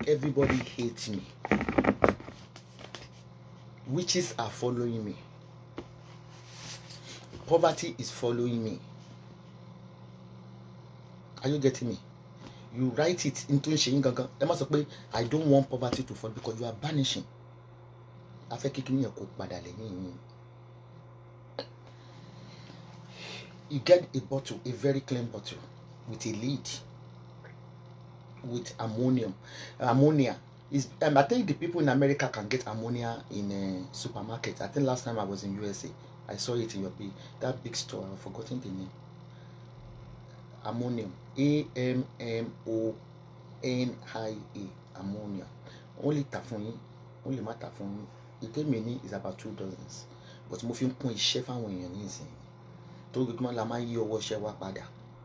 everybody hate me witches are following me poverty is following me are you getting me you write it into ṣe yín gangan ẹ má sọ pé i don't want poverty to fall because you are banishing afẹ́ kékeré yẹn kó padà lẹ́yìn yín you get a bottle a very clean bottle with a lid with ammonium ammonia is um, i think the people in america can get ammonia in a supermarket i think last time i was in usa i saw it in your big that big store i've forgotten the name ammonium a m m o n i a ammonia wọ́n lè tà fún yín wọ́n lè má tà fún yín ìtẹ́mi ní is about two dozens but mo fi ń kún iṣẹ́ fáwọn èèyàn ní ìsìn tó gbogbo la máa ń yí ọwọ́ iṣẹ́ wa padà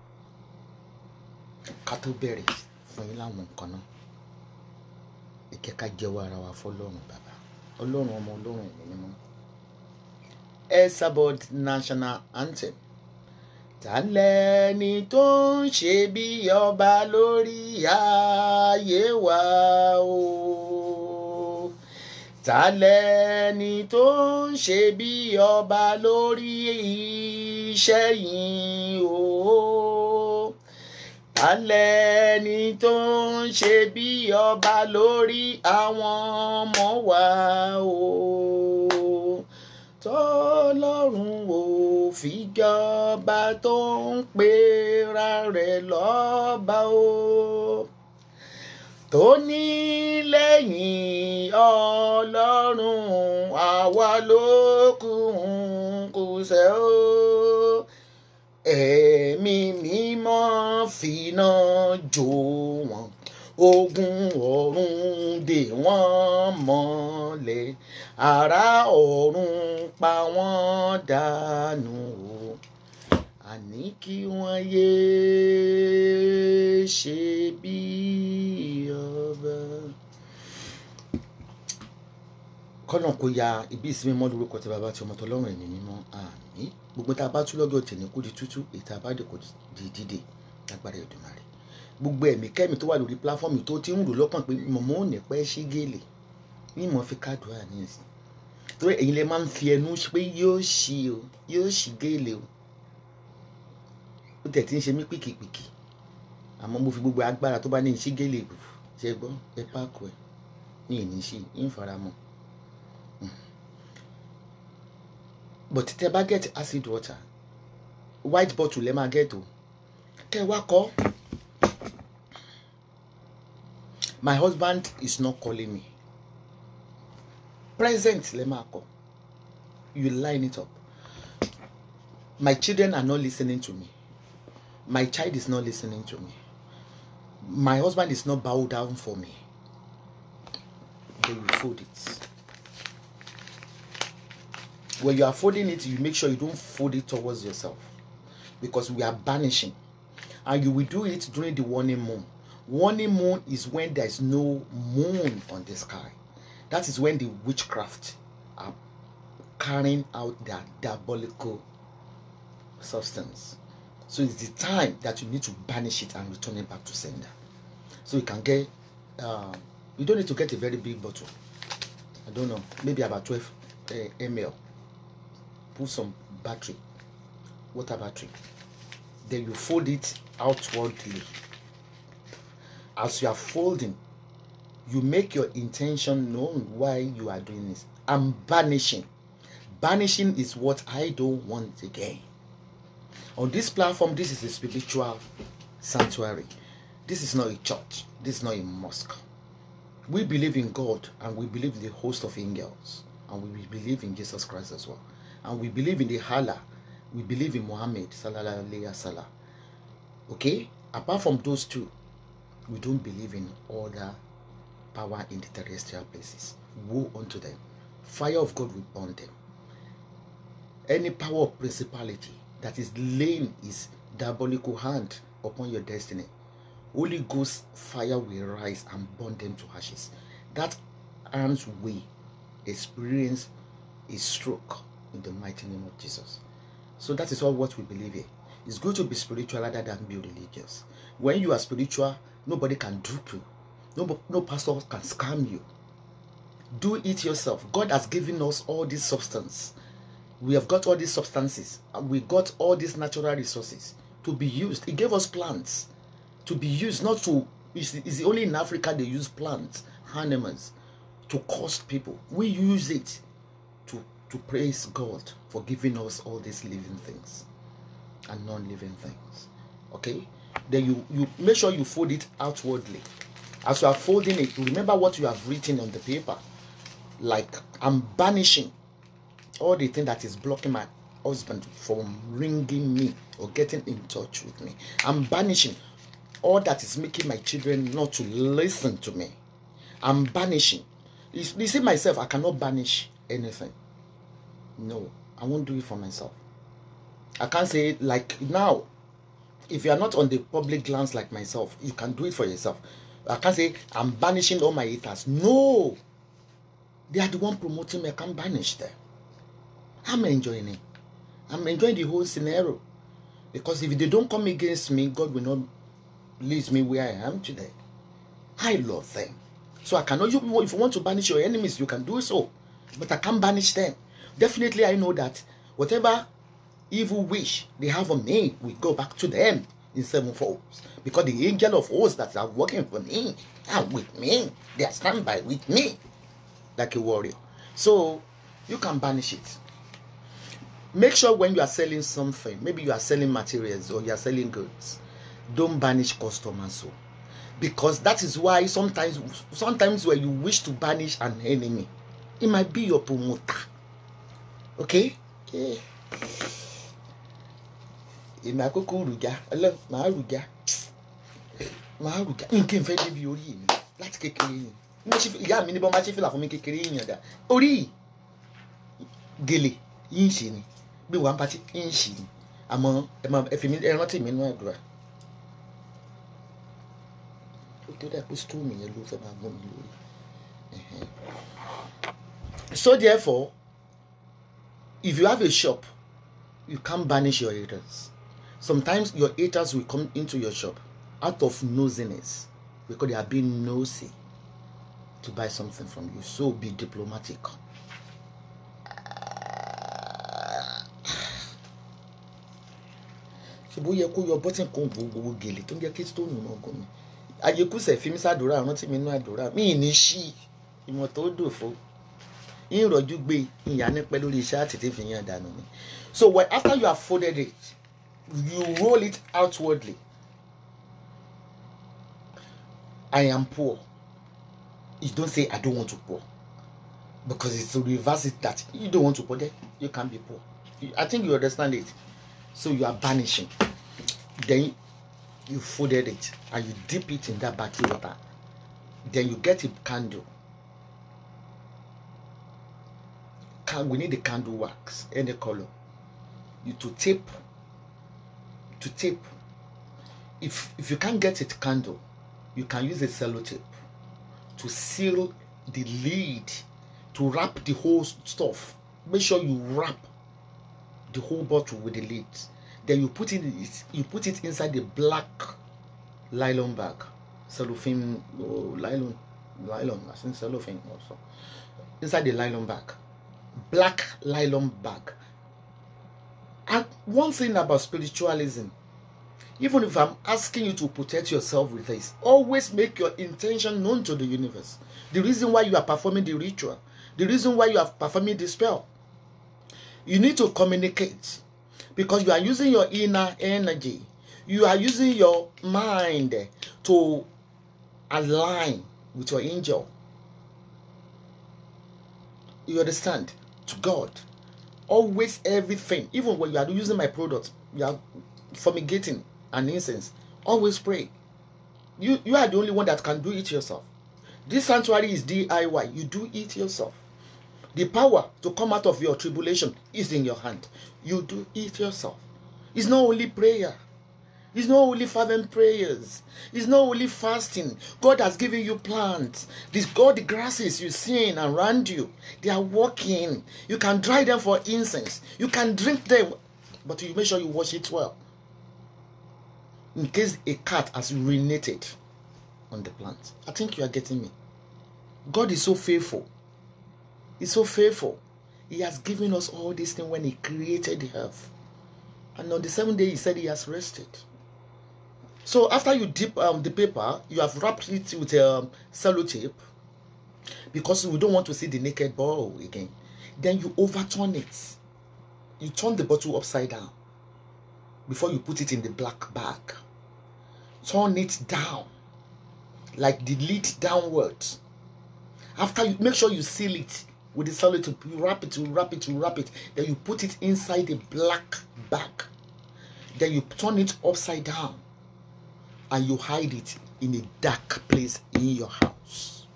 ká tó bẹ̀rẹ̀ fún yín láwọn nǹkan náà ìkẹ́ ká jẹ́wọ́ ara wa fọlọ́run bàbá ọlọ́run ọmọ ọlọ́run ẹ̀mí mímọ́ Esabod national anthem ta lẹni tó ń ṣe bí ọba lórí ayé wa o ta lẹni tó ń ṣe bí ọba lórí iṣẹ́ yìí o ta lẹni tó ń ṣe bí ọba lórí àwọn ọmọ wa o tọ́lọ́run ò fi jọba tó ń pera rẹ̀ lọ́ba o tó ní lẹ́yìn ọlọ́run àwa ló kù kù sẹ́ o ẹ̀mí mímọ́ fìnà jó wọn ogun ọ̀run dè wọ́n mọ́lẹ̀ ará ọ̀run pa wọ́n dànù o àní kí wọ́n yéé ṣe bí ọba. kọ́nà kó ya ibi ìsinmi mọ́ lórúkọ tí bàbá tí ọmọ tó lọ́rùn ẹ̀mí mímọ́ àmín gbogbo tá a bá tú lọ́jọ́ tèmi kó di tútú èyí tá a bá dé kó di dídè lágbára Èdùmàrè gbogbo ẹ̀mí kẹ́mi tó wà lórí pláfọ́ọ̀mù tó ti ń rò lọ́kàn pé mọ̀mọ́ ò ní pẹ́ sí gèlè ní ìmọ̀ fi kádùá ní ìsìn torí ẹ̀yin lè máa ń fi ẹnu pé yóò ṣí o yóò ṣí gèlè o ó tẹ̀ tí ń ṣe mí pìkìpìkì àmọ́ mo fi gbogbo agbára tó bá ní ìṣí gèlè bù ṣe gbọ́ ẹ páàkù ẹ ní ìníṣí ń faramọ́ but tẹ bá get acid water white bottle lẹ máa get o kẹ wá kọ́ my husband is not calling me present lẹ máa kọ you line it up my children are not listening to me my child is not listening to me my husband is not bow down for me they will fold it when you are folding it you make sure you don't fold it towards yourself because we are banishing and you will do it during the warning moon warning moon is when there is no moon on the sky that is when the witchcraft are carrying out their diabolical substance so it's the time that you need to banish it and return it back to sender so you can get uh, you don't need to get a very big bottle i don't know maybe about 12 uh, ml put some battery water battery then you fold it outwardly as you are folding you make your intention known why you are doing this i'm banishing banishing is what i don't want again on this platform this is a spiritual sanctuary this is not a church this is not a mosque we believe in god and we believe in the host of angels and we believe in jesus christ as well and we believe in the allah we believe in muhammad sallallahu alaihi wasallam okay apart from those two we don't believe in other power in the terrestrial places woe unto them fire of god will burn them any power of principality that is laying his diabolical hand upon your destiny holy ghost fire will rise and burn them to ashes that arms will experience a stroke in the mighty name of jesus so that is all what we believe here it's good to be spiritual rather than be religious when you are spiritual nobody can dupe you No, no pastor can scam you. Do it yourself. God has given us all this substance. We have got all these substances. And we got all these natural resources to be used. He gave us plants to be used, not to. It's, it's only in Africa they use plants, animals, to cost people. We use it to to praise God for giving us all these living things and non-living things. Okay? Then you you make sure you fold it outwardly. As you are folding it, remember what you have written on the paper. Like I'm banishing all the thing that is blocking my husband from ringing me or getting in touch with me. I'm banishing all that is making my children not to listen to me. I'm banishing. You you see myself, I cannot banish anything. No, I won't do it for myself. I can't say like now. If you are not on the public glance like myself, you can do it for yourself. I can't say I'm banishing all my haters. No, they are the one promoting me. I can't banish them. I'm enjoying it. I'm enjoying the whole scenario because if they don't come against me, God will not leave me where I am today. I love them, so I cannot. You, if you want to banish your enemies, you can do so, but I can't banish them. Definitely, I know that whatever evil wish they have on me will go back to them in sevenfold. Because the angel of hosts that are working for me are with me. They are standby with me like a warrior. So you can banish it. Make sure when you are selling something, maybe you are selling materials or you are selling goods, don't banish customers. So because that is why sometimes sometimes when you wish to banish an enemy, it might be your promoter. Okay? Yeah. èmi àkókò rùjá ọlọ màá rùjá màá rùjá nǹkan ìfẹ́ débi orí mi láti kékeré ni mo ṣe ìyá mi ní bọ́n bá ṣe fìlà fún mi kékeré yìnyín dá orí gèlè yín ṣe ni bí wàá bá ti yín ṣe ni àmọ́ ẹ máa ẹ fi mi ẹ rántí mi nínú àdúrà ó tó dà pé stóòmù yẹn ló fẹ́ máa gún mi lórí so therefore if you have a shop you can't banish your haters sometimes your haters will come into your shop out of nosiness because they are being nosy to buy something from you so be diplomatic ṣùgbọ́n ó yẹ kó yọ bọ́tìn kan gbogbo gèlè tó ń jẹ́ kí stóònù náà gùn mí àyekúsẹ̀ fi mí sàdúrà rántí mi nínú àdúrà mí ní ṣí ìmọ̀ tó dòfo ìrọ̀jú gbé ìyá nípẹ́ lórí iṣẹ́ àti tí fi yàn dànù ni so when after you have folded it you roll it outwardly I am poor you don't say I don't want to poor because it's to reverse it that you don't want to poor then you can be poor I think you understand it so you are banishing then you folded it and you dip it in that baking water then you get a candle can we need the candle wax any color you to tape to tape if if you can't get it candle you can use a sellotape to seal the lid to wrap the whole stuff make sure you wrap the whole bottle with the lid then you put it you put it inside the black nylon bag cellophane oh, nylon nylon i think cellophane also inside the nylon bag black nylon bag. And one thing about spiritualism, even if I'm asking you to protect yourself with this, always make your intention known to the universe. The reason why you are performing the ritual, the reason why you are performing the spell. You need to communicate because you are using your inner energy. You are using your mind to align with your angel. You understand? To God. Always everything, even when you are using my product, you are fumigating an incense. Always pray. You you are the only one that can do it yourself. This sanctuary is DIY. You do it yourself. The power to come out of your tribulation is in your hand. You do it yourself. It's not only prayer. It's not only fervent prayers. It's not only fasting. God has given you plants. This God, the grasses you see around you, they are working. You can dry them for incense. You can drink them, but you make sure you wash it well. In case a cat has urinated, on the plant. I think you are getting me. God is so faithful. He's so faithful. He has given us all these things when He created the earth. And on the seventh day, He said He has rested. So after you dip um, the paper, you have wrapped it with um, sellotape because we don't want to see the naked bottle again. Then you overturn it. You turn the bottle upside down before you put it in the black bag. Turn it down, like the lid downwards. After you make sure you seal it with the sellotape, you wrap it, you wrap it, you wrap it. Then you put it inside the black bag. Then you turn it upside down and you hide it in a dark place in your house.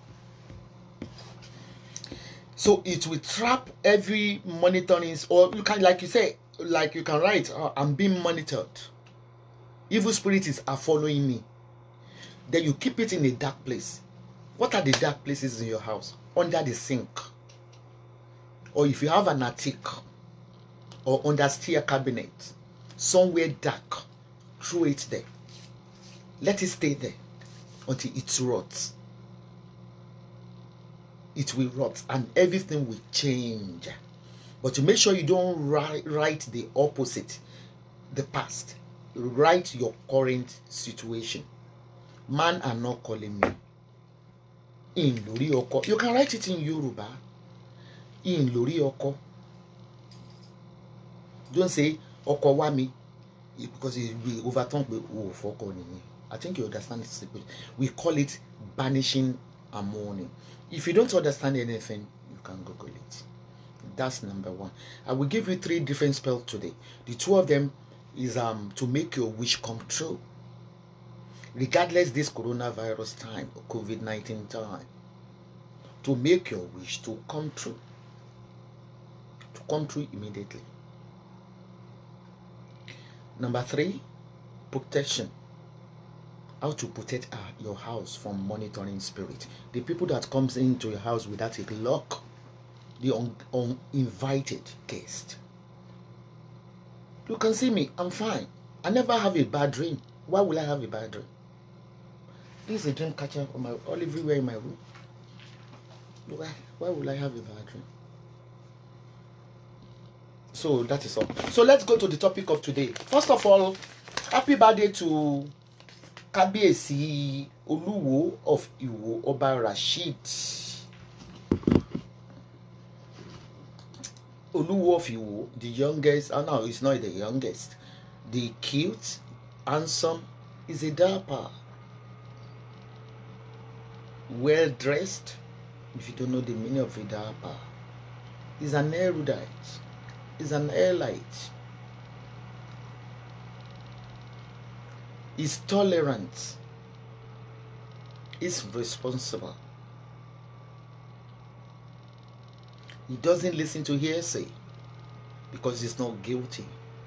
So it will trap every monitoring, or you can, like you say, like you can write, uh, I'm being monitored. Evil spirits are following me. Then you keep it in a dark place. What are the dark places in your house? Under the sink. Or if you have an attic or under stair cabinet, somewhere dark, throw it there. Let it stay there until it rots. It will rot and everything will change. But to make sure you don't write, write the opposite, the past, write your current situation. Man are not calling me. In lórí ọkọ. You can write it in Yoruba. In lórí ọkọ. Don't say ọkọ wá mi because it will overturn pé o ò fọkọ nìyẹn. I think you understand it. We call it banishing and mourning. If you don't understand anything, you can Google it. That's number one. I will give you three different spells today. The two of them is um to make your wish come true. Regardless this coronavirus time or COVID-19 time, to make your wish to come true. To come true immediately. Number three, protection how to protect uh, your house from monitoring spirit the people that comes into your house without a lock the un- uninvited guest you can see me i'm fine i never have a bad dream why will i have a bad dream this is a dream catcher on my all everywhere in my room why why will i have a bad dream so that is all so let's go to the topic of today first of all happy birthday to kábíyèsí olúwo of ìwò ọba rasheed olúwo of ìwò the youngest oh no he's not the youngest the cute handsome is a dapper well dressed if you don't know the meaning of a dapper he's an erudite he's an airlight is tolerant, is responsible. He doesn't listen to hearsay because he's not guilty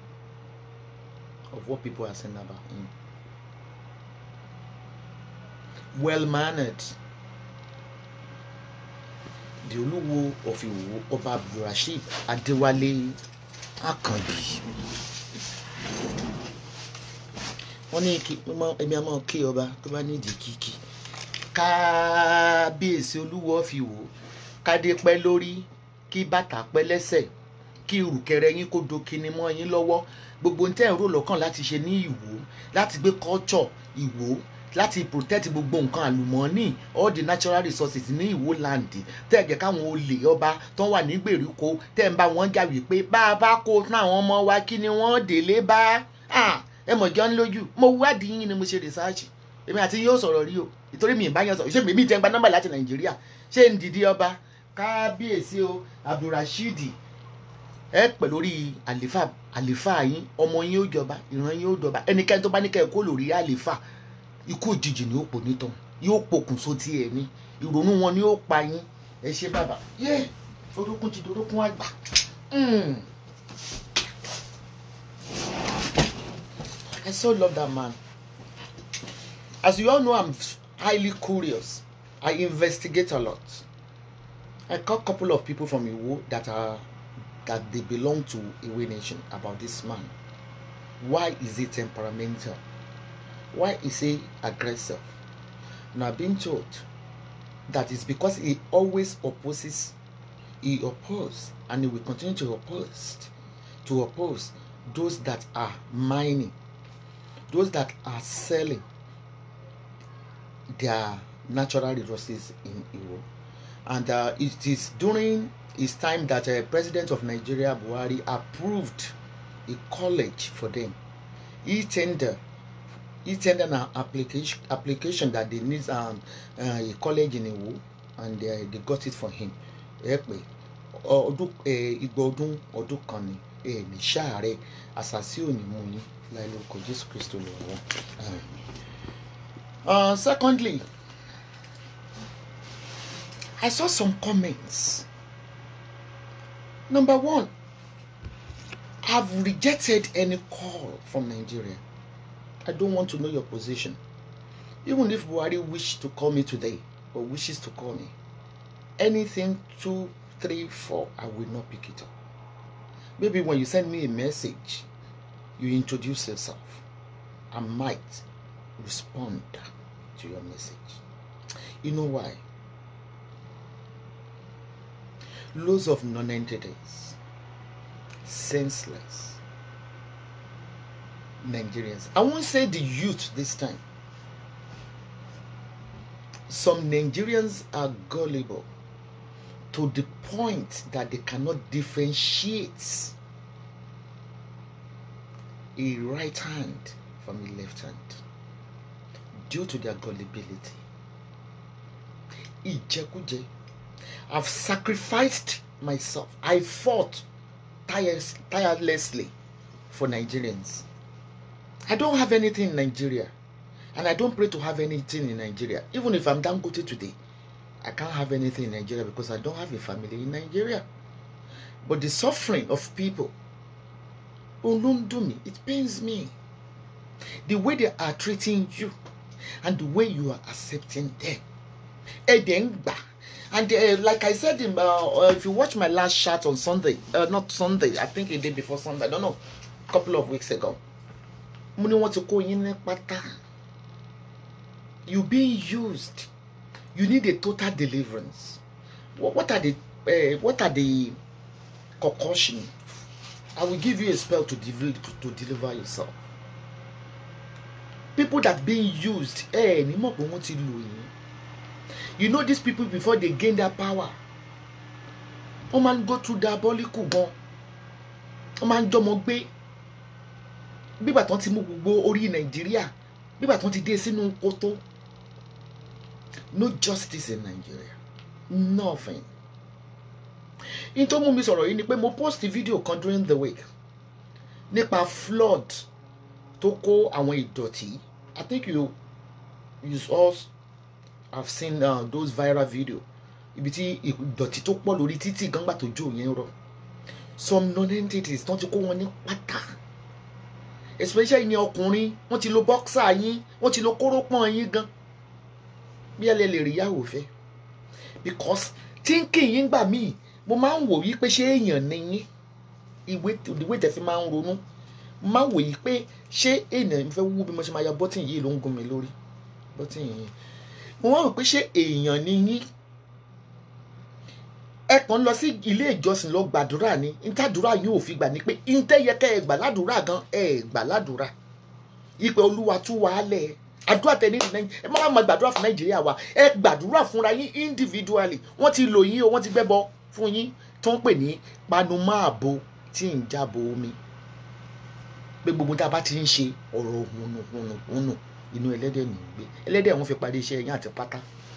of what people are saying about him. Well mannered. The Oluwo of Iwo, Oba Abdulrasheed Adewale Akanbi wọ́n ní kí ẹ̀mí àmọ́ kí ọba tó bá nídìí kíkí kábíyèsí olúwo fi wò kádé pẹ́ lórí kí bàtà pẹ́ lẹ́sẹ̀ kí ìrùkẹ̀rẹ̀ yín kó do kíni mọ́ yín lọ́wọ́ gbogbo ní tẹ́ ń rò lọ́kàn láti ṣe ní ìwò láti gbé culture ìwò láti protect gbogbo nǹkan àlùmọ́ọ́nì all the natural resources ní ìwò land tẹ́ ẹ̀ jẹ́ káwọn olè ọba tó wà ní gbèríko tẹ́ ń bá wọn jà wípé bá a bá kó fún àwọn ọmọ wa kí ni wọ́n délé bá ẹ mọ̀ jọ́ ń lójú mo wádìí yín ni mo ṣe rìsáàchì èmi àti yóò sọ̀rọ̀ rí o ìtorí mi ìbáyọ̀ sọ̀rọ̀ ṣé mi jẹ́ ń gba nọ́mbà láti nàìjíríà ṣé ń dìdí ọba kábíyèsí o abdulrasheed ẹ pẹ̀ lórí àlìfà àlìfà yín ọmọ yín ó jọba ìran yín ó jọba ẹnikẹ́ni tó bá ní kẹ́ ẹ kó lórí àlìfà ikú òjijì ni ó pò nítàn yóò pokùnso tí ẹ ní ìrònú wọn ni ó pa yín ẹ ṣe bàbá yé orúkún ti dorókún àgbà. I so love that man. As you all know, I'm highly curious. I investigate a lot. I call a couple of people from Iwo that are that they belong to Iwe Nation about this man. Why is he temperamental? Why is he aggressive? una been told that is because he always opposes he oppose and he will continue to oppose to oppose those that are mining those that are selling their natural resources in Iwo. And uh, it is during his time that uh, President of Nigeria Buhari approved a college for them. He tendered he tendered an application application that they need um, uh, a college in Iwo and uh, they got it for him. Ẹ pé ọdún igba ọdún ọdún kan ni ẹ ní ṣáàrẹ àṣàsí òní mú yín láì lórúkọ Jésù Kristo lè wọ́n. Secondly, I saw some comments. Number one, I've rejected any call from Nigeria. I don't want to know your position. Even if Buhari wished to call me today or wishes to call me, anything two, three, four, I will not pick it up. Maybe when you send me a message, you introduce yourself. I might respond to your message. You know why? Loads of non-entities, senseless Nigerians. I won't say the youth this time. Some Nigerians are gullible to the point that they cannot differentiate a right hand from a left hand due to their gullibility. Ìjẹkújẹ. I've sacrificed myself. I fought tires, tirelessly for Nigerians. I don't have anything in Nigeria. And I don't pray to have anything in Nigeria. Even if I'm Dangote today, I can't have anything in Nigeria because I don't have a family in Nigeria. But the suffering of people, me, it pains me. The way they are treating you and the way you are accepting them. Edengba. And uh, like I said, in, uh, if you watch my last chat on Sunday, uh, not Sunday, I think a day before Sunday, I don't know, a couple of weeks ago. Mo ní wọ́n ti kó yín ní pátá. You being used. You need a total deliverance. What, what are the uh, what are the concussion? I will give you a spell to deliver to deliver yourself. People that being used, eh, ni mọ̀ pé wọ́n ti lò yín. You know these people before they gain their power. Wọ́n máa ń go through diabolical gan. Wọ́n máa ń jọmọ gbé. Bígbà tán ti mú gbogbo orí Nàìjíríà. Bígbà tán ti dé sínú kótó. No justice in Nigeria. Nothing. In tó mú mi sọ̀rọ̀ yìí ni pé mo post video kan during the week nípa flood tó kó àwọn ìdọ̀tí. I think you you all have seen uh, those viral video ibi tí ìdọ̀tí tó pọ̀ lórí títì gángbà tó jò yẹn rọ̀ some non-entities tán ti kó wọn ní pátá especially ní ọkùnrin wọ́n ti lo boxer yín wọ́n ti lo kórópọ̀n yín gan bí ẹ lè lè rí yàwó fẹ́ because thinking yín gbà míì mo máa ń wò yí pé ṣé èèyàn ni yín ìwé ìwé tẹ̀sí máa ń ronú mo máa ń wò yí pé ṣé èèyàn fẹ́ wú bí mo ṣe máa ya bọ́tìn yìí ló ń gún mi lórí bọ́tìn yìí mo wá rò pé ṣé èèyàn ni yín ẹ kàn lọ sí ilé ìjọsìn lọ gbàdúrà ni ntàdúrà yóò fi gbà ní pé ntẹ́yẹkẹ́ ẹ gbà ládùúrà gan ẹ gbà ládùúrà ìpè olúwa tú wa lẹ̀ àdúrà tẹ ní ẹ má má gbàdúrà fún nàìjíríà wa ẹ gbàdúrà fúnra yín individually wọ́n ti lò yín o wọ́n ti gbẹ́bọ fún yín tó ń pè ní panumáàbo tí ń jábọ̀ omi pé gbogbo tá a bá ti ń ṣe ọ̀rọ̀ hùnù hùnù hùnù inú ẹlẹ́dẹ̀ ní í gbé ẹlẹ́dẹ̀ wọn fi parí iṣẹ́ yín àti pátá.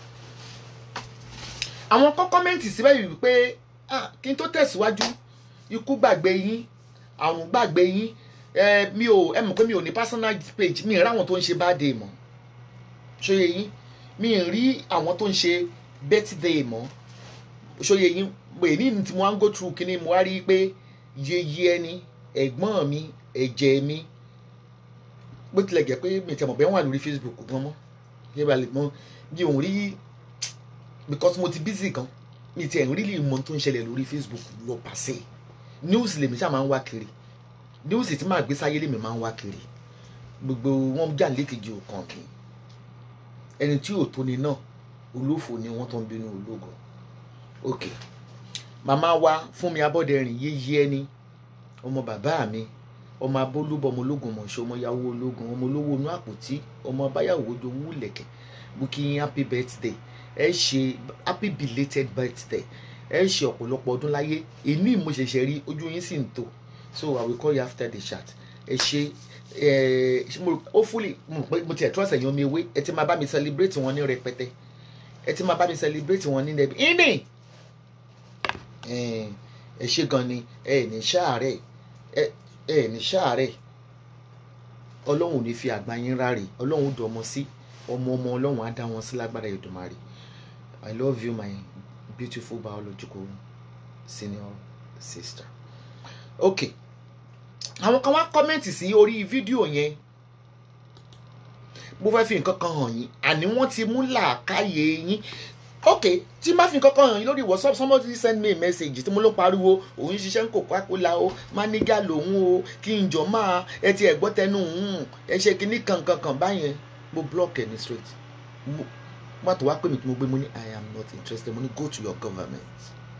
àwọn kọ́ kọ́mẹ́ǹtì síbẹ̀ yìí wípé kí n tó tẹ̀síwájú ikú gbàgbé yín àrùn gbàgbé yín mi ò ẹ mọ̀ pé mi ò ní personal page mi ì rí àwọn tó ń ṣe birthday mọ́ ṣòye yín mi ì rí àwọn tó ń ṣe birthday mọ́ ṣòye yín èyí ni tí mo wá ń go through kíní mo wá rí i pé yeye ẹni ẹ̀gbọ́n mi ẹ̀jẹ̀ mi bó tilẹ̀ jẹ́ pé mi tẹ̀ mọ̀ bẹ́ẹ̀ wà lórí Facebook gan mọ́ yé ba lè mọ bí òun rí because mo ti busy gan mi tiẹ̀ ń rí lè mọ tó ń ṣẹlẹ̀ lórí Facebook lọ pàṣẹ news lèmi ṣáà máa ń wá kiri news tí màá gbé sáyé lèmi máa ń wá kiri gbogbo wọn jà lékejì òkan kì í ẹni tí ò tóni náà olófò ni wọ́n tó ń bínú ológo ok màmá wa Fúnmi Abọ́dẹrìn yéyé ẹni ọmọ bàbá mi ọmọ abólúbọ ọmọ ológun mọ̀ṣọ́ ọmọ yàwó ológun ọmọ olówó inú àpótí ọmọ abáyàwó jowú lẹ̀kẹ̀ mo kí yín happy birthday ẹ ṣe happy belated birthday ẹ ṣe ọ̀pọ̀lọpọ̀ ọdún láyé èmi mo ṣẹ̀ṣẹ̀ rí ojú yín sì ń tò so i will call you after the chat ẹ ṣe ẹ mo hopefully mo pé mo tiẹ̀ trust ẹ̀yin omi ewé ẹ ti máa bá mi celebrate wọn ní rẹpẹtẹ ẹ ti máa bá mi celebrate wọn ní nẹbi ìní ẹ ṣe gan ni ẹ ní ṣáàrẹ̀ ẹ ẹ ní ṣáàrẹ̀ ọlọ́run ò ní fi àgbà yín ráre ọlọ́run ó dọmọ sí ọmọ ọmọ ọlọ́run á dá wọn sí lágbára Èdùmàrè i love you my beautiful biological senior sister okay àwọn kan wá kọ́mẹ́ǹtì sí orí fídíò yẹn mo fẹ́ fi nǹkan kan hàn yín àní wọ́n ti mú làákàyè yín ok tí má fi nǹkan kan hàn yín lórí whatsapp somebody send me a message tí mo ló pariwo òun ṣiṣẹ́ ń kókó àpòlá o mánígà lòun o kí n jọ máa ẹ ti ẹ̀gbọ́ tẹnu òun ẹ ṣe kinní kankan kan báyẹn mo block ẹ ní straight mo má tó wá pè mí tí mo gbé mo ní i am not interested mo ní go to your government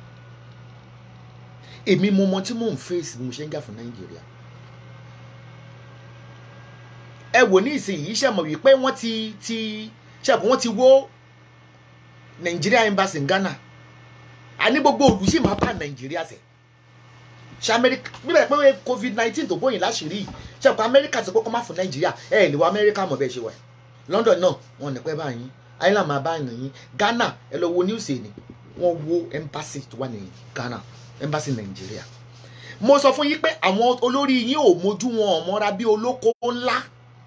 èmi mo mọ tí mò ń face bí mo ṣe ń jà fún nàìjíríà ẹ wò ní ìsinyìí ṣe mọ̀ wípé wọ́n ti ti ṣe àpò wọ́n ti wó Nigeria embassy in Ghana àní gbogbo òlù sì máa bá Nàìjíríà ṣe ṣe Amẹ́ríkà bíbẹ̀ pé covid nineteen tó bóyin láṣìírí ṣe àpò Amẹ́ríkà ti kọ́kọ́ má fún Nàìjíríà ẹ ẹ lè wọ Amẹ́ríkà mọ̀ bẹ́ẹ̀ ṣe wà London náà wọn ní pẹ́ báyìí Ireland máa bá yín Ghana ẹ lọ wo news ẹ̀ ni wọ́n wó embassy tó wà ní Ghana embassy Nàìjíríà mo sọ fún yín pé àwọn olórí yín ò mójú wọn ò mọ́ra bí olóko ńlá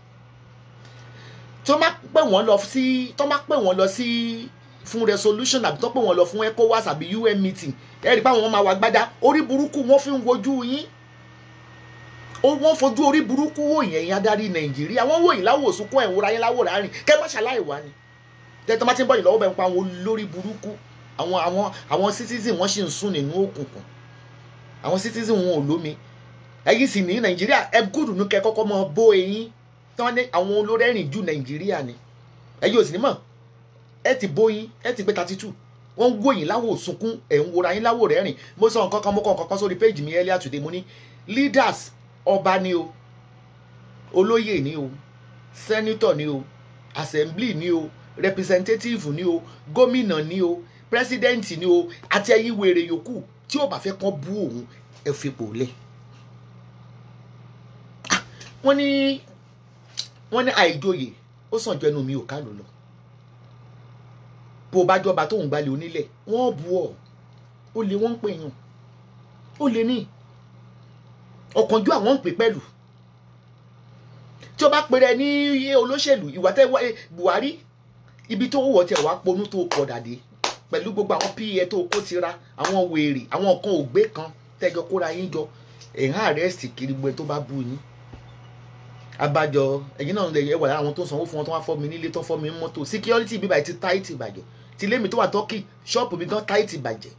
tó má pè wọ́n lọ sí tó má pè wọ́n lọ sí fún resolution àbí tó pè wọ́n lọ fún ECOWAS àbí UN meeting ẹ rí i pé àwọn máa wà gbádá orí burúkú wọ́n fi ń wojú yín wọ́n fojú orí burúkú wò yẹn yín adarí Nàìjíríà wọ́n wò yín láwò sunkún ẹ̀ ń wúra yín láwò rárín kẹ́ má ṣàlàyé wá ni tẹ́tọ́ má ti ń bọ̀ yín lọ́wọ́ bẹ́ẹ̀ ń pa àwọn olórí burúkú àwọn àwọn àwọn citizen wọ́n sì ń sùn nínú òkùnkùn àwọn citizen wọn ò lómi ẹ̀yin sì ní Nàìjíríà ẹ gùdù ní kẹ́ kọ́kọ́ mọ bó eyín tí wọ́n ní àwọn olórí ẹ̀rìn ju Nàìjíríà ni ẹ̀yin ò sì ní mọ̀ ẹ ti bóyin ẹ ti gbé thirty two wọ́n ń wòyìn láwò sunkún ẹ̀ ń wòra yín láwò rẹ̀ rìn mo sọ nǹkan kan mo kọ nǹkan kan sórí péjì mi earlier today mo ní leaders ọba ni o olóyè ni o senator ni o assembly ni o representative ni o gómìnà ni o president ni o àti ẹ̀yin wèrè yòókù tí ò bá fẹ́ kán bú òun ẹ fipò lẹ̀ wọ́n ní wọ́n ní àìjòyè ó sàn jọ ẹnu mi ò ká lò lọ bó bá jọba tóun gbalẹ̀ onílẹ̀ wọ́n bu ọ́ ó lè wọ́n ń pè yàn ó lè ní ọ̀kánjú àwọn ń pè pẹ̀lú tí o bá pèrè ní olóṣèlú ìwà tẹ Buhari ibi tó wọ̀ tẹ̀ wá ponú tó pọ̀ dàdé pẹ̀lú gbogbo àwọn pa tó kó tira àwọn wèrè àwọn kan ògbé kan tẹ́jọ kóra yín jọ ẹ̀hán àrẹ́sì kiri gbogbo tó bá bú yín abájọ ẹ̀yin náà lè yẹ wà lára àwọn tó sanwó fún wọn tó wá fọ́ mi nílé tó fọ́ mi mọ́tò security bíbá ti táìtì ìbàjẹ́ tìlé mi tó wà tọ́kì ṣọ́ọ̀pù mi gan táìtì ìbàjẹ́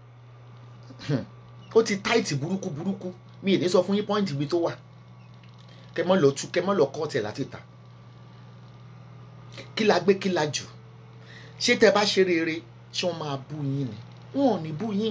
ó ti táìtì burúkú burúkú mi ì ní sọ fún yín pọ́ìntì ibi tó wà kẹ mọ́ lọ tú kẹ mọ́ lọ kọ́ ọ̀tẹ̀ láti ta kí la gbé kí la jù ṣé tẹ bá ṣe rere ṣé wọ́n máa bú yín ni wọn ò ní bú yín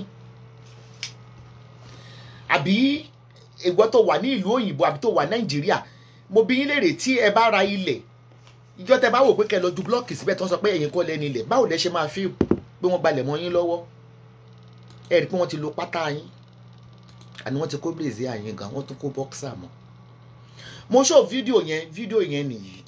àbí ìwọ tó wà ní ìlú òyìnbó àbí tó wà nàìjíríà mo bí yín léèrè tí ẹ bá ra ilẹ̀ ìjọ tẹ bá wò pé kẹ lọ ju blọọkì síbẹ̀ tó ń sọ pé ẹ̀yin kọ́ lẹ́ni ilẹ̀ báwo lẹ ṣe máa fi pé wọ́n balẹ̀ mọ́ yín lọ́wọ́ ẹ rí i pé wọ́n ti lo pátá yín àní wọ́n ti kó bèzé àyín gan wọ́n tún kó bọ́ksà mọ́ mo show fídíò yẹn fídíò yẹn nìyí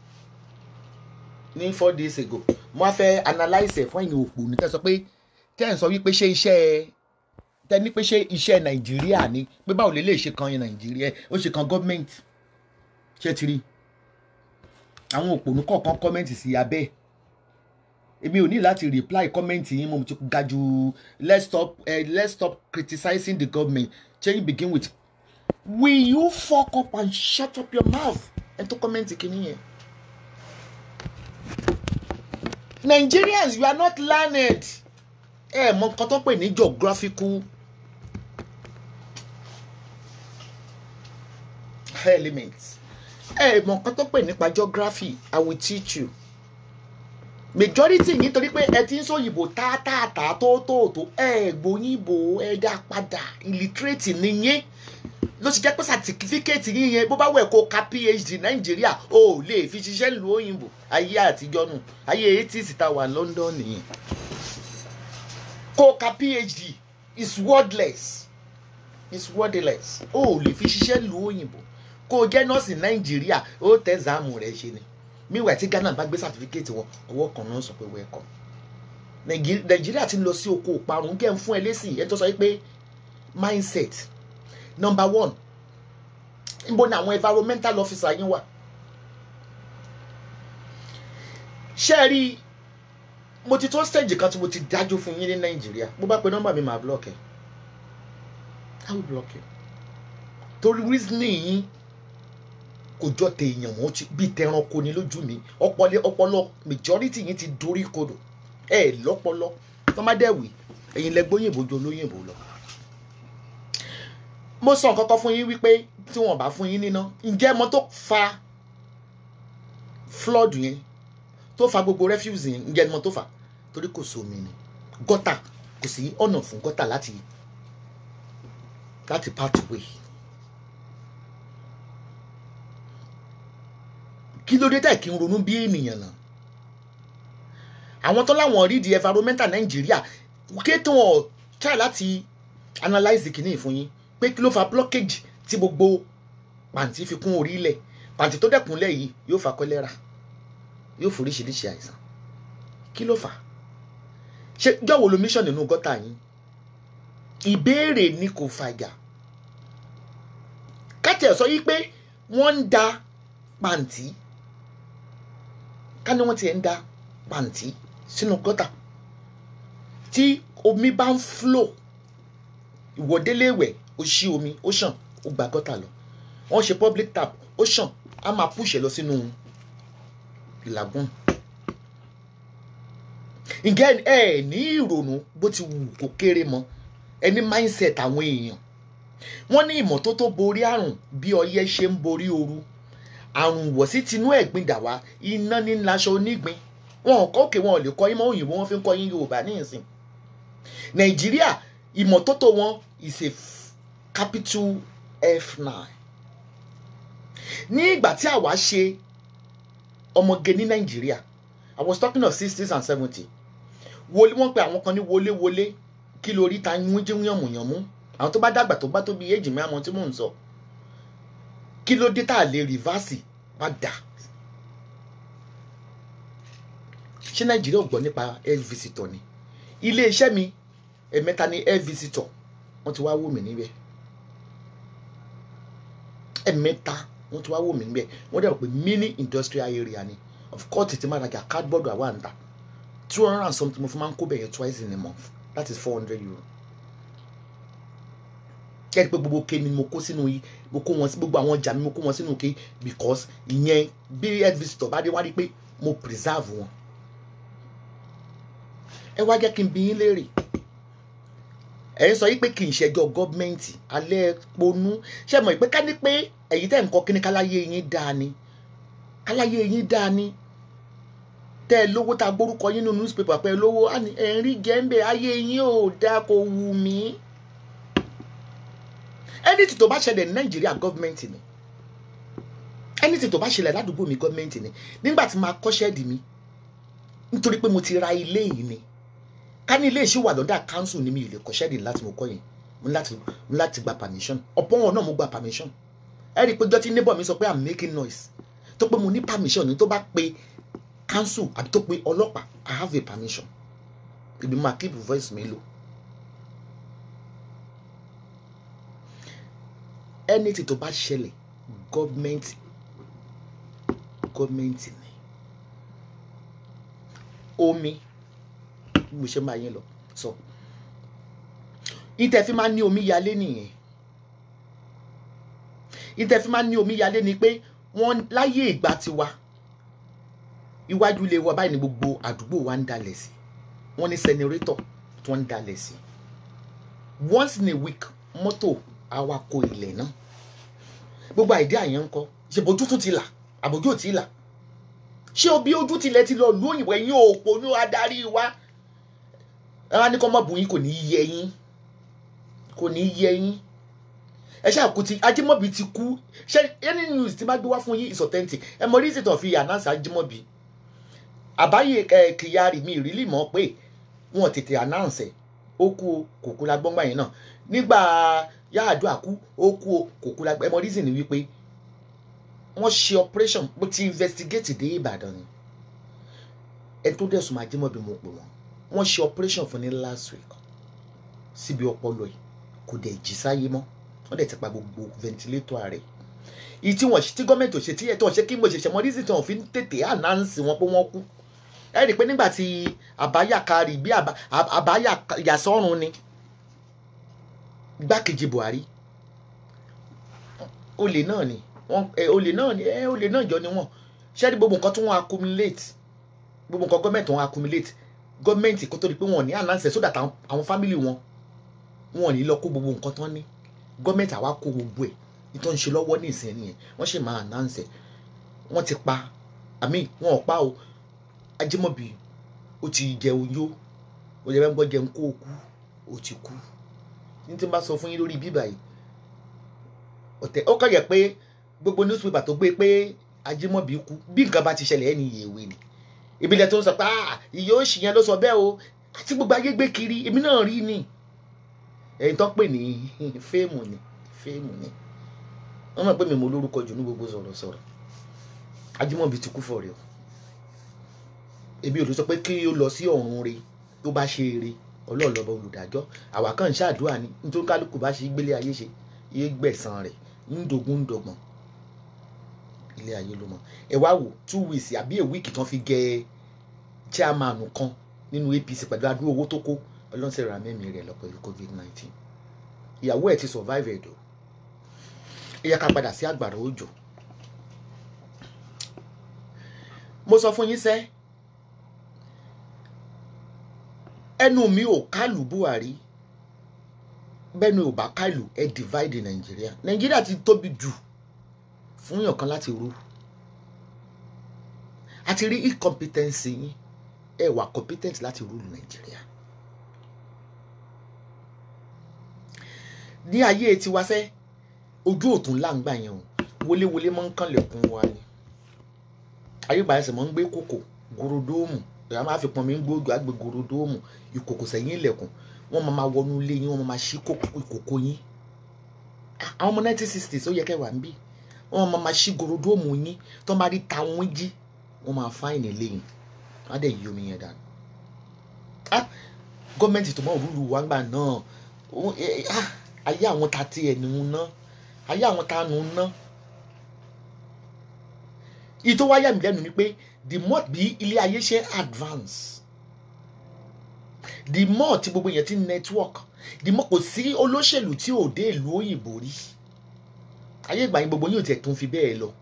ní four days ago mo á fẹ́ analyse ẹ̀ fún ẹ̀yin òpó ní tẹ́ sọ pé tẹ́ ẹ̀ ń sọ wípé ṣé iṣẹ́ tẹ́ ní pé ṣé iṣẹ́ nàìjíríà ni pé báwo lè lè ṣe kan yẹn nàìjíríà ó ṣe kan gọ́ọ̀mẹ̀ntì ṣé ti rí àwọn òpònú kọ̀ọ̀kan kọ́mẹ́ǹtì sí abẹ́ èmi ò ní láti reply kọ́mẹ́ǹtì yín mo ti ga jù let's stop uh, let's stop criticizing the government change begin with will you fuck up and shut up your mouth ẹ tó kọ́mẹ́ǹtì kìíní yẹn. Nigerians you are not learned ẹ mọ nǹkan tó pè ní geographical elements ẹ mọ nǹkan tó pè nípa geography I will teach you majority yìí torí pé ẹ ti ń sòyìnbó táàtàtà tó tó tó ẹ gbóyìnbó ẹ dá padà illiterate nìyẹn ló ti jẹ́ pé certificate yín yẹn bó bá wẹ̀ kó ka phd nàìjíríà o ò lè fi ṣiṣẹ́ lu òyìnbó ayé àtijọ́ nù ayé eighties ta wà london nìyẹn kó ka phd is wordless is wordless o ò lè fi ṣiṣẹ́ lu òyìnbó kó o jẹ́ nọ́ọ̀sì nàìjíríà ó tẹ̀ záàmù rẹ̀ ṣe ni meanwhile tí ghana bá gbé certificate wọn ọwọ́ kan náà sọ pé welcome Nàìjí- nàìjíríà ti lọ sí oko ìparun kẹ́ ń fún ẹ lésì ẹ tó sọ pé mindset number one níbo ni àwọn environmental officer yín wà ṣé ẹ rí i mo ti tó stage kan tí mo ti dájú fún yín ní nàìjíríà bó bá pe nọ́mbà mi máa block ẹ i will block you torí reasoning yín kò jọ tèèyàn mọ́ ti bíi tẹranko ni lójú mi ọpọlọ ọpọlọ majority yín ti dorí kodò ẹ lọ́pọlọ tọ́mádẹ́wì ẹ̀yin lẹ gbóyìnbó ju olóyìnbó lọ. mo sọ nǹkan kan fún yín wípé tí wọ́n bá fún yín níná ǹjẹ́ mo tó fa flood yẹn tó fa gbogbo refuse yẹn ǹjẹ́ mo tó fa torí kò sómi ni gọ́tà kò sí ọ̀nà fún gọ́tà láti láti pathway. kí ló dé tẹ̀ kí n ronú bí ènìyàn náà àwọn tó láwọn rí di environmental nàìjíríà kí tó wọn try láti analyse kìíní fún yín pé kí ló fa blockage tí gbogbo pàǹtí fi kún orí ilẹ̀ pàǹtí tó dẹ̀kúnlẹ̀ yìí yóò fa kọ́lẹ́rà yóò foríṣiríṣi àìsàn kí ló fà á ṣé jọ̀wọ́ lo mission nínú gọ́tà yín ìbéèrè ni kò fàjà kátẹ̀ sọ yí pé wọ́n ń da pàǹtí ká ní wọ́n ti ẹ̀ ń da pàǹtí sínú gọ́tà tí omi bá ń flow ìwọ́déléwẹ̀ ó ṣí omi ó ṣàn ó gba gọ́tà lọ wọ́n ṣe public tap ó ṣàn á máa push ẹ̀ lọ sínú lagoon ǹjẹ́ ẹ ẹ̀ ní ìrònú bó ti wù kó kéré mọ́ ẹ ní mindset àwọn èèyàn wọ́n ní ìmọ́tótó borí àrùn bí ọyẹ́ ṣe ń borí ooru àrùn wọ̀sí tinú ẹ̀gbin dà wá iná ní laṣọ onígbin wọn ò kọ́ òkè wọn ò lè kọ́ ìmọ̀ òyìnbó wọn fi ń kọ́ yín yorùbá ní ìsìn nàìjíríà ìmọ́tótó wọn is a f- capital f9 ní ìgbà tí àwa ṣe ọmọge ní nàìjíríà i was talking of sixties and seventy wọlé wọn pe àwọn kan ní wọléwọlé kí lórí ta yún jí yànmùyànmú àwọn tó bá dàgbà tó bá tó bí èjì mi àmọ́ tí mò ń sọ kí ló dé tá a lè rìvásì padà ṣé nàìjíríà ò gbọ́ nípa air visitor ni ilé iṣẹ́ mi ẹ̀mẹ́ta ni air visitor wọ́n ti wá wò mí níbẹ̀ ẹ̀mẹ́ta wọ́n ti wá wò mí níbẹ̀ wọ́n dẹ̀ rò pé mini industrial area ni of course ti máa rajà cardboard àwa ń ta two hundred and something mo fi máa ń kó bẹ̀yẹn twice in a month that is four hundred euro kẹ́rì pé gbogbo ke ni mo kó sínú yìí mo kó wọn sí gbogbo àwọn ọjà mi mo kó wọn sínú ke because ìyẹn bí head visitor bá dé wá rí pé mo preserve wọn. ẹ wá jẹ́ kí n bi yín léèrè ẹ̀ ń sọ yí pé kì í ṣẹjọ́ gọ́ọ̀mẹ̀ntì alẹ́ ponú ṣe mọ̀ pé ká ní pé ẹ̀yin tẹ̀ ń kọ́ kí ni káláyé yín dáa ni káláyé yín dáa ni tẹ́ ẹ lówó tá a gbórúkọ yín nínú newspaper pé ẹ lówó ẹ̀ ń rí jẹ́ńbẹ̀ ayé yín ò dáa kò wù mí anything tó bá ṣẹlẹ̀ ní nàìjíríà gọ́ọ̀mẹ̀ntì ni anything tó bá ṣẹlẹ̀ ládùúgbò mi gọ́ọ̀mẹ̀ntì ni nígbà tí máa kọ́ ṣẹ́ẹ̀dì mi nítorí pé mo ti ra ilé yìí ni ká ní ilé ìṣí wà lọ́dà council ni mi ì lè kọ́ ṣẹ́ẹ̀dì láti mo kọ́ yẹn mo ní láti mo ní láti gba permission ọ̀pọ̀ wọn náà mo gba permission ẹ rí i pé jọ́tí neighbor mi sọ pé i'm making noise tó pé mo ní permission ni tó bá pe council àbí tó pe ọlọ́pàá i have a permission ibi máa keep voice mi lò anything tó bá ṣẹlẹ̀ gọ́ọ̀mẹ̀ntì gọ́ọ̀mẹ̀ntì ni omi bí mo ṣe máa yín lọ sọ ìtẹ̀ fi máa ní omi yalé nìyẹn ìtẹ̀ fi máa ní omi yalé ni pé wọ́n láyé ìgbà tiwa iwájú ilé wa báyìí ni gbogbo àdúgbò wa ń dalẹ̀ sí wọ́n ní sẹnirétọ̀ tó ń dalẹ̀ sí once in a week mọ́tò awakọ̀ ilẹ̀ náà gbogbo àìdí àyẹn ń kọ́ ṣe bójú tún ti là àbójú ò tí ì là ṣé obi ojú tilẹ̀ ti lọ lu òyìnbó ẹ̀yin òpó ní adarí wa ẹ wá ní kọ́ mọ́ bùn yín kò ní í yẹ yín kò ní í yẹ yín ẹ ṣáà kú ti Ajímọ̀bí ti kú ṣé any news tí bá gbé wá fún yín is authentic ẹ mọ reason tó fi announce Ajímọ̀bí àbáyé ẹ Kyari mi ìrírí mọ̀ pé wọn tètè announce ẹ ó kú o kò kú la gbọ́ngbà yẹn náà nígbà Yar'Adua kú ó kú o kò kú la gbọ́ ẹ mọ reason ni wípé wọ́n ṣe operation bó ti investigate dé Ìbàdàn ni ẹ tó dẹ̀ sùn Ajímọ̀bí mo pè wọ́n wọ́n ṣe operation fún ní last week síbi ọpọlọ yìí kò dẹ̀ jí sáyé mọ́ wọ́n dẹ̀ ti pa gbogbo ventilator rẹ̀ ìyí tí wọ́n tí gọ́ọ̀mẹ̀ntì ò ṣe tí ẹ̀tọ́ ṣe kí mo ṣẹ̀ṣẹ̀ mọ reason tí wọ́n fi ń tètè announce wọn pé wọ́n kú ẹ rí i pé nígbà tí àbáyà kárì bí àbáyà yàsọ́run ni gbákejì Buhari olè náà ni wọ́n olè náà ni ẹ olè náà jọ ni wọ́n ṣé rí gbogbo nǹkan tí wọ́n accumulate gbogbo nǹkan gọ́ọ̀mẹ̀ntì wọn accumulate gọ́ọ̀mẹ̀ntì kó tó di pé wọ́n ní announce so that àwọn family wọn wọn ò ní lọ kó gbogbo nǹkan tán ní gọ́ọ̀mẹ̀ntì àwa kó gbogbo ẹ̀ nítorí ṣe lọ́wọ́ ní ìsìn nìyẹn wọ́n ṣì máa announce wọ́n ti pa àmì wọn ò pa o Ajímọ̀bí ó ti jẹun yó ó jẹ bẹ́ẹ̀ ń gbọ́ jẹun kó o kú ó ti kú ní tí n bá sọ fún yín lórí bíbà yìí ọ̀tẹ̀ ó kàn yẹ pé gbogbo newspaper tó gbé pé Ajímọ̀bí kú bí nǹkan bá ti ṣẹlẹ̀ ẹni ìyèwé ni ìbílẹ̀ tó ń sọ pé ìyá òṣì yẹn ló sọ bẹ́ẹ̀ o àti gbogbo ayé gbé kiri èmi náà rí ni ẹ̀yin tó pè ní fíìmù ni fíìmù ni wọ́n mọ̀ pé mi mo lórúkọ jù ní gbogbo sọ̀rọ̀sọ̀rọ̀ Ajímọ̀bí ti kú fọ̀rẹ́ o èmi ò lè sọ pé kí ó lọ sí ọ̀run re tó bá ṣe eré ọlọ́ọ̀lọ́bọ olùdájọ́ àwa kàn ń ṣàdúrà ni nítorí kálukú bá ṣe gbélé ayé ṣe yé gbẹ̀san rẹ̀ ń dogun ń dọgbọ̀n ilé ayé ló mọ ẹ wá wò two weeks àbí a week tán fi gẹ chairman kan nínú APC pẹ̀lú adúrú owó tó kó ọlọ́sẹ̀ ra mẹ́mí rẹ̀ lọ pẹ̀lú covid nineteen ìyàwó ẹ̀ ti survive ẹ̀dọ̀ ẹ yẹ ká padà sí àgbàrá òjò mo sọ fún yín sẹ́ ẹnu mi ò kálù Buhari bẹ́ẹ̀ni ò bá kálù ẹ divide Nàìjíríà Nàìjíríà ti tóbi jù fún yàn kan láti rú àti rí incompetency yín ẹ wà competent láti rúlu Nàìjíríà ní ayé tiwa sẹ́ ojú òtún láǹgbà yẹn o wọléwọlé máa ń kànlẹ̀kùn wa ni ayébáyé ẹsẹ̀ máa ń gbé kòkò gorodóòmù ìyá máa fi pọn mi ń gbóòdù àgbè gorodóòmù ìkòkò sẹ́yìn ilẹ̀kùn wọ́n máa wọnú ilé yín wọ́n máa ṣí ìkòkò yín àwọn ọmọ 1960s ó yẹ kẹwàá ń bí wọ́n máa máa ṣí gorodóòmù yín tó máa rí tàwọn jí wọ́n máa fáìnì ilé yín wọ́n á dẹ̀ yí omi yẹn dànù gọ́ọ̀mẹ̀ntì tó mọ̀ rúlu wa gbà náà ayé àwọn ta ti ẹ̀ nù ná ayé àwọn ta nù ná ìtò wáyà mi lẹ́nu ni pé the more bí ilé ayé ṣe advance the more tí gbogbo yẹn ti network the more kò sí olóṣèlú tí ò dé ìlú òyìnbó rí ayé ìgbà yẹn gbogbo yóò tiẹ̀ tún fi bẹ́ẹ̀ lọ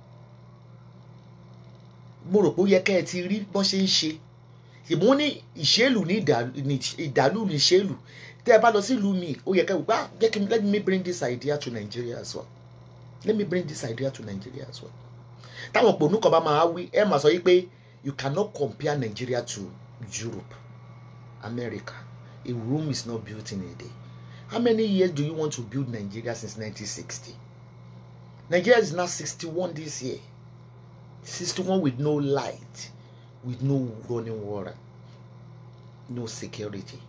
mo rò pé ó yẹ kẹ́ ẹ ti rí bọ́n ṣe ń ṣe ìmú ní ìṣèlú ní ìdàlú ní ìṣèlú tẹ́ ẹ bá lọ sí ìlú mi ó yẹ kẹ́ ẹ wò pé jẹ́ kí let me bring this idea to Nigeria as well let me bring this idea to Nigeria as well táwọn òpònú kan bá máa wí ẹ máa sọ yìí pé you cannot compare Nigeria to Europe America a room is not built in a day how many years do you want to build Nigeria since 1960 Nigeria is now 61 this year 61 with no light with no running water no security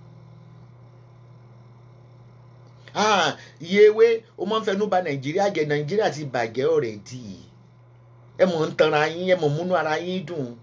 ah iyewe o máa ń fẹnu bà Nàìjíríà jẹ́ Nàìjíríà ti bàjẹ́ already ẹ mọ̀ ń tanra yín ẹ mọ̀ múnú ara yín dùn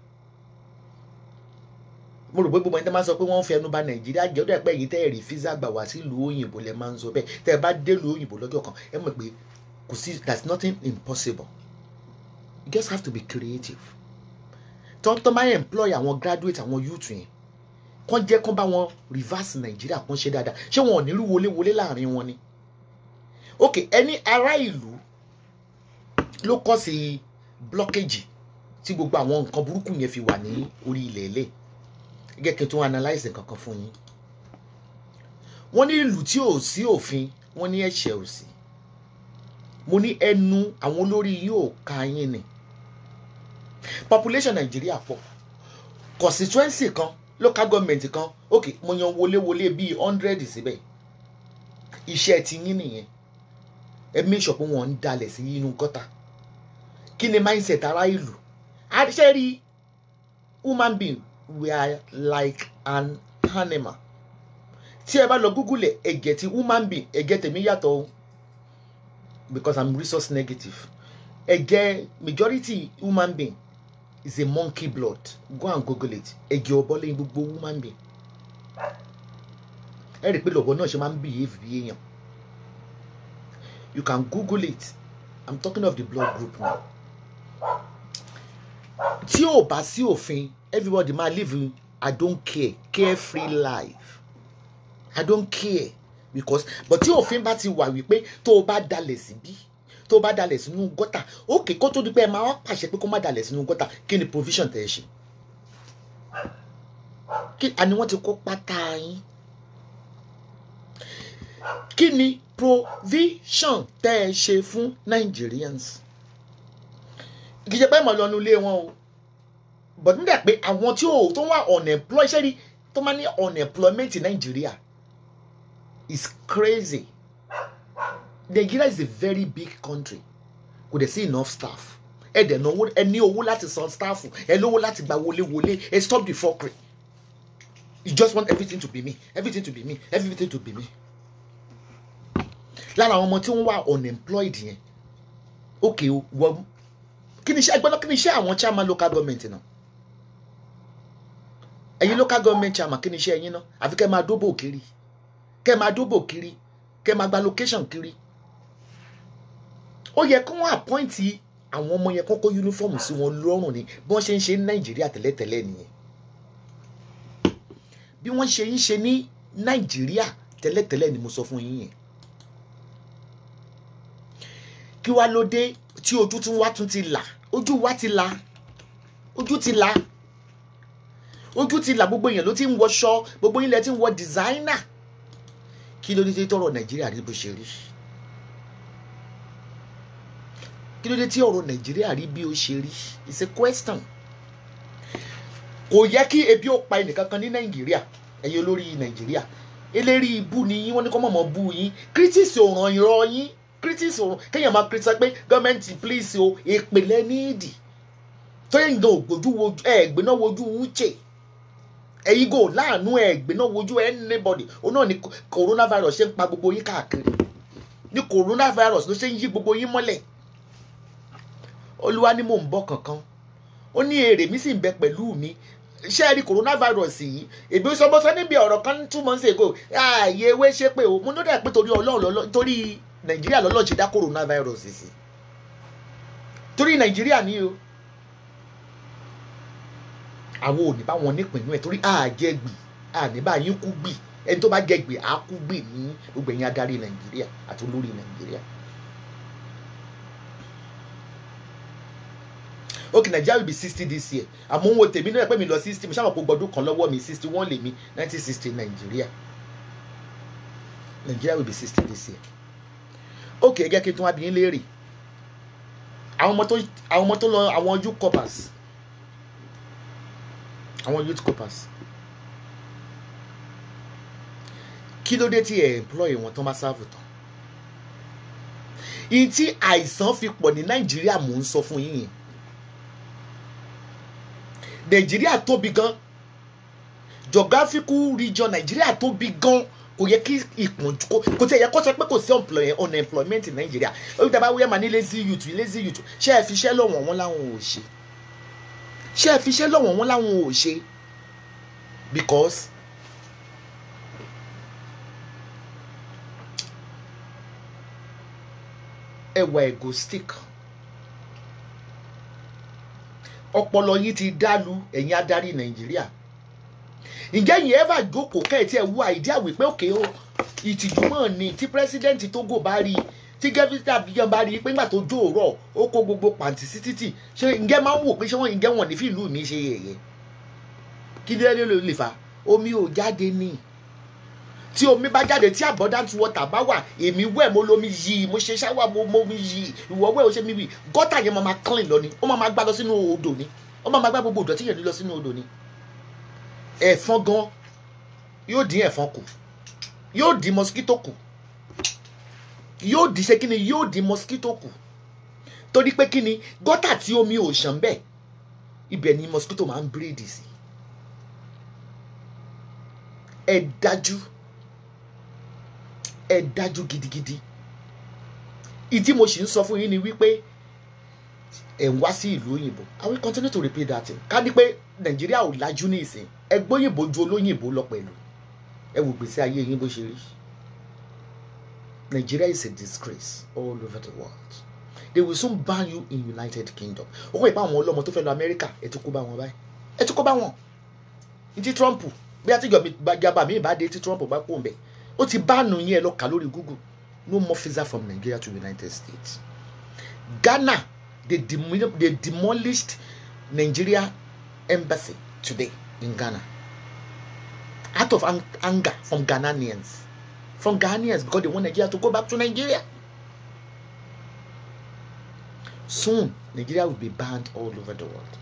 mo rò pé gbogbo ẹni tẹ́ máa sọ pé wọ́n ń fẹnu bà Nàìjíríà jẹ́ ó dẹ̀ pé èyí tẹ́ ẹ̀ rí físà gbà wá sílùú òyìnbó lẹ máa ń sọ bẹ́ẹ̀ tẹ́ ẹ bá délùú òyìnbó lọ́jọ́ kan ẹ mọ̀ pé kò sí that's nothing impossible you just have to be creative tọ́ntọ́ máa employ àwọn graduate àwọn youth yẹn kán jẹ́ kán bá wọn reverse Nàìjíríà kán ṣe dáadáa ṣé wọn ò ní rú wọléwọlé láàrin wọn ni ok ẹni ará ìlú ló kọ́ sí blockage tí gbogbo àwọn nǹkan burúkú yẹn fi wà ní orí ilẹ̀ ilẹ̀ gẹ́gẹ́ kí n tún analyse kankan fún yín wọ́n ní ìlú tí ò sí òfin wọ́n ní ẹ̀ṣẹ̀ ò sí mo ní ẹnu àwọn olórí yóò ka yín ni population nàìjíríà pọ̀ constituency kan local government kan ok mo yan wọléwọlé bíi hundred síbẹ̀ iṣẹ́ ti yín nìyẹn ẹ make sure pé wọ́n ń dalẹ̀ sí inú gọ́tà kí ni mindset ará ìlú àṣẹ rí human being we are like an animal tí ẹ bá lọ google ẹ ẹ̀jẹ̀ ti human being ẹ̀jẹ̀ tèmi yàtọ̀ o because i'm resource negative ẹ̀jẹ̀ majority human being is a monkey blood go and google it ẹ̀jẹ̀ ọ̀bọ lẹ́yìn gbogbo human being ẹ rí i pé lọ́bọ náà ṣe máa ń behave bí èèyàn you can google it i'm talking of the blood group now tí ò bá sí òfin everybody máa live i don't care carefree life i don't care because but tí òfin bá ti wà wípé tó o bá dalẹ̀ síbí tó o bá dalẹ̀ sínú gọ́tà ókè kó tó di pé ẹ máa wá pàṣẹ pé kó má dalẹ̀ sínú gọ́tà kí ni provision tẹ̀ ẹ ṣe kí àní wọ́n ti kó pátá yín kí ni provision tẹ́ ẹ ṣe fún Nigerians kì í ṣe pé mọ̀ lọ́nu ilé wọn o but nígbà pé àwọn tí ò tó wà unemployed ṣé rí tó máa ní unemployment in Nigeria is crazy Nigeria is a very big country kò dẹ̀ sí enough staff ẹ dẹ̀ náwó ẹ ní owó láti san staff ẹ lówó láti gba wọléwọlé ẹ stop the fuckery you just want everything to be me everything to be me everything to be me lára àwọn ọmọ tí wọ́n wà unemployed yẹn ok wọ́n kí ni iṣẹ́ ẹgbẹ́ náà kí ni iṣẹ́ àwọn chairman local government náà ẹ̀yin local government chairman kí ni iṣẹ́ ẹ̀yin náà àfi kẹ́ máa dóbò kiri kẹ́ máa dóbò kiri kẹ́ máa gba location kiri ó yẹ kí wọ́n appoint àwọn ọmọ yẹn kọ́kọ́ uniform sí wọn lọ́rùn ni bí wọ́n ṣe ń ṣe ní nàìjíríà tẹ́lẹ̀tẹ́lẹ̀ nìyẹn bí wọ́n ṣe ń ṣe ní nàìjíríà tẹ́lẹ̀tẹ́lẹ̀ ni mo sọ fún yín yẹn kí wá ló dé tí ojú tún wá tún ti là ojú wa ti là ojú ti là ojú ti là gbogbo èèyàn ló ti ń wọṣọ gbogbo yín lẹ ti ń wọ designer kí ló dé tí tọrọ nàìjíríà rí bó ṣe rí kí ló dé tí ọ̀rọ̀ nàìjíríà rí bí ó ṣe rí it's a question kò yẹ kí ebi ó pa ẹnìkankan ní nàìjíríà ẹ̀yin olórí nàìjíríà eléri ibú ni yín wọ́n ní kọ́ mọ̀mọ́ bú yín critics ò ràn ìrọ̀ yín critics ò kéèyàn máa criticize pé gọ́ọ̀mẹ̀ntì please o ìpìlẹ̀ níìdì tóyẹ̀ ń gan ògbójú wojú ẹ̀ gbéná wojú uche ẹ̀yin gò láàánú ẹ̀ gbéná wojú anybody ó náà ni coronavirus ṣe ń pa gbogbo yín káàkiri ní coronavirus ló ṣe ń yí gbogbo yín mọ́lẹ̀ olúwa ni mò ń bọ̀ kankan ó ní èrè mi sì ń bẹ pẹ̀lú mi ṣé ẹ rí coronavirus yìí èmi sọmọsọ níbi ọ̀rọ̀ kan two months ago ààyè ewé ṣe pé o mo ní dẹ̀ pé torí ọlọ́run torí nàìjíríà lọ́lọ́run ṣe dá coronavirus sí torí nàìjíríà ni o àwọn ò ní bá wọn nípìnlẹ̀ ẹ̀ torí àjẹgbì àní bá yín kú gbì ẹni tó bá jẹgbì á kú gbì ní gbogbo ẹ̀yin adarí nàìjíríà àti olórí nàìjíríà. ok Nigeria will be sixty this year àmọ́ òun wo tèmi náà pé mi lọ sixty mo ṣàmọ̀ pé gbọdún kan lọ́wọ́ mi sixty one lèmi nineteen sixty Nigeria Nigeria will be sixty this year ok ẹ jẹ́ kí n tún wá bí yín léèrè àwọn ọmọ tó àwọn ọmọ tó lọ àwọn youth corpers àwọn youth corpers kí ló dé tí ẹ employ wọn tó máa sáàbù tán ìyí tí àìsàn fi pọ̀ ní Nàìjíríà mò ń sọ fún yín yẹn nàìjíríà tóbi gan geographical region nàìjíríà tóbi gan kò yẹ kí ìpọ́njú kò kò tí ẹ yẹ kó sọ pé kò sí unemployment in nàìjíríà ó dábàá wíyá máa ní lazy youth lazy youth ṣé ẹ fi iṣẹ́ lọ́wọ́ wọn láwọn ò ṣe ṣé ẹ fi iṣẹ́ lọ́wọ́ wọn láwọn ò ṣe because ẹ wà egoistic ọpọlọ yín ti dálu ẹ̀yin adarí nàìjíríà ǹjẹ́ yìí ever jókòó kẹ́ẹ̀tì ẹ̀ wú àìdíà wípé òkè o ìtìjú mọ̀ ni tí pírẹ́sídẹ́ǹtì Togo bá rí i tí gẹ́fíńtì Abidjan bá rí i pé nígbà tó jó òrọ̀ ó kó gbogbo pàǹtí sí títì ṣé ǹjẹ́ máa ń wò pé ṣé wọ́n ǹjẹ́ wọ́n ní fìlú mi ṣe yẹ̀yẹ́ kí ló lè lè fà omi ò jáde ní tí omi bá jáde tí abundant water bá wà èmi wẹ̀ mo lomi yìí mo ṣe ṣáwà mo mo mi yìí ìwọ wẹ̀ o ṣe mi wì gọ́tà yẹn máa ma clean lọ ni ó máa ma gbá lọ sínú odò ni ó máa ma gbá gbogbo ìdọ̀tí yẹn lọ sínú odò ni ẹ̀fọn gan yóò dín ẹ̀fọn kù yóò dín mosquito kù yóò dín ṣe kíni yóò dín mosquito kù torí pé kíni gọ́tà tí omi ò ṣàn bẹ́ẹ̀ ibẹ̀ ni mosquito máa ń bírèdì sí ẹ dájú ẹ dájú gidigidi ìdí mo sì ń sọ fún yín ni wípé ẹ ń wá sí ìlú òyìnbó I will continue to repeat that thing ká ní pé nàìjíríà ò lajú ní ìsìn ẹ gbóyìnbó ju olóyìnbó lọ pẹ̀lú ẹ wò gbèsè ayé yín bó ṣe rí Nigeria is a disgrace all over the world they will soon ban you in United Kingdom ó kọ́ ìpá àwọn ọlọ́mọ tó fẹ́ lọ Amẹ́ríkà ẹ ti kó bá wọn báyìí ẹ ti kó bá wọn ní ti Trump bí àtijọba mi bá dé tí Trump bá pò ń bẹ̀ ó ti bánu yín ẹ lọ kà lórí Google no more visa from Nigeria to United States Ghana they, dem they demolished Nigeria embassy today in Ghana out of ang anger from Ghanaians from Ghanaians because they want Nigeria to go back to Nigeria soon Nigeria will be banned all over the world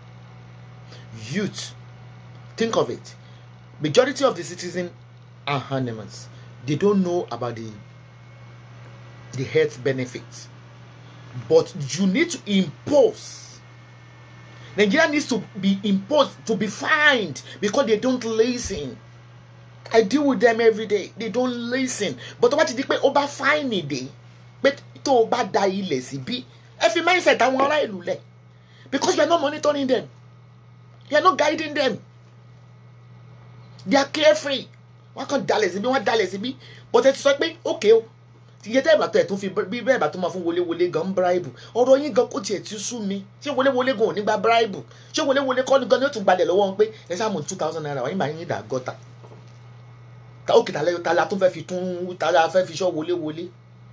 youth think of it majority of the citizens are animals they don't know about the the health benefits but you need to impose nigeria needs to be imposed to be fined because they don't listen i deal with them every day they don't listen but tó bá ti di pé ó bá fáìnì dé pé tó o bá da ilẹ̀ síbí ẹ fi mindset àwọn ará ìlú lẹ̀ because you are not monitoring them you are not guiding them they are carefree wọn kàn dalẹ̀ síbí wọn dalẹ̀ síbí but ẹ ti sọ pé okay o iye tẹ́ ìbàtọ̀ ẹ̀ tún fi bí bẹ́ẹ̀ bá tó máa fún wọléwọlé gan bribe ọ̀rọ̀ yín gan kò tiẹ̀ ti sú mi ṣé wọléwọlé gan ò ní gba bribe ṣé wọléwọlé kọ́ ni gan ni ó tún gbalẹ̀ lọ́wọ́ wọn pé ẹ sáà mú two thousand naira wọ́n yín máa yín dà gọ́ta ta ó kìtà lẹ́yìn ta la tún fẹ́ fi tún ta la fẹ́ fi ṣọ́ wọléwọlé.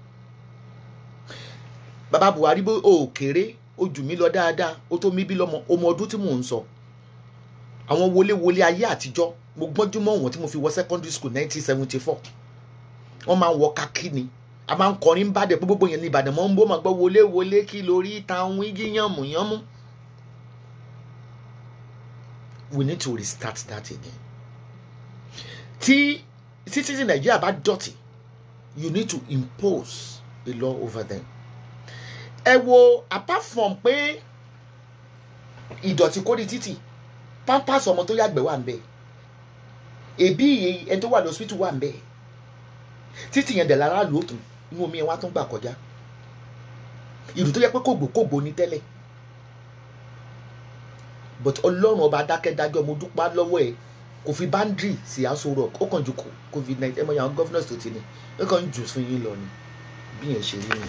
bàbá Buhari bó o kéré o jù mí lọ dáadáa o tó mi bí lọ́mọ ọmọ ọdún tí mò ń sọ àwọn wọléwọlé ayé àtijọ́ mo gbọ́njú mọ́ wọn tí mo fi wọ secondary school nineteen seventy four wọ́n máa ń wọ kakí ni a máa ń kọrin bá dẹ̀ pé gbogbo yẹn ní Ìbàdàn mọ́ ń bó máa gbọ́ wọlé wọlé kí lórí táwọn igi yànmù yànmù. we need to restart that again. tí citizen Nigeria bá dọ̀tí you need to impose a law over them. ẹ wo apart from pé ìdọ̀tí kórìí títì pampers ọmọ tó yàgbẹ́ wà ń bẹ̀ èbí ẹni tó wà lọ́sítù wà ń bẹ̀ títì yẹn dẹ̀ lára lò ó tún inú omi ẹ̀ wá tún gbà kọjá ìlú tó yẹ pé kògbókògbó ni tẹ́lẹ̀ but ọlọ́run ọba adákẹ́dájọ́ mo dúpẹ́ lọ́wọ́ ẹ̀ kò fi boundary sí aṣọ rock ó kàn ju covid nineteen ẹ mọ̀ yàrá governors tó ti ní ó kàn ń jù fún yín lọ ni bí yẹn ṣe rí ni.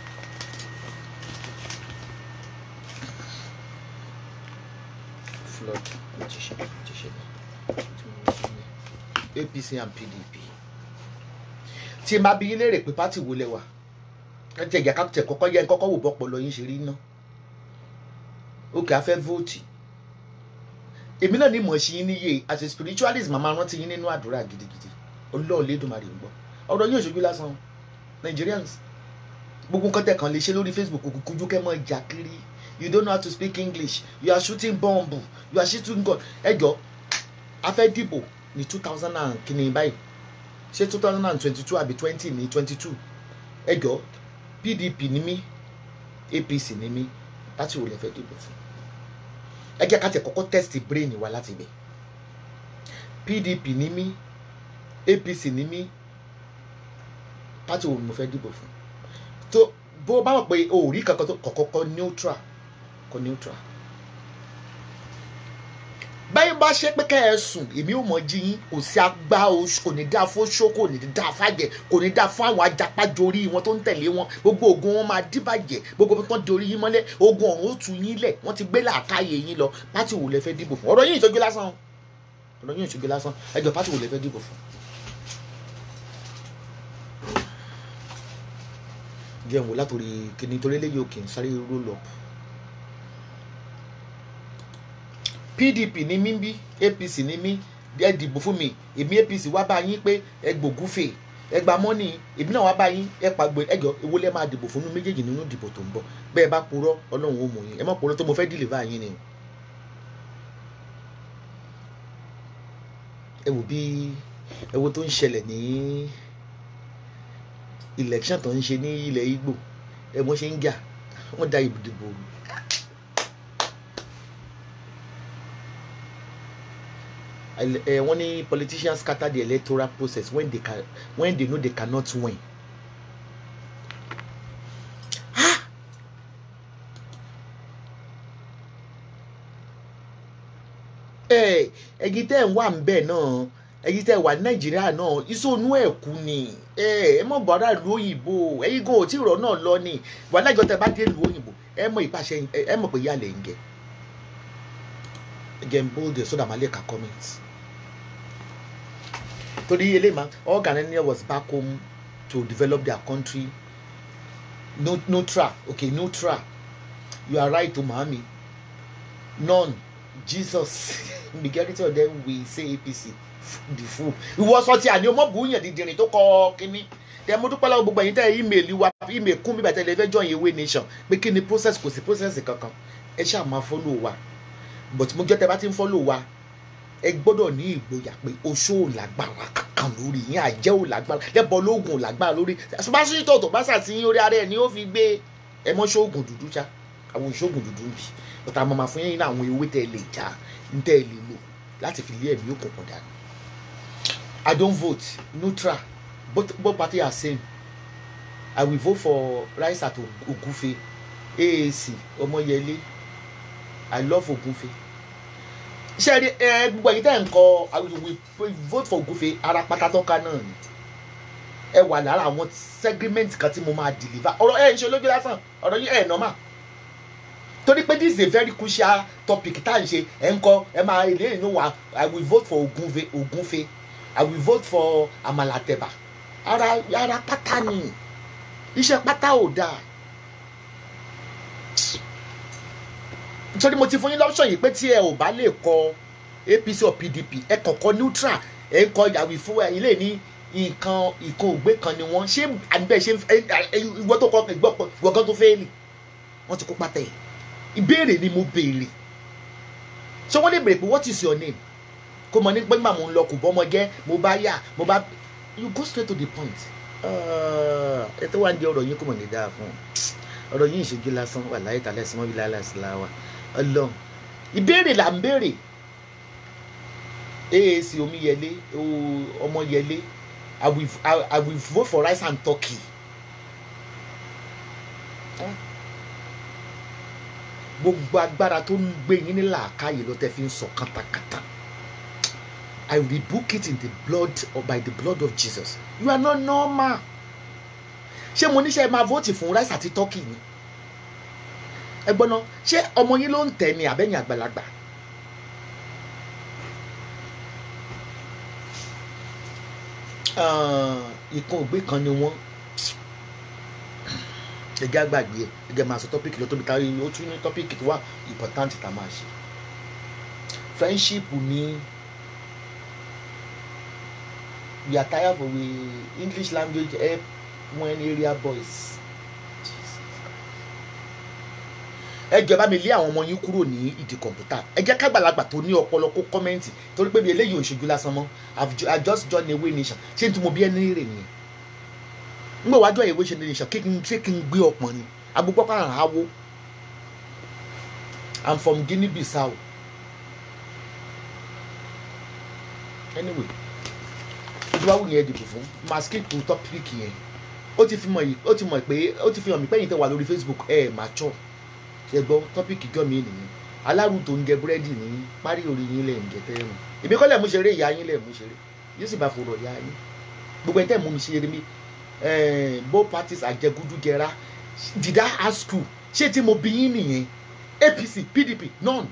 flood ti ṣe ti ṣe APC and PDP tí n bá bí yín léèrè pé pátì wo lẹ wà ẹ ti ẹ̀jẹ̀ kápẹ́tẹ̀ kọ́kọ́ yẹ kọ́kọ́ wò bọ́pọ̀ lọ yín ṣe rí ná òkè afẹ́ vóòtì èmi náà ní mọ̀ sí yín níyè as a spiritualist màmá rántí yín nínú àdúrà gidigidi Ọlọ́run lédùmarè ń gbọ́ ọ̀rọ̀ yóò ṣojú lásán Nigerians gbogbo nǹkan tẹ̀ kàn lè ṣe lórí Facebook kò kújú kẹ́ mọ́ ìjà kiri you don't know how to speak English you are shooting bomb you are shooting gun ẹ jọ afẹ́ dìbò ní two thousand and kìíní báyìí ṣé two thousand and twenty-two àbí twenty ní twenty-two ẹ jọ PDP ní mí APC ní mí láti wò lè fẹ́ dìbò fún ẹ jẹ́ ká tẹ̀ kọ́kọ́ test brain wa láti bẹ̀ PDP ní mí APC ní mí pátì wo ni mo fẹ́ dìbò fún tó bó bá mọ̀ pé o ò rí kankan tó kọ̀kọ́ kọ́ neutral kọ́ neutral báyìí bá ṣe pé kẹ́ ẹ sùn èmi ò mọ̀ jí yín kò sí agbá oṣù kò ní dá fóṣó kò ní dá fàjẹ kò ní dá fún àwọn ajapájorí wọn tó ń tẹ̀lé wọn gbogbo ogun wọn máa díbàjẹ́ gbogbo tó ń dorí yín mọ́lẹ̀ ogun ọ̀run ó tu yín lẹ̀ wọ́n ti gbé làákàyè yín lọ pátì wò lẹ fẹ́ dìbò fún ọ̀rọ̀ yín ìṣojú lásán ọ̀rọ̀ yín ìṣojú lásán ẹjọ́ pátì wò lẹ fẹ́ dìbò fún. jẹun wò látòrí kìnìún torí eléyìí òkè ń sáré roll up pdp ní mí bí apc ní mí ẹ dìbò fún mi èmi apc wá bá yín pé ẹ gbògúfè ẹ gba mọ́nì èmi náà wá bá yín ẹ pàgbé ẹjọ owó lẹ́ máa dìbò fún mi méjèèjì nínú ìdìbò tó ń bọ̀ bẹ́ẹ̀ bá purọ́ ọlọ́run ó mú yín ẹ má purọ́ tó mo fẹ́ dìlìvà yín ni. ẹ wò bí ẹ wo tó ń ṣẹlẹ̀ ní election tó ń ṣe ní ilẹ̀ Ìgbò ẹ wọ́n ṣe ń jà wọ́n da ìdìbò rú. uh, wọ́n ní politicians scatter the electoral process when they can when they know they cannot win. Ah! ẹ ẹyin tẹ́ ń wà ń bẹ̀ náà ẹyin tẹ́ wà ní nàìjíríà náà ìsọnù ẹ̀ kú ni ẹ ẹ mọ̀ bọ́dà lu òyìnbó ẹyin gan ò tí ìrọ̀ náà lọ ni wàhálà ìjọ tẹ́ bá dé lu òyìnbó ẹ mọ̀ ìpàṣẹ ẹ mọ̀ pé yálẹ̀ ń gẹ̀ again bold so that Malay can comment. Torí eléyìí máa all Ghanaians was back home to develop their country no neutral okay neutral you are right o maami none Jesus majority of them will say APC the fool ìwọ sọ ti àní ọmọ bùúyàn dídìrín tó kọ kínní tẹ mo dúpẹ́ lọ́wọ́ gbogbo ẹ̀yin tẹ́ email wa email kún bíbẹ̀ tẹ́lẹ̀ fẹ́ join Ewé Nation pé kí ni process kò sí process kankan ẹ ṣáà máa follow wa but mo jẹ́ tẹ́ bá ti ń follow wa ẹ gbọ́dọ̀ ní ìgboyà pé oṣó ò lágbára kankan lórí yín àjẹ́ ò lágbára lẹ́bọ̀ lóògùn ò lágbára lórí pásítọ̀ tó bá ṣàtìyín orí ara ẹ̀ ni ó fi gbé ẹ mọ́ ṣóògùn dúdú ṣá àwọn ìṣóògùn dúdú ń bì ọ̀tá àmọ́ máa fún yín ní àwọn ewé tẹ́ ẹ lè já ń tẹ́ ẹ lè lò láti fi lé ẹ̀mí òkùnkùn dànù. I don't vote neutral both both party are same I will vote for Raisat Ogunfe AAC Ọmọyẹlé I love Ogunfe ṣe rí ẹ gbogbo ẹ̀yin tẹ́ ń kọ we vote for Ogunfe ara pátá tọ́ka náà ni ẹ wà lára àwọn segment kan tí mo máa deliver ọ̀rọ̀ ẹ̀ ń ṣe lójú lásán ọ̀rọ̀ yìí ẹ̀ normal torí pé this is a very crucial topic tá à ń ṣe ẹ̀ ń kọ ẹ máa ilé ìnú wa I will vote for Ogunfe Ogunfe I will vote for Amalateba ara ara pátá ni iṣẹ́ pátá ò dáa nítorí mo ti fún yín lọ́pṣọ̀n yìí pé tí ẹ ò bá lè kọ APC or PDP ẹ kọ̀kọ́ neutral ẹ ń kọ yàwí fún ilé ní nǹkan ìkan ògbé kan ni wọ́n ṣé àbẹ̀ ṣe ìwọ tó kọ ìwọ kan tó fẹ́ẹ̀lì wọ́n ti kó pátá ẹ̀ ìbéèrè ni mo béèrè ṣé wọ́n lè béèrè pé what is your name kó mọ ní pé màmú ń lọ kò bọ́ ọmọ gẹ́ mo bá yà mo bá you go straight to the point ẹ tó wà ní ọ̀rọ̀ yín kò mọ̀ ní dáa fún ọ̀rọ̀ yín ìṣojú lásán wà láyé tàlẹ́ sí mọ́bí láìláìsí láwà ọlọ́run ìbéèrè là ń béèrè AAC omiyẹlé ọmọyẹlé I will, I, I will vote for rice and turkey. gbogbo agbára tó ń gbé yín ní làákàyè ló tẹ́ fi ń sọ kátàkátà I rebuke it in the blood or by the blood of Jesus you are not normal ṣé mo níṣẹ́ máa vote fún rice àti turkey ni ẹ gbọ́n náà ṣé ọmọ yín ló ń tẹ̀ ní àbẹ́yìn àgbàlagbà ìkan ògbé kan ni wọ́n ẹgẹ́ àgbàgbé ẹ ẹgẹ́ máa sọ tọ́pìkì lọ tóbi tárí ó tún ní tọ́pìkì tó wà important tá a máa ṣe friendship ni we are tired of the English language help when area boys ẹ jọ̀ọ́ bá mi lé àwọn ọmọ yín kúrò ní ìdí kọ̀ǹpútà ẹ jẹ́ kágbàlagbà tó ní ọpọlọ kó kọ́mẹ́ǹtì torí pé mi eléyìí ò ṣojú lásán mọ́ i just join Ewé Nation ṣé n tí mo bí ẹni rè nìyẹn n gbọ́ wájú Ewé Nation kí n ṣé kí n gbé ọpọ́n ni agbógbó kan àwọ i'm from Guinea Bissau anyway ojú wa wù yẹn dìbò fún máa skip to topic yẹn ó ti fi mọ̀ yìí ó ti mọ̀ pé ó ti fi hàn mí pé ẹ̀yin tẹ́ wà lórí Facebook ẹ̀ máa chọ̀ ṣe gbọ́ tọ́pìkì jọ mi nìyẹn alárù tó ń jẹ búrẹ́dì ní parí orí yín lẹ̀ ń jẹ tẹ́ mu èmi kọ́ lẹ̀ mú ṣeré ìyá yín lẹ̀ mú ṣeré yóò sì bá fòrò ìyá yín gbogbo ẹ̀ tẹ́ mú mi ṣeré mi both parties àjẹgúdú jẹra did I ask you ṣé tí mo bí yín nìyẹn APC PDP none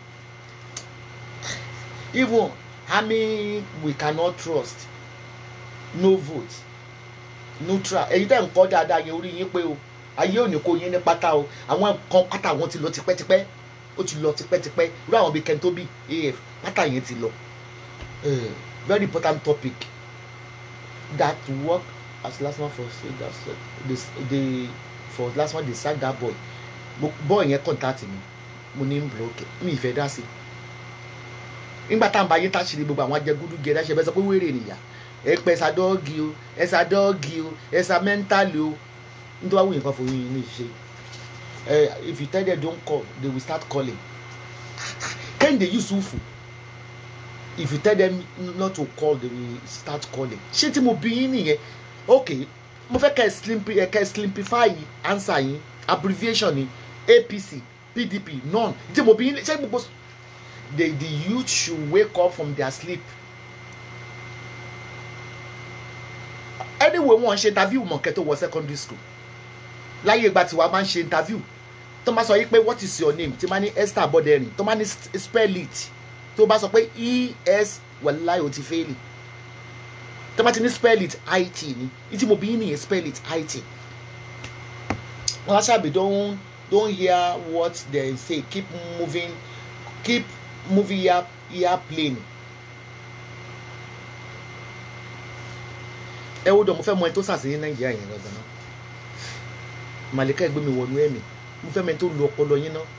even army we cannot trust no vote neutral èyí tẹ́ ń kọ́ dáadáa yẹn orí yín pé o ayé òní kò yín ní pátá o àwọn kan pátá wọn ti lọ tipẹ́tipẹ́ ó ti lọ tipẹ́tipẹ́ irú àwọn bíi kẹ́ńtóbì af pátá yẹn ti lọ very important topic that work as last man for say that the the for last man dey sack that boy boy yẹn contact mi mo ní block mi ìfẹ́ dá sí nígbà tá à ń bá yé táṣìírí gbogbo àwọn ajẹgúdú gẹ̀ẹ́dá ṣe bẹ́ẹ̀ sọ pé wéèrè nìyà ẹ pẹ́ ẹ̀sà dọ́ọ̀gì o ẹ̀sà dọ́ọ̀gì o ẹ̀sà mẹ́ńtálì o nítorí wàá wù yín kan fún yín ní ìṣe ẹ if you tell them don't call they will start calling kẹ́hìndé yusufu if you tell them not to call they will start calling ṣé tí mo bí yín nìyẹn ok mo fẹ́ kẹ́ ẹ slimpi ẹ kẹ́ ẹ slimpify answer yín abbreviation ni apc pdp none tí mo bí yín ṣé gbogbo the the youth should wake up from their sleep anyway wọn ṣe interview mọ̀kẹ́ tó wọ secondary school láyé ìgbà tí wàá máa ń ṣe interview tó máa sọ yí pé what is your name tí máa ní esther abọ́dẹ̀rìn tó máa ní spell it tó bá sọ pé es wàláì ò ti fẹ́ẹ̀lì tó bá ti ní spell it it ni ìtí mo bí yín nìyẹn spell it it wọn ṣàbí don don hear what they say keep moving keep moving ear airplane ẹ wo dọ̀ mo fẹ́ mọ ẹni tó sàṣẹ ní nàìjíríà yẹn lọ́dọ̀ náà màlíkà ẹgbẹ́ mi wọnú ẹ̀mí mo fẹ́ mọ ẹni tó lu ọpọlọ yín náà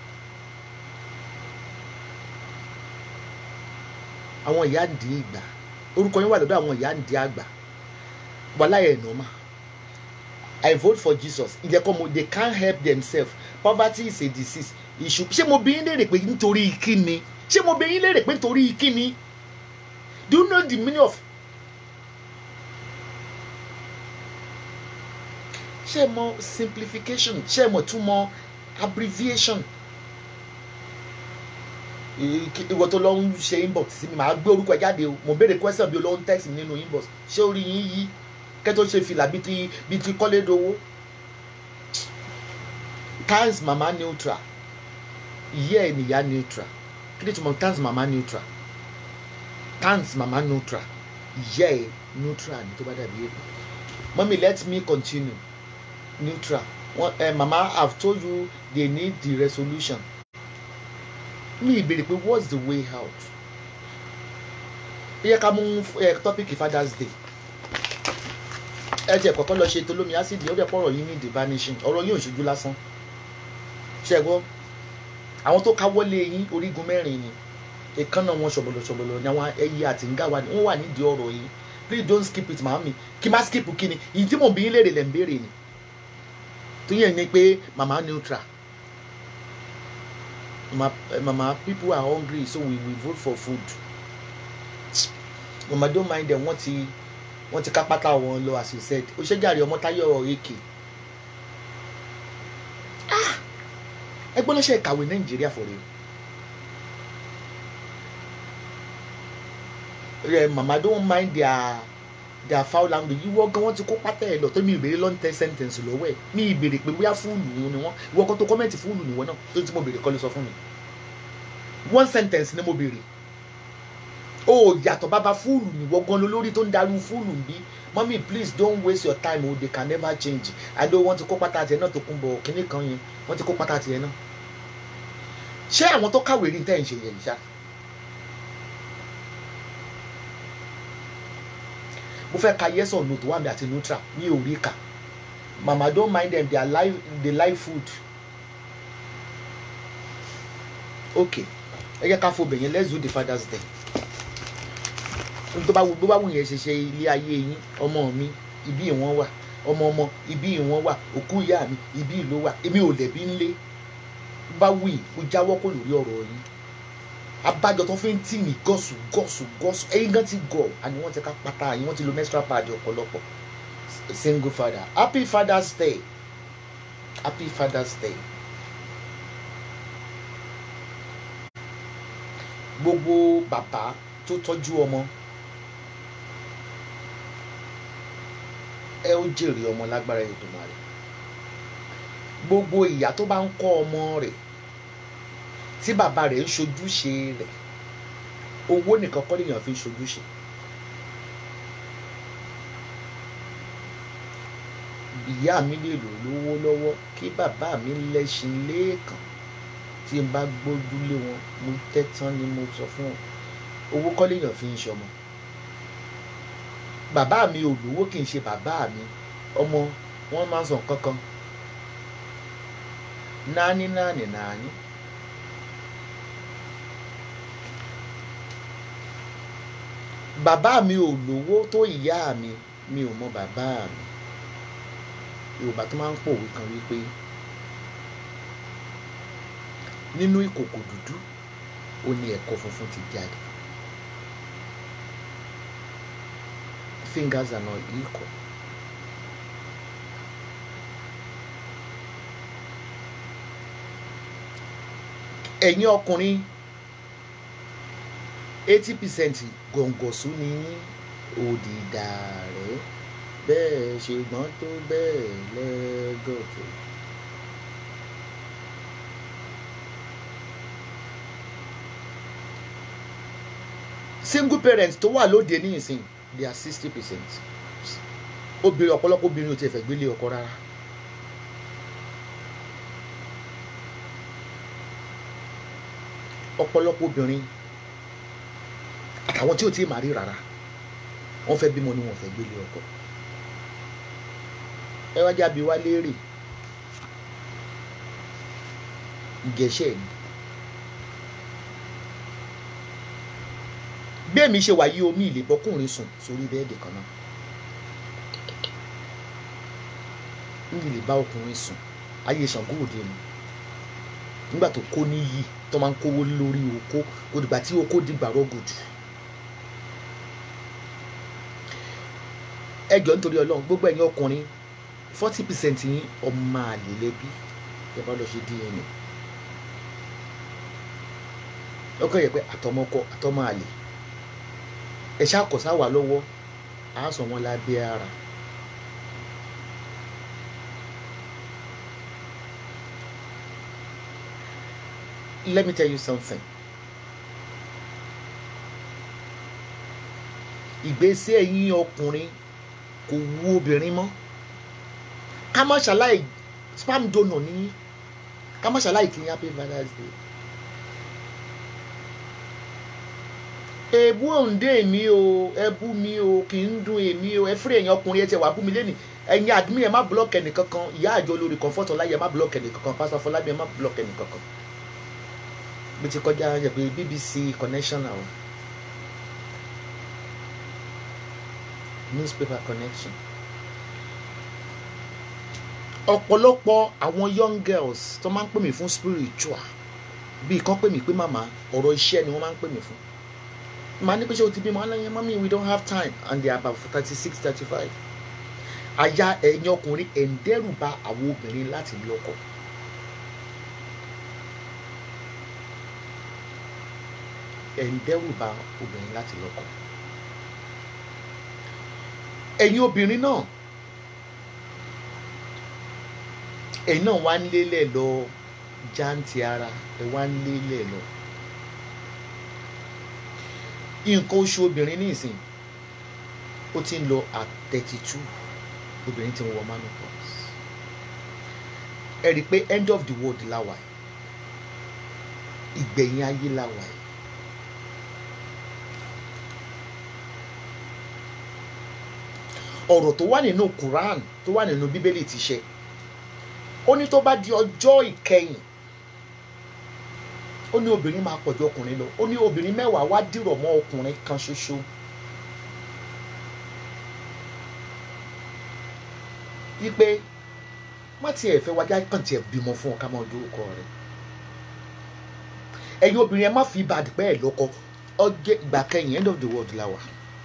àwọn ìyá ń di ìgbà orúkọ yín wà lọ́dọ̀ àwọn ìyá ń di àgbà wàláyé ẹ̀ nọ́mà I vote for Jesus ìjẹ́kọ́ mo they can't help themselves poverty is a disease ìṣù ṣé mo bí yín léèrè pé nítorí kíni ṣé mo bí yín léèrè pé nítorí kíni do you know the meaning of ṣé ẹ mọ̀ simplification ṣé ẹ mọ̀ túmọ̀ abbreviation ìwọ tó lọ ń ṣe inbox sí mi màá gbé orúkọ ẹ jáde o mo béèrè question bí o lọ ń text mi nínú inbox ṣé orí yín yí kẹ́ tó ṣe fìlà bíi ti bíi ti kọ́lédowó times mama neutral ìyá ẹ̀ nìyá neutral kí ni túmọ̀ times mama neutral times mama neutral ìyá ẹ̀ neutral ni tó bá dàbí èpè mọ́mí let me continue neutral one, uh, mama have told you they need the resolution mi ìbéèrè pé what's the way out ẹ yẹ ká mú tọ́pìkì father's day ẹ tiẹ̀ kọ́kọ́ lọ ṣe tolómi ásídì ó dẹ̀ pọ̀ ọ̀rọ̀ yín ní the vanishing ọ̀rọ̀ yín ò ṣojú lásán ṣe gbọ́ àwọn tó káwọ́lé yín orígun mẹ́rin ni ìkànnà wọn ṣọ̀bọ̀lọ̀ ṣọ̀bọ̀lọ̀ ni àwọn ẹyẹ àti nga wa ni wọ́n wà nídìí ọ̀rọ̀ yín please don't skip it màámi kí má skip kí ni ìyí tí mò ń bí yín léèrè lẹ̀ ń béèrè ni tó yẹn ni pé mama neutral mama, mama people are hungry so we we vote for food mama don't mind them wọ́n ti wọ́n ti ká pátá wọn lọ as you said ó ṣe jàre ọmọ táyọ̀ èkè ẹgbẹ́ lọ́sẹ̀ kàwé nàìjíríà for real rẹ mama don't mind their their foul language ìwọ gan wọn ti kó pátá ẹ lọ tó mi ìbéèrè long ten sentence lọ́wọ́ ẹ mi ìbéèrè pé bóyá fúlù wọn ni wọn ìwọ kan tó kọ́mẹ̀ntì fúlù ni wọn náà tó ti mo béèrè kọ́ ló sọ fún mi one sentence ni mo béèrè o yàtọ̀ bàbá fúlù ni wọ́n gan lórí tó ń darú fúlù bí mọ́mí please don't waste your time o they can never change i know wọ́n ti kó pátá tiẹ̀ náà tó kún bọ̀ kínní kan yẹn wọ́n ti kó pátá tiẹ̀ náà ṣé àwọn tó kàwé rí tẹ́ ẹ̀ ń ṣe yẹn ṣá mo fẹ́ ka yes or no tó wà mí àti neutral mi ò rí kà mama don't mind them they are live they live food okay ẹ jẹ́ ká fo bẹ̀yẹn let's do the father's day tó bá wù bó bá wù yẹn ṣe ṣe ilé ayé yín ọmọ mi ibi ìwọ̀n wà ọmọ ọmọ ibi ìwọ̀n wà òkú ìyá mi ibi ìlú wà èmi ò lẹ̀bi ńlé bá wù yìí kó jáwọ́ kó lórí ọ̀rọ̀ yín abájọ tó fi ń tì mí gọ̀sù gọ̀sù gọ̀sù ẹ̀yin gan ti gọ̀ àní wọ́n ti ká pátá yín wọ́n ti lo menstrual pad ọ̀pọ̀lọpọ̀ single father happy father's day happy father's day gbogbo bàbá tó tọ́jú ọmọ ẹ ó jèrè ọmọ lágbára Èdùmàrè gbogbo ìyá tó bá ń kọ́ ọmọ rẹ̀ tí bàbá rẹ̀ ń ṣojúṣe rẹ̀ owó nìkan kọ́ lèèyàn fi ń ṣojúṣe ìyá mi lè lò lówó lọ́wọ́ kí bàbá mi lẹ́ṣin lẹ́ẹ̀kan tí n bá gbójúlé wọn mo tẹ́tán ni mo sọ fún wọn owó kọ́ lèèyàn fi ń ṣọmọ bàbá mi ò lówó kì í ṣe bàbá mi ọmọ wọn máa ń sọ nǹkan kan náání náání náání. bàbá mi ò lówó tó ìyá mi mi ò mọ bàbá mi yorùbá tó máa ń pòwe kan wípé nínú ìkòkò dúdú ó ní ẹ̀kọ́ funfun ti jáde fingers are not equal. ẹ̀yin ọkùnrin eighty percent gọ̀ǹgọ̀sù ni òdìdá rẹ̀ bẹ́ẹ̀ ṣe gbọ́n tó bẹ́ẹ̀ lẹ́gọ̀tò. single parents tó wà lóde ní ìsìn they are sixty percent obìnrin ọ̀pọ̀lọpọ̀ obìnrin ò tiẹ̀ fẹ́ gbélé ọkọ rárá. ọ̀pọ̀lọpọ̀ obìnrin àtàwọn tí ò tí ì máa rí rárá wọ́n fẹ́ bímọ ni wọ́n fẹ́ gbélé ọkọ ẹ wá jábí wá léèrè gẹ̀ẹ́sẹ̀ ni bí èmi ṣe wà yí omi ìlè bọkùnrin sùn sórí bẹ́ẹ̀dì kan náà mi ìlè bá ọkùnrin sùn ayé Ṣàngó òde mi nígbà tó kó níyì tó máa ń kówó lórí oko kò dìgbà tí oko dìgbà rọgùdù ẹjọ nítorí Ọlọ́run gbogbo ẹ̀yin ọkùnrin forty percent yín ọmọ àlè lẹbi ẹ bá lọ ṣe DNA ọkọ yẹ pé àtọmọkọ àtọmọ àlè ẹ ṣàkóso àwà lọ́wọ́ àá sọ wọn lábẹ́ ara. let me tell you something. ìgbésí ẹ̀yin ọkùnrin kò wú obìnrin mọ́ ká má ṣàlàyé spam donor ní ká má ṣàlàyé kí n happy father's day. èébú òǹdè mi o ẹbú mi o kì í dùn èmi o ẹ fúri ẹ̀yin ọkùnrin ẹ ti wà bú mi lẹ́nìí ẹ̀yin admin ẹ má blọọkì ẹnìkankan ìyá àjọ olórí comfort ọláyẹ ẹ má blọọkì ẹnìkankan pásítọ̀ fọlábí ẹ má blọọkì ẹnìkankan bí ti kọjá yẹ pé BBC connection àwọn newspaper connection ọ̀pọ̀lọpọ̀ àwọn young girls tó máa ń pè mí fún spiritual bí kan pè mí pé màmá ọ̀rọ̀ iṣẹ́ ni wọ́n máa ń pè mí fún màá ní pé ṣé o ti bímọ aláyẹ mọ́mí we don't have time and they are about thirty six thirty five àyà ẹ̀yin ọkùnrin ẹ̀ ń dẹ́rù bà àwọn obìnrin láti lọ́kọ. ẹ̀ ń dẹ́rù bà obìnrin láti lọ́kọ. ẹ̀yin obìnrin náà ẹ̀yin náà wá ń lélẹ̀ lọ jáǹtì ara ẹ̀ wá ń lélẹ̀ lọ. nǹkan oṣù obìnrin ní ìsìn ó ti ń lọ at thirty two obìnrin ti ń wọ menopause ẹ rí i pé end of the world la wà ìgbẹ̀yìn ayé la wà yìí. ọ̀rọ̀ tó wà nínú Quran tó wà nínú Bíbélì ti ṣẹ ó ní tó bá di ọjọ́ ìkẹyìn ó ní obìnrin máa pọ̀jù ọkùnrin lọ ó ní obìnrin mẹ́wàá wá dìrọ̀ mọ́ ọkùnrin kan ṣoṣo. wípé má tiẹ̀ fẹ́ wájà kàn tiẹ̀ bímọ fún ọ ká máa dórúkọ rẹ̀ ẹ̀yin obìnrin ẹ má fi ibà àdìpẹ́ ẹ̀ lọ́kọ ọjọ́ ìgbà kẹyìn end of the world la wà.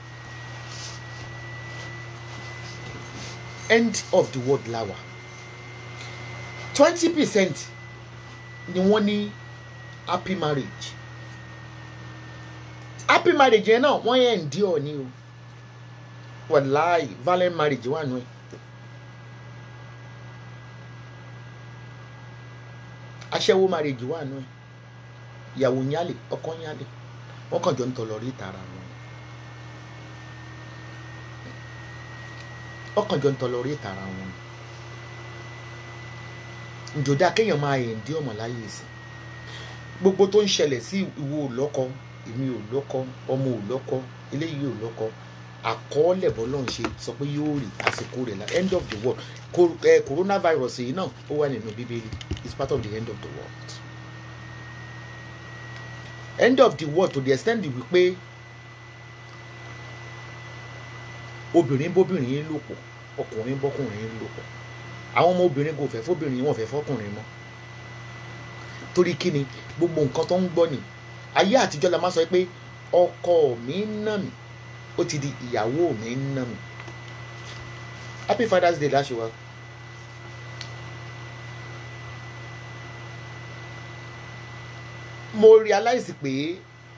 end of the world la wà twenty percent ni wọ́n ní happy marriage happy marriage yẹn náà wọ́n yẹn ń dí ọ̀ ní o wàláì violent marriage wà nù ẹ̀. aṣẹ́wó marriage wà nù ẹ̀ ìyàwó nyálè ọkọ nyálè wọ́n kàn jọ ń tọ̀lọ̀ rí tara wọn wọ́n kàn jọ ń tọ̀lọ̀ rí tara wọn njòdá kéèyàn máa yẹ̀ ń dí ọmọ láyé sí gbogbo tó ń ṣẹlẹ̀ sí ìwọ ò lọ́kọ èmi ò lọ́kọ ọmọ ò lọ́kọ eléyìí ò lọ́kọ àkọọ́lẹ̀ bọ́lọ́run ṣe sọ pé yóò rí àsìkò rẹ̀ la end of the world Co- eh, coronavirus yìí náà ó wà nínú bíbélì it's part of the end of the world end of the world to the extent wípé obìnrin bóbìnrin yín lò pọ̀ ọkùnrin bọ́kùnrin yín lò pọ̀ àwọn ọmọ obìnrin kò fẹ́ fóbìnrin wọn fẹ́ fọkùnrin mọ́ torí kí ni gbogbo nǹkan tó ń gbọ́ ni ayé àtijọ́ la máa sọ pé ọkọ mi ń nà mí ó ti di ìyàwó mi ń nà mí happy father's day láṣẹ wa. mo realize pé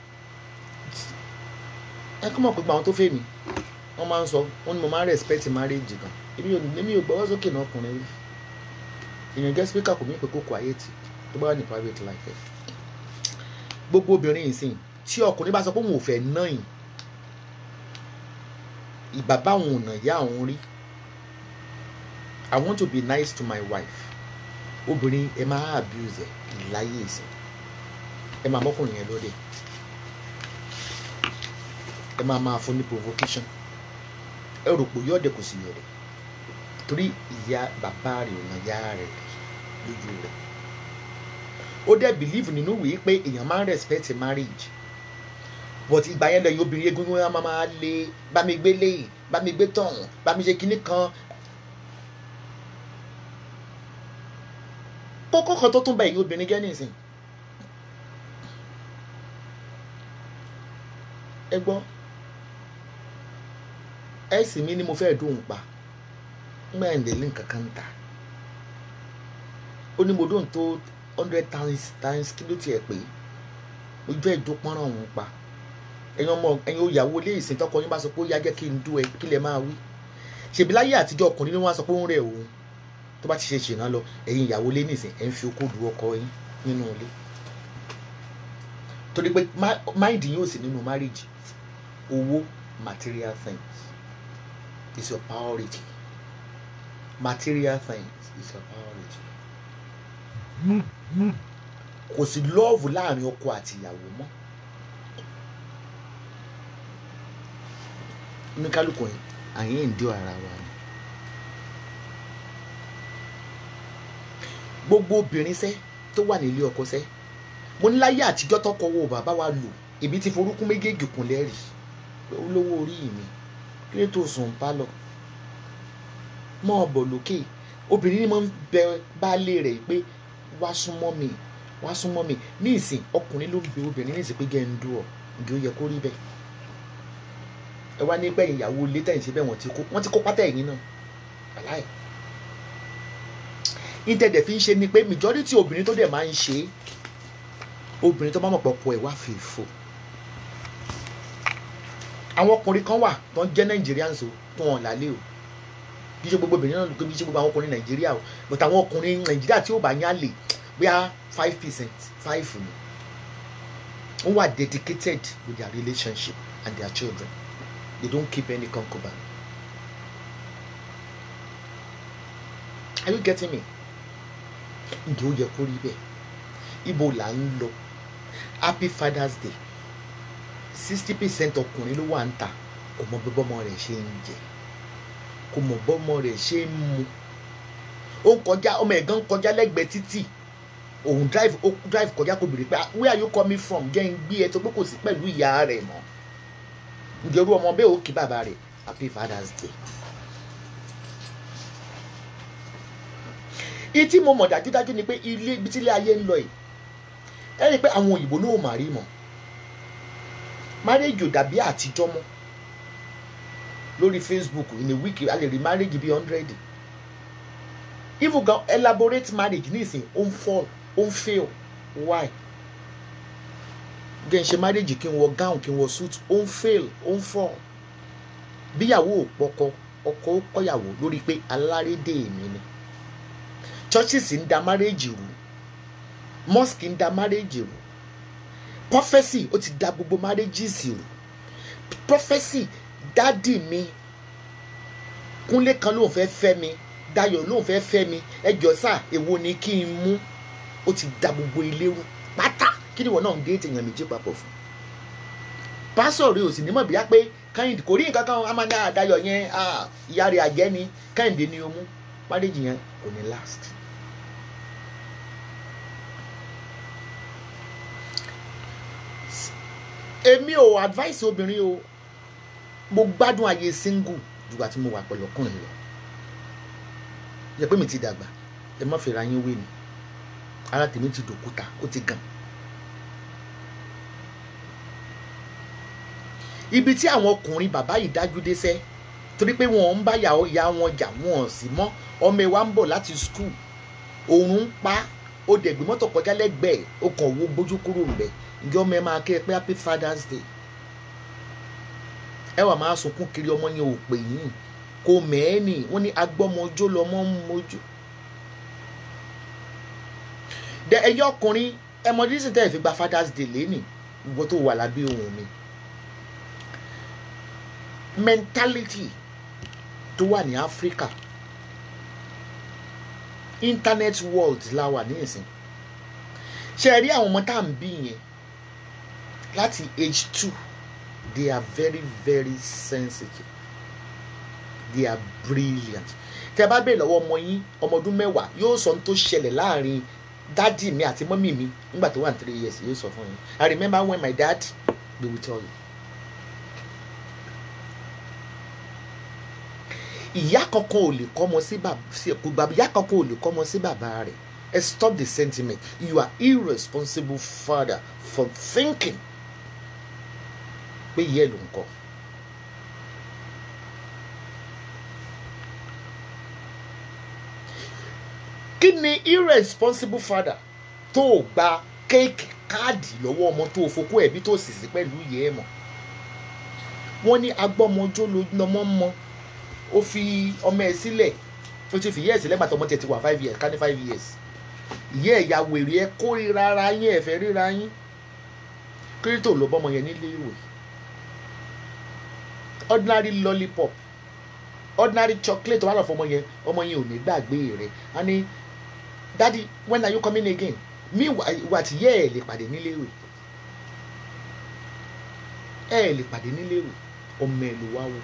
ẹ kọ́ mọ̀ pé gbogbo àwọn tó fẹ́ mi wọ́n máa ń sọ wọ́n ní mo máa ń respect marriage gan èmi ò èmi ò gbọ́wọ́ sókè náà ọkùnrin rí èèyàn jẹ́ speaker kò mí pé kó quiet tó bá wà ní private life ẹ̀ gbogbo obìnrin yìí sìn tí ọkùnrin bá sọ pé òun ò fẹ́ náà yìí ìbá báwọn ọ̀nà ìyá àwọn rí I want to be nice to my wife obìnrin ẹ máa abuse ẹ láyé ìsìn ẹ máa mọ́kùnrin yẹn lóde ẹ máa máa fún ní provocation ẹ rò pé yọ̀ọ̀dẹ̀ kò sí yọ̀ọ̀dẹ̀ torí ìyá bàbá rẹ̀ ọ̀nà ìyá rẹ̀ lójú rẹ̀ ó dẹ̀ believe nínú wèé pé èèyàn máa ń respect marriage but ìgbà yẹn lẹ́yìn obìnrin egungun yẹn máa máa lé bá mi gbé léyìí bá mi gbé tọ̀hún bá mi ṣe kinní kan kókó kan tó tún bá ẹ̀yin obìnrin jẹ́ nísìn ẹ gbọ́ ẹ sì mí ni mo fẹ́ dùn pa ńgbà ẹ̀ ń délé nǹkan kan ta ó ní mo dùn tó hundred times times kí ló tiẹ̀ pé ojú ẹ̀ dún pọ́nrán òun pa ẹ̀yin ọmọ ẹ̀yin òyàwó ilé ìsìn tọkọ yín bá sọ pé ó yá jẹ́ kí n dú ẹ kí lẹ máa wí ṣèbí láyé àtijọ́ ọkùnrin ni wọ́n á sọ pé ó ń rẹ̀ òun tó bá ti ṣe ṣìnà lọ ẹ̀yin ìyàwó ilé nìsín ẹ̀ ń fi okó du ọkọ yín nínú ilé torí pé máìdì yín ò sí nínú marriage owó material things is your priority material things is your priority kò sí lọ́ọ̀vù láàrin ọkọ àti ìyàwó mọ́ oníkálukú yẹn àyè ń dí ara wa ni gbogbo obìnrin sẹ́ tó wà nílé ọkọ sẹ́ mo ní láyé àtijọ́ tọkọ wo bàbá wa lò èmi ti forúkún méjèèjì kún lẹ́rì olówó orí mi kí ló tó sùn pálọ̀ mọ́ ọ bọ̀ lókè obìnrin ni mo ń bẹ baálé rẹ̀ pé wá súnmọ́ mi wá súnmọ́ mi ní ìsìn ọkùnrin ló ń bẹ obìnrin ní ìsìn pé gẹ́ ń dú ọ ǹjẹ́ ó yẹ kó rí bẹ́ẹ̀ ẹ wá nígbà ìyàwó ilé tẹ̀yìn síbẹ̀ wọ́n ti kó wọ́n ti kó pátá ẹ̀yìn náà aláì ìtẹ̀dẹ̀ fi ń ṣe ni pé majority obìnrin tó dẹ̀ máa ń ṣe obìnrin tó bá mọ̀ pọ̀ pọ̀ ẹ̀ wá fi fò àwọn ọkùnrin kan wà tó ń jẹ́ Nigerians o tó wọn lálé o kì í ṣe gbogbo obìnrin náà kì í ṣe gbogbo àwọn ọkùnrin Nàìjíríà o but àwọn ọkùnrin Nàìjíríà tí ó bá yán lè bóyá five percent five ni wọ́n wà dedicated with their relationship and their children they don't keep any concubine are you getting me ǹjẹ́ ó yẹ kó rí bẹ́ẹ̀ ibo là ń lọ happy father's day sixty percent ọkùnrin ló wà ń ta kò mọ bí bọ́mọ rẹ̀ ṣe ń jẹ kò mọ bọ́mọ rẹ̀ ṣe ń mu ó ń kọjá ọmọ ẹ̀gán ń kọjá lẹ́gbẹ̀ẹ́ títì òun drive ó drive kọjá kò béèrè pé where are you coming from jẹ́ ń gbé ẹ tó pé kò sí pẹ̀lú ìyá rẹ̀ mọ́ ǹjẹ́ irú ọmọ bẹ́ẹ̀ ó kí bàbá rẹ̀ happy father's day. ìtí mo mọ̀ dájúdájú ni pé ilé ibi tí ilé ayé ń lọ yìí ẹ rí i pé àwọn òyìnbó náà mà rí mọ́ marriage ò dàbí àtijọ́ mọ́ lórí Facebook in a week a lè rí marriage bíi hundred even gan elaborate marriage nísìnyí ó ń fall ó ń fail why gẹ̀ ń ṣe marriage kí n wọ gown kí n wọ suit ó ń fail ó ń fall bíyàwó ò pọkọ ọkọ ó kọyàwó lórí pé alárédè mi ni churches ń da marriage rú mosque ń da marriage rú prophecy ó ti da gbogbo marriages rú prophecy dádì mi kúnlé kan lóun fẹ́ fẹ́ mi dayọ̀ lóun fẹ́ fẹ́ mi ẹjọ́ sà èwo ni kí n mú ó ti da gbogbo ilé rú pátá kí ni wọn náà ń dé èèyàn méjì papọ̀ fún pásọ̀ rẹ ò sì ní mọ̀ bíyá pé kẹ́hìndé kò rí nǹkan kan a máa ní àdáyọ̀ yẹn ah, ìyá rẹ̀ àjẹ́ ni kẹ́hìndé ni o mú marriage yẹn kò ní last. èmi ò advice obìnrin o mo gbádùn ayé single jùgbà tí mo wà pẹ̀lú ọkùnrin lọ yẹ pé mi ti dàgbà ẹ má fẹ́ra yín wé ni ara tèmi ti dòkúta ó ti gàn. ibi tí àwọn ọkùnrin bàbá yìí dájú dé sẹ́ torí pé wọn ń bá ìyá wọn jà wọn ò sí mọ́ ọmọ ẹ wa ń bọ̀ láti skul òun ń pa ó dẹ̀ gbé mọ́tò kọjá lẹ́gbẹ̀ẹ́ ó kàn wo bójú kúrò ń bẹ̀ ǹjẹ́ ọmọ ẹ máa kẹ́ ẹ pé happy father's day ẹ wà máa sunkún kiri ọmọ yẹn ò pè yín kò mẹ́ẹ̀ẹ́nì wọ́n ní agbọ́mọjó lọmọ ń mojú. dẹ ẹyọ ọkùnrin ẹ mọ dísìn tẹ́ ẹ fi gba father's day lẹ́nì gbogbo tó wà lábẹ́ ohun mi. mentality tó wà ní Áfíríkà internet world la wà ní ìsìn ṣe rí àwọn ọmọ tá à ń bí yẹn láti age two they are very very sensitive they are brilliant tẹ bá bèèrè lọ́wọ́ ọmọ yín ọmọ ọdún mẹ́wàá yóò sọ ohun tó ṣẹlẹ̀ láàrin dádì mi àti mọ́mì mi nígbà tó wà ní three years yóò sọ fún yín I remember when my dad they will tell you. ìyá kankan ò lè kọ́mọ sí bàbá ìyá kankan ò lè kọ́mọ sí bàbá rẹ̀ ẹ stop the sentiment you are irresponsible father for thinking pé yẹ ló ń kọ́. kí ni irresponsible father tó o gba kéèkì káàdì lọ́wọ́ ọmọ tó o fokó ẹ̀bí tó sì sí pẹ̀lú ìyẹ́ ẹ̀ mọ̀ wọ́n ní agbọ́mọjó lọ́mọ mọ́ ó fi ọmọ ẹ̀ sílẹ̀ ó ti fi yẹ́ sílẹ̀ gbàtọ́ ọmọ tẹ̀ ti wà five years ká ní five years ìyẹ́ ẹ̀yà wèrè ẹ̀ kórìíra ara yín ẹ̀fẹ́ ríra yín kírítò ló bọ́mọ yẹn nílé ìwé ordinary lollipop ordinary chocolate wà lọ fún ọmọ yẹn ọmọ yẹn ò ní gbàgbé rẹ a ní daddy when are you coming again mi wà tí yẹ ẹ lè pàdé níléèwé ẹ lè pàdé níléèwé ọmọ ẹ ló wá wò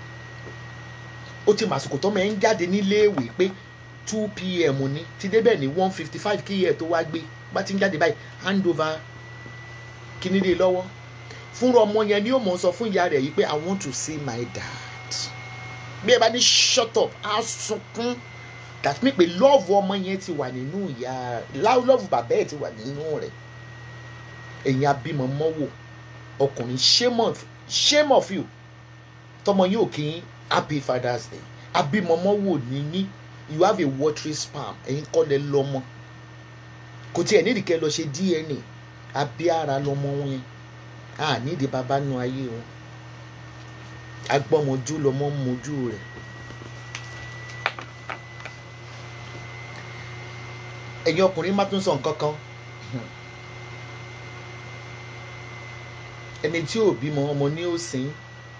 ó ti màsìkò tọmọ ẹ ń jáde níléèwé pé two pm ní ti débẹ̀ ní one fifty five kí ẹ tó wá gbé bá ti ń jáde báyìí hand over kíní lé lọ́wọ́ fúnra ọmọ yẹn ni ó mọ̀ sọ fún ìyá rẹ̀ yìí pé i want to see my dad bí ẹ bá ní shut up á sunkún that mean pé love ọmọ yẹn ti wà nínú ìyá love bàbá ẹ̀ ti wà nínú rẹ̀ ẹ̀yin abímọ mọ́wò ọkùnrin shame of shame of you tọmọ yín ò kí ń happy father's day abímọ mọ́wò níní you have a watery sperm ẹ̀yin kọ́ lẹ lọ́mọ kò tí ẹ̀ nídìí kẹ́ lọ ṣe DNA abí ara lọ́mọ wọn yẹn a nídìí bàbá nu ayé wọn agbọ́mọjú lọ́mọ mojú rẹ̀ ẹ̀yin ọkùnrin má tún sọ nǹkan kan ẹni tí ò bímọ ọmọ ní òsín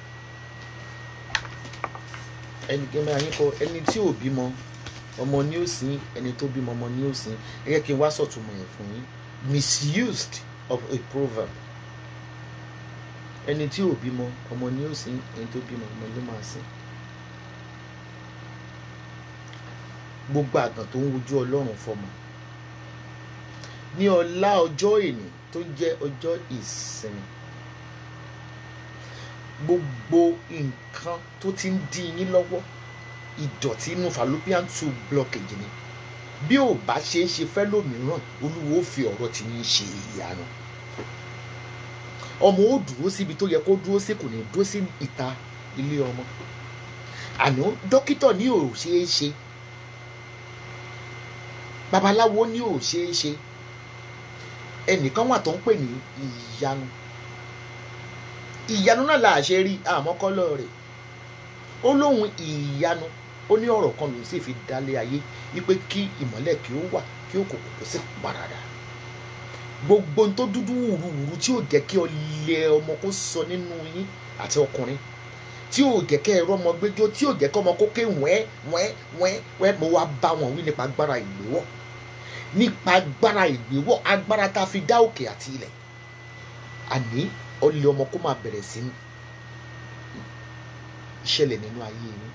ẹni kí n máa yín kọ ẹni tí ò bímọ ọmọ ní òsín ẹni tó bímọ ọmọ ní òsín ẹ yẹ kí n wá sọ̀túnmọ̀ yẹn fún yín misused of a proverb ẹni tí ò bímọ ọmọ ní òsín ẹni tó bímọ ọmọ ló máa sìn gbogbo àgàn tó ń wojú ọlọ́run fọmọ ní ọlá ọjọ́ èní tó jẹ́ ọjọ́ ìsinmi gbogbo nǹkan tó ti ń dí yín lọ́wọ́ ìdọ̀tí inú fallopian tube blockage ni bí ò bá ṣe é ṣe fẹ́ lómìíràn olúwo ó fi ọ̀rọ̀ tí yín ṣe ìyanu ọmọ ó dúró síbi tó yẹ kó dúró sí kò ní dúró sí ìta ilé ọmọ àná dókítà ní ò ṣeé ṣe babaláwo ní ò ṣeé ṣe ẹnìkan wà tó ń pè ní ìyanu ìyanu náà là ṣe rí àmọ́kọ́lọ́ rẹ̀ ó lóun ìyanu ó ní ọ̀rọ̀ kan lòún sì fi dálé ayé wípé kí ìmọ́lẹ̀ kí ó wà kí òkùnkùn kó sì paradà gbogbo ohun tó dúdú wùrúwùrú tí ò jẹ́ kí ọlẹ ọmọ kó sọ nínú yín àti ọkùnrin tí ò jẹ́ kẹ́ ẹ̀rọ ọmọ gbẹjọ́ tí ò jẹ́ kọ́ ọmọ kó ké wẹ́ẹ́ wẹ́ẹ́ wẹ́ẹ́ wẹ́ẹ́ mo wá bá wọn wí nípa agbára ìgbéwọ̀ nípa agbára ìgbéwọ̀ agbára tá a fi dá òkè àti ilẹ̀ àní ọlẹ ọmọ kó máa bẹ̀rẹ̀ sí ṣẹlẹ̀ nínú ayé yín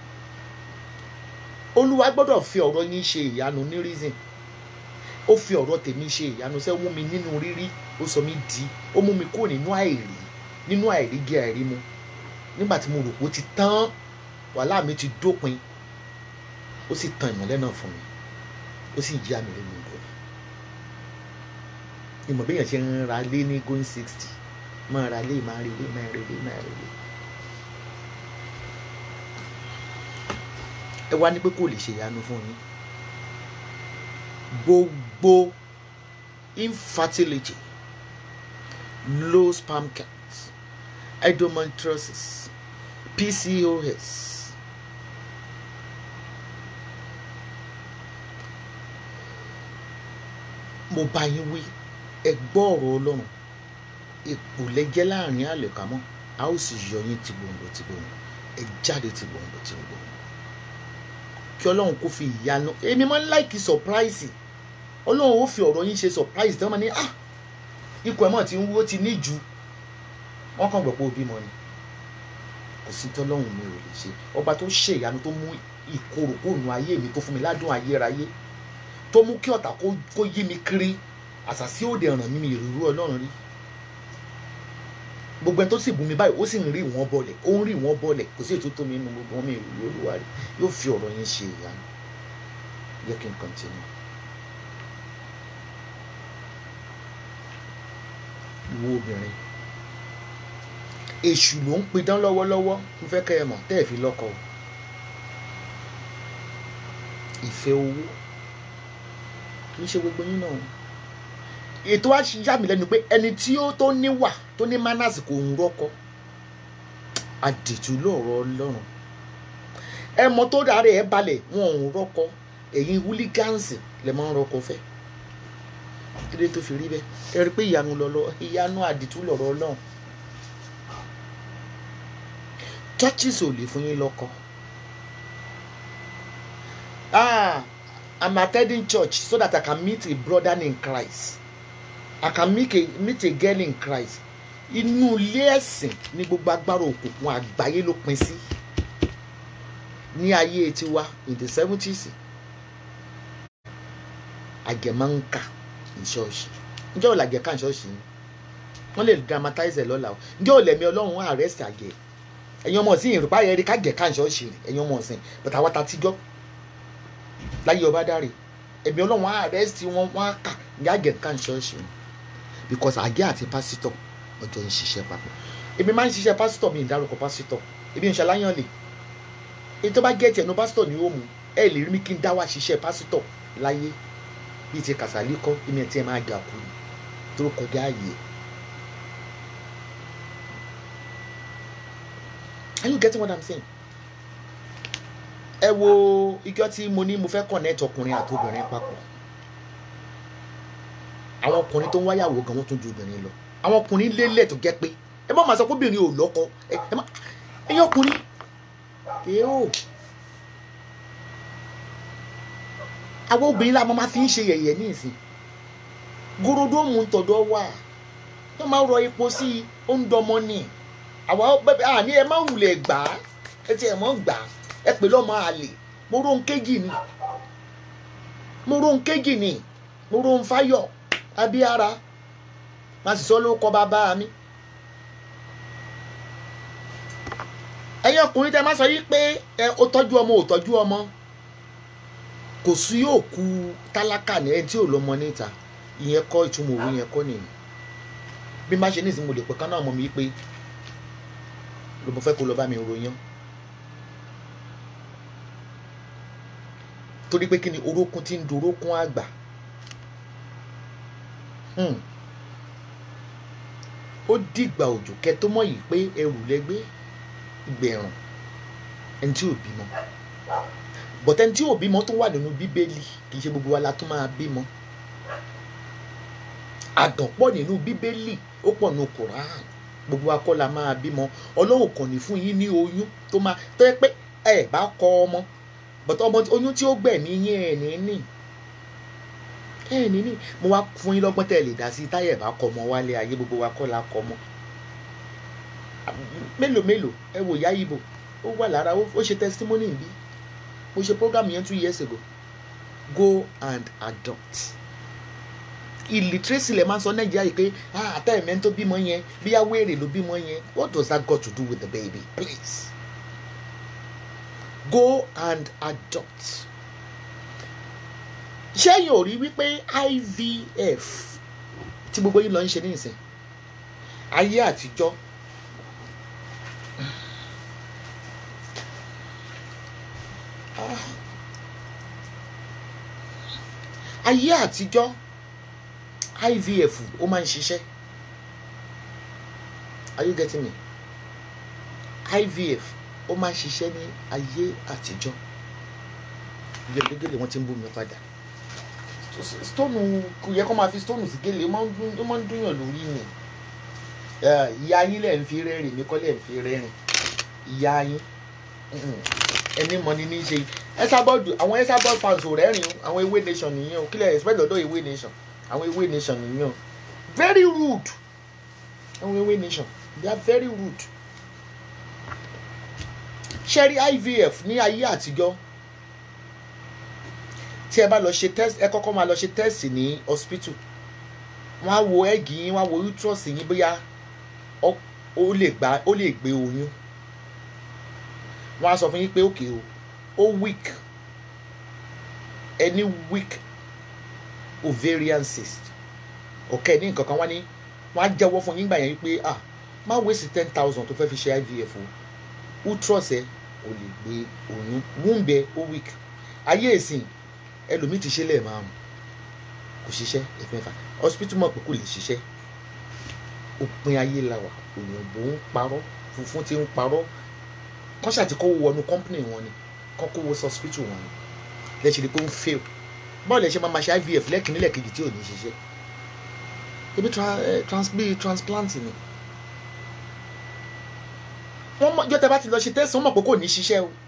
olúwa gbọ́dọ̀ fi ọ̀rọ̀ yín ṣe ìyanu ní reason ó fi ọ̀rọ̀ tèmi ṣe ìyanu sẹ́ ó mú mi nínú rírí ó sọ mí di ó mú mi kúrò nínú àìrí nínú àìrígi àìrímu nígbà tí mo rò pé ó ti tán wàhálà mi ti dópin ó sì tan ìmọ́lẹ̀ náà fún mi ó sì yá mi lẹ́nu ìlú ìmọ̀ bí èèyàn ṣe ń ra lé ní going sixty máa ra lé máa rí lé máa rí lé máa rí lé. ẹ wá ní pé kò lè ṣe ìyanu fún yín gbogbo infertility low sperm count endometriosis PCOS mo bá yín wí ẹ gbọ́ ọ̀rọ̀ ọlọ́run ipò lẹ́jẹ́ láàrin àlẹ̀kámọ́ a ó sì yọ yín ti gbòǹgbò ti gbòǹgbò ẹ jáde ti gbòǹgbò ti gbòǹgbò kí ọlọ́run kó fi ìyanu èmi máa ń láìkí surprise ọlọ́run ó fi ọ̀rọ̀ yín ṣe surprise tí wọ́n máa ní ah ikọ̀ ẹ̀ mọ̀ tí ń wó ti ní ju wọ́n kàn gbọ́ pé ó bímọ ni kò sí tọ́lọ́run mi ò lè ṣe ọba tó ṣe ìyanu tó mú ìkorò kó nu ayé mi tó fún mi ládùn ayérayé tó mú kí ọ̀tá kó yí mi kiri àṣàsí òde ọ̀ràn mi mi ìrúrú ọlọ́run rí gbogbo ẹni tó sì bú mi báyìí ó sì ń rí wọn bọlẹ̀ ó ń rí wọn bọlẹ̀ kò sí ètò tó mi nínú gbogbo wọn mi ìrúrú olúwa rí yóò fi ọ̀rọ̀ yẹn ṣe ìyanu jẹ́ kí n continue. ìwọ obìnrin èṣù ló ń pidán lọ́wọ́lọ́wọ́ ń fẹ́ kẹ́ ẹ mọ̀ tẹ́ ẹ fi lọ́kọ o ìfẹ́ owó kì í ṣe gbogbo yín náà ètò wa yà mí lẹ́nu pé ẹni tí ó tó níwà tó ní manners kò ń rọ́kọ àdìtú lọ́rọ̀ ọlọ́run ẹ mọ tó dára ẹ balẹ̀ wọn ò ń rọ́kọ ẹ̀yin húlígánsì lè máa ń rọ́kọ fẹ́ kílé tó fi rí bẹ́ẹ̀ ẹ rí i pé ìyanu lọ́lọ́ ìyanu àdìtú lọ́rọ̀ ọlọ́run churches ò lè fún yín lọ́kọ ah I'm attending church so that I can meet a brother in Christ I can meet a, meet a girl in Christ inú ilé ẹ̀sìn ní gbogbo agbára òkùnkùn àgbáyé ló pin sí ní ayé tiwa in the seventies àgẹ̀máǹkà ní ṣọ́ọ̀ṣì ǹjẹ́ ò làgẹ̀ ká ní ṣọ́ọ̀ṣì ni wọ́n lè dramatize ẹ̀ lọ́la o ǹjẹ́ ò lẹ̀mí ọlọ́run arrest àgẹ̀ ẹ̀yin ọmọ ọ̀sìn ìrùpá yẹn rí kágẹ̀ ká ní ṣọ́ọ̀ṣì rẹ̀ ẹ̀yin ọmọ ọ̀sìn but àwa ta tíjọ́ láyé ọba dáre ẹ̀mí ọlọ́run arrest wọn wọ́n á kà ní àgẹ̀ ká ní ṣọ́ọ̀ṣì ni because àgẹ̀ àti pásítọ̀ ọjọ́ ń ṣiṣẹ́ papọ̀ èmi máa ń ṣiṣẹ́ pásítọ̀ mi ìdárúkọ pásítọ̀ èmi ń ṣaláyàn lè èyí tó bá gẹ̀ẹ́tì ẹnu pásítọ̀ ni ó mú ẹ lè rí mi kí n dá wá ṣiṣẹ́ pásítọ̀ láyé bíi ti kàsálí kọ́ èmi ẹ̀ tí ẹ máa gà kú tó kọjá ààyè. Are you getting what I'm saying? ẹ wo ijọ́ tí mo ní mo fẹ́ connect ọkùnrin àti obìnrin papọ̀ àwọn ọkùnrin tó ń wáyàwó gan wọ́n tún ju obìnrin lọ àwọn ọkùnrin lélẹ̀ tó jẹ́ pé ẹ má máa sọ pé obìnrin ò lọ́kọ ẹ má ẹyẹ ọkùnrin èé o àwọn obìnrin la máa fi ń ṣe yẹ̀yẹ́ ní ìsìn gorodomu ń tọ̀dọ̀ wà tó máa rọ epo sí i ó ń dọmọ ní àwọn bẹ́ẹ̀ àní ẹ má wulẹ̀ gbà á ẹ ti ẹ̀ mọ́ gbà á ẹ pè lọ́mọ àlè mo rò ń kéjì ni mo rò ń kéjì ni mo rò ń fáyọ̀ abíára má sì sọ ló kọ bàbá mi. ẹ̀yin ọkùnrin tẹ má sọ yìí pé ẹ ó tọ́jú ọmọ ò tọ́jú ọmọ kò sí òkú tálákà ní ẹni tí ò lọ́mọ níta ìyẹn kọ́ ìtumọ̀ òwe yẹn kọ́ nìyẹn bí má ṣe nísìnyí mo lè pẹ́ kán náà mọ̀ mí pé ló mo fẹ́ kó lọ bá mi ròyìn torí pé kí ni orókún ti ń dorókún àgbà ó dìgbà òjò kẹ tó mọ̀ yìí pé ẹrù lẹ́gbẹ́ ìgbẹ̀rùn ẹni tí ò bímọ bọ̀tẹ́ ẹni tí ò bímọ tó wà nínú bíbélì kì í ṣe gbogbo wa la tó máa bímọ àgàn pọ̀ nínú bíbélì ó pọ̀ nínú koran gbogbo wa kọ́ la máa bímọ ọlọ́run kàn ní fún yín ní oyún tó máa tó yẹ pé ẹ bá kọ ọmọ bọ̀tẹ́ ọmọ oyún tí ó gbẹ̀mí yín ẹ̀ ní ní ẹ̀ ní ní mo wá fún yín lọ́gbọ́n tẹ̀ lè dá sí táyà bá kọ ọmọ wálé ayé gbogbo wa kọ́ la kọ ọmọ mélòó mélòó ẹ wò yá ibo ó wà lára ó ó ṣe testimony bí mo ṣe program yẹn two years ago go and adopt illiteracy lè máa ń sọ nàìjíríà yìí pé ah àtẹ̀mẹ́ tó bímọ yẹn bí awéèrè ló bímọ yẹn what does that got to do with the baby please go and adopt ṣẹ́yìn ò rí wípé IVF tí gbogbo yín lọ ń ṣe ní ìsìn ayé àtijọ́ Ah. ayé àtijọ́ IVF ó máa ń ṣiṣẹ́ are you getting me IVF ó máa ń ṣiṣẹ́ ní ayé àtijọ́ gèlégèlè wọ́n ti ń bú mi padà stone kò yẹ kó máa fi stone sí gèlè ó máa ń dún ó máa ń dúnyàn lórí ni Eh, ìyá yín lẹ̀ ń fi rẹ́rìn mi kọ́ lẹ̀ ń fi rẹ́rìn ìyá yín mm-mm. ẹni mọ ni ní í ṣe ẹsàbọọdù àwọn ẹsàbọọdù fans ò rẹ́rìn o àwọn ewé nation nìyẹn o kílẹ̀ expect lọ́dọ̀ ewé nation àwọn ewé nation nìyẹn o very rude àwọn ewé nation they are very rude ṣẹ́rí IVF ní ayé àtijọ́ tí ẹ bá lọ ṣe test ẹ kọ́kọ́ máa lọ ṣe test ní hospital wọ́n á wo ẹ́gì yín wọ́n á wo uterus yín bóyá ó ó lè gbà ó lè gbé oyún wọ́n á sọ fún yín pé òkè o ó weak any weak ovarian cyst ọ̀kẹ́ ní nǹkan kan wọ́n ní wọ́n á jẹ́wọ́ fún yín gbà yẹn wípé ah má waste ten thousand tó fẹ́ fi ṣe IVF o uterus ẹ kò lè gbé oyún womb ẹ ó weak ayé ìsìn ẹlòmíì ti ṣe lẹ́ẹ̀márùn kò ṣiṣẹ́ ẹ̀fẹ̀fà hospital mọ̀ pé kò lè ṣiṣẹ́ òpin ayé la wà òyìnbó ń parọ́ funfun ti ń parọ́ kọ́ ṣàti kó wọnú company wọn ni kọ́ kó wọ hospital wọn ni lẹ́sìn ni pé ó ń fail báwo lẹ ṣe máa ma ṣe IVF lẹ́kìnní lẹ́kejì tí ò ní ṣiṣẹ́ ebi tra- eh, trans bí transplant ni wọ́n mọ̀ jọ́tẹ̀ bá ti lọ ṣe test wọ́n mọ̀ pé kò ní ṣiṣẹ́ o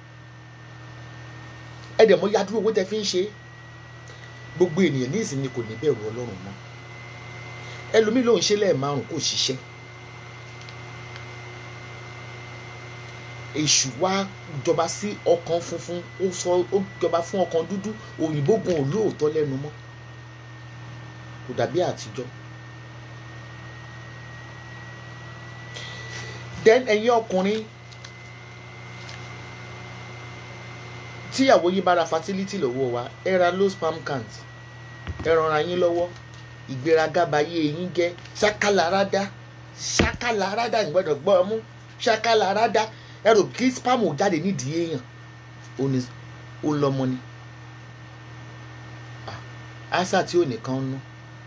ẹ̀dẹ̀ mọ̀ yadúró owó tẹ fi ń ṣe é gbogbo ènìyàn ní ìsinmi kò ní bẹ̀rù ọlọ́run mọ́ ẹlòmíì ló ń ṣe lẹ́ẹ̀márùn kò ṣiṣẹ́ èṣù wá jọba sí ọkàn funfun ó sọ ó jọba fún ọkàn dúdú òyìnbó gun olóòótọ́ lẹ́nu mọ́ kò dàbí àtijọ́ then ẹ̀yin ọkùnrin tíyàwó yín bá ra fertility lọ́wọ́ wa ẹ ra low sperm count ẹ rànra yín lọ́wọ́ ìgbéraga bayé yín jẹ́ ṣákàlárádá ṣákàlárádá ìgbọ́dọ̀ gbọ́ ọmú ṣákàlárádá ẹ rò kí sperm ò jáde nídìí èèyàn ó ní ó lọ́mọ ni Ah, àṣà tí ò nìkan ń ná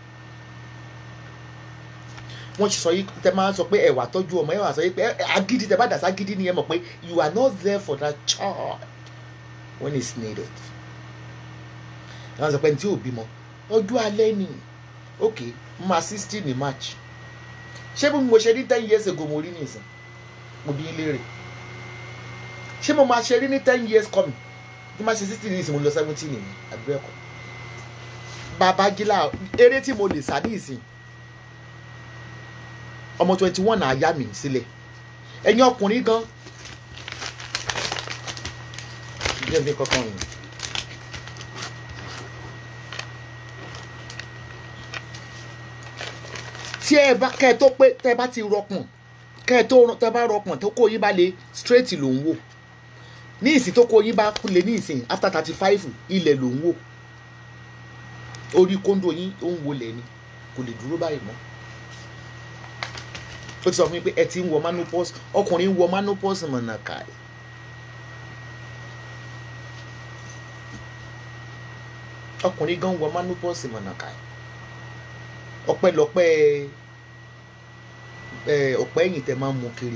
wọ́n ti sọ yìí tẹ máa ń sọ pé ẹ wá tọ́jú ọmọ ẹ wá sọ yìí pé ẹ- agídí tẹ bá dà ságídí ni ẹ mọ̀ pé you are not there for that child when it's needed. wọ́n sọ pé ní tí ò bímọ ọjọ́ alẹ́ ni ok mo máa sixteen ní march ṣé bí mo ṣe rí ten years ago mo rí nìsín mo bí léèrè ṣé mo máa ṣe rí ní ten years coming tí máa ṣe sixteen ní ìsìn mo lọ seventeen nìyẹn àbúrò ẹ̀kọ́ babagila eré tí mo lè sá ní ìsìn ọmọ twenty one àyà mi sílẹ̀ ẹ̀yin ọkùnrin gan jẹ́ mi kankan rìn. tí ẹ bá kẹ́ ẹ tó pé tẹ́ ẹ bá ti rọpọ̀n kẹ́ ẹ tó tẹ́ ẹ bá rọpọ̀n tó kó yín bá lè straight ló ń wò ní ìsìn tó kó yín bá lè ní ìsìn after thirty five ilẹ̀ ló ń wò orí kóńdó yín ó ń wọlé ni kò lè dúró báyìí mọ́ ó ti sọ fún mi pé ẹ ti ń wọ menopause ọkùnrin ń wọ menopause mọ̀nà káyì. ọkùnrin gan wọ menopause mọ̀nà káyì. ọpẹ́lọpẹ́ ẹ ọ̀pẹ́ ẹ̀yìn tẹ máa ń mú kiri.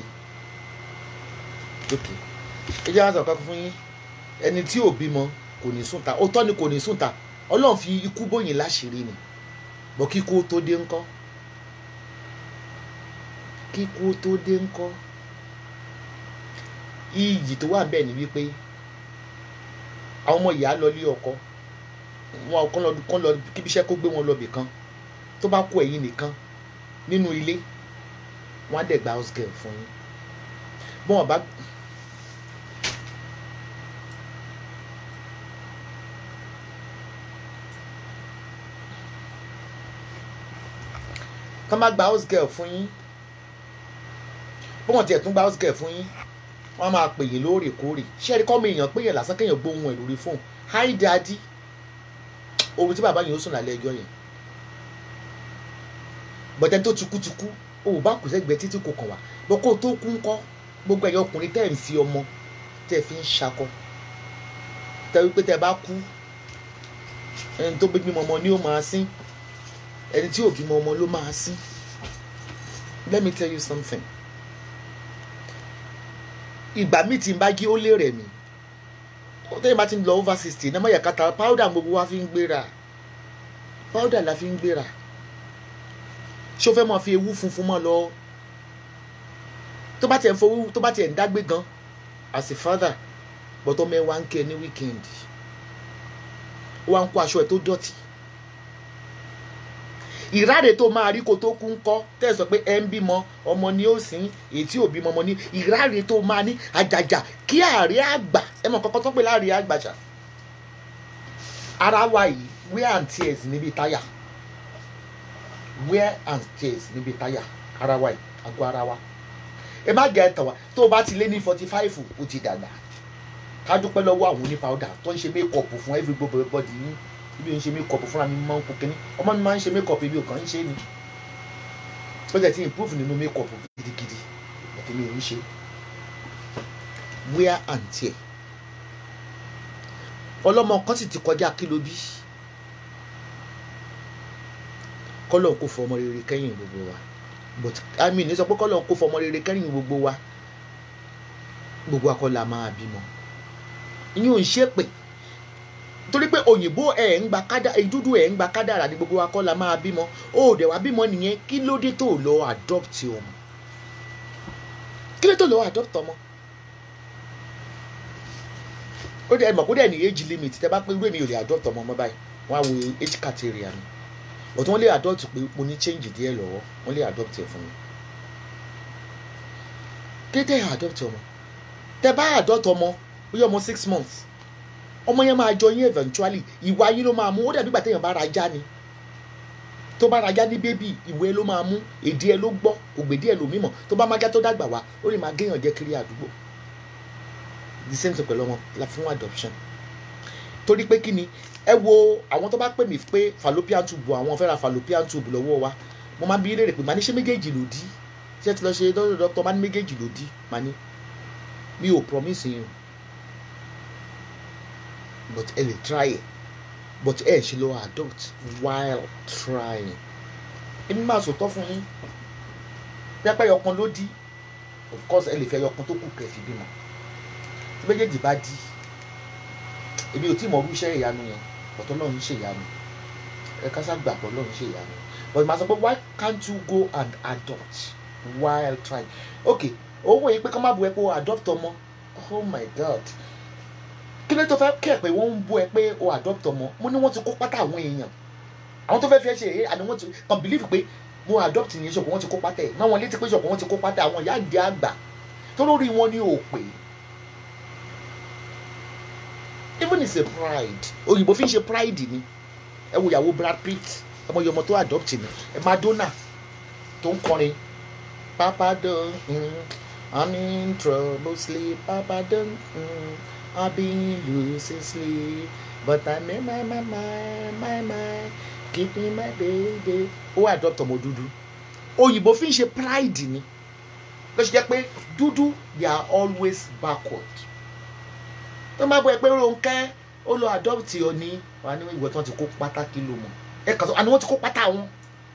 ok ẹ jẹ́ àwọn sọ̀rọ̀ kan fún yín ẹni tí ò bímọ kò ní sùn ta òótọ́ ni kò ní sùn ta ọlọ́run fi ikú bóyin láṣìírí ni bọ́ kíkú tó dé ńkọ́ kíkú tó dé ńkọ́ iyì tó wà bẹ́ẹ̀ ni wípé àwọn ọmọ ìyá lọ lé ọkọ wọn kàn lọ kàn lọ kíbi iṣẹ́ kó gbé wọn lọ bì kan tó bá kó ẹ̀yin nìkan nínú ilé wọn á dẹ̀ gba house girl fún yín bọ́n ọba tá má gba house girl fún yín bí wọ́n tiẹ̀ tún gba house girl fún yín wọ́n máa pè yín lóòrèkóòrè ṣé ẹni kọ́ mi èèyàn pé yẹn lásán kéèyàn gbóhùn ẹ̀ lórí fóònù hi daddy ohun tí bàbá yẹn ó sùn lálẹ́ ẹjọ́ yẹn bọ̀dẹ́ tó tukútukú o ò bá kù sẹ́gbẹ̀ẹ́ títí kò kàn wá bọ́ kó o tó kú ńkọ́ gbogbo ẹ̀yọ́ ọkùnrin tẹ́ ẹ̀ ń fi ọmọ tẹ́ ẹ̀ fi ń ṣakọ tẹ́ wípé tẹ́ ẹ bá kú ẹni tó bímọ ọmọ ni ó máa sín ẹni tí ò bímọ ọmọ ló máa sín let me tell you something ìgbà míì tí n bá jí ó lè rẹ̀ mí ó tẹ́yìn bá ti ń lọ over sixty ní ọmọ yàkátà powder gbogbo wa fi ń gbéra powder la fi ń gbéra ṣé o fẹ́ máa fi ewu funfun mọ́ lọ tó bá tiẹ̀ ń fowó tó bá tiẹ̀ ń dágbé gan as a father bọ́tọ́ mẹ́wàá ń kẹ́ ní weekend ó wá ń kó aṣọ ẹ̀ tó dọ̀tí ìráre tó máa rí kó tó kú ń kọ́ tẹ́ ẹ sọ pé ẹ ń bímọ ọmọ ni ó sìn èyí tí ò bímọ ọmọ ní ìráre tó máa ní àjàjà kí àárẹ̀ àgbà ẹ mọ̀ kọ́kọ́ tó pé láàrin àgbàjà ara wa yìí wear and tears níbi táyà wear and tears níbi táyà ara wa yìí àgọ́ ara wa ẹ má jẹ́ ẹ̀tàn wa tó o bá ti lé ní forty five o ti dàgbà ká dúpẹ́ lọ́wọ́ àwọn onípàwọ́dà tó ń ṣe mékọ̀pù fún everybody yín ibi ò ń ṣe mékọ̀pù fúnra mi máa ń kó kínní ọmọ mi máa ń ṣe mékọ̀pù ibi ò kàn ń ṣe ni ó jẹ́ ti improve nínú mékọ̀pù gidigidi àti mi ò ń ṣe wear and tear ọlọ́mọ kan sì ti kọjá kí ló bí kọ́lọ̀ kó fọmọ rere kẹ́yìn gbogbo wa but i mean ní sọ pé kọ́lọ̀ kó fọmọ rere kẹ́yìn gbogbo wa gbogbo akọ́là máa bímọ ìyẹn ò ń ṣe pé torí pé òyìnbó ẹ̀ ń gba kádà dúdú ẹ̀ ń gba kádàrà ní gbogbo akọ́là máa bímọ ó dẹ̀ wá bímọ nìyẹn kí ló dé tó lọ adopt ọmọ kí ló dé tó lọ adopt ọmọ ó dẹ̀ mọ̀ kó dẹ̀ ní age limit tẹ́ bá pé irú èmi ò lè adopt ọmọ ọmọ báyìí wọ́n á wo age criteria mi but wọ́n lè adopt pé mo ní change díẹ̀ lọ́wọ́ wọ́n lè adopt ẹ̀ fún mi kí ló dé adopt ọmọ tẹ́ bá adopt ọmọ ó yẹ ọmọ six months ọmọ yẹn máa jọ yín eventually ìwà yín ló máa mú ó dàbí ìgbà téèyàn bá ra ajá ni tó bá ra ajá ní bébì ìwé ló máa mú èdè ẹ ló gbọ́ ògbèdè ẹ ló mímọ̀ tó bá májá tó dàgbà wá ó lè máa géèyàn jẹ́ kiri àdúgbò the same thing pẹ̀lú ọmọ la fún adoption torí pé kí ni ẹ wo àwọn tó bá pè mí pé fallopian tube àwọn fẹ́ ra fallopian tube lọ́wọ́ wa mo máa ń bi léèrè pé màá ní ṣé méjèèjì ló dí ṣé ti lọ ṣe dọ́dọ̀ dọ́kítọ̀ máa ní méjèèjì ló dí màá ní mi ò promise yín but ẹ lè try it but ẹ ṣe lọ adopt while trying èmi máa sòtọ́ fún yín pẹ́pẹ́ yọkan ló dí of course ẹ lè fẹ́ yọkan tó kù kẹfì bímọ tí méjèèjì bá dí èmi ò tí mọ̀ irú iṣẹ́ ìyanu yẹn but Ọlọ́run ṣe ìyanu ẹ ká sá gbàgbọ́ Ọlọ́run ṣe ìyanu but màá sọ pé why can't you go and adopt while trying okay owó yìí pé ká má bu ẹ pé o adopt ọmọ oh my god kí ló tó fẹ́ kẹ́ pé wọ́n ń bú ẹ pé o adopt ọmọ mo ní wọ́n ti kó pátá àwọn èèyàn àwọn tó fẹ́ fi ẹ ṣe èyí àni wọ́n ti kàn believe pé mo adopt ní ṣọ̀kọ̀ wọ́n ti kó pátá ẹ̀ náà wọ́n létí pé ṣọ̀kọ̀ wọ́n ti kó pátá àwọn ìyá ìdí àgbà tó lórí wọn ní òpè even is a pride òyìnbó fi ń ṣe pride ni ẹ wo ìyàwó Brad Pitt ọmọ yọmọ tó adopt ni ẹ Madonna tó ń kọrin papa don mm, I'm in trouble sleep papa don mm, I've been losing sleep but I made my my my my my keep me my baby ó adopt ọmọ dúdú òyìnbó fi ń ṣe pride ni ló ṣe jẹ́ pé dúdú they are always backward tó máa bọ ẹ pé Rónkẹ́ ó lọ adopt ọ ní wà ní ìwé tí wọ́n ti kó pátákì ló mọ̀ ẹ kàn sọ àni wọ́n ti kó pátá wọn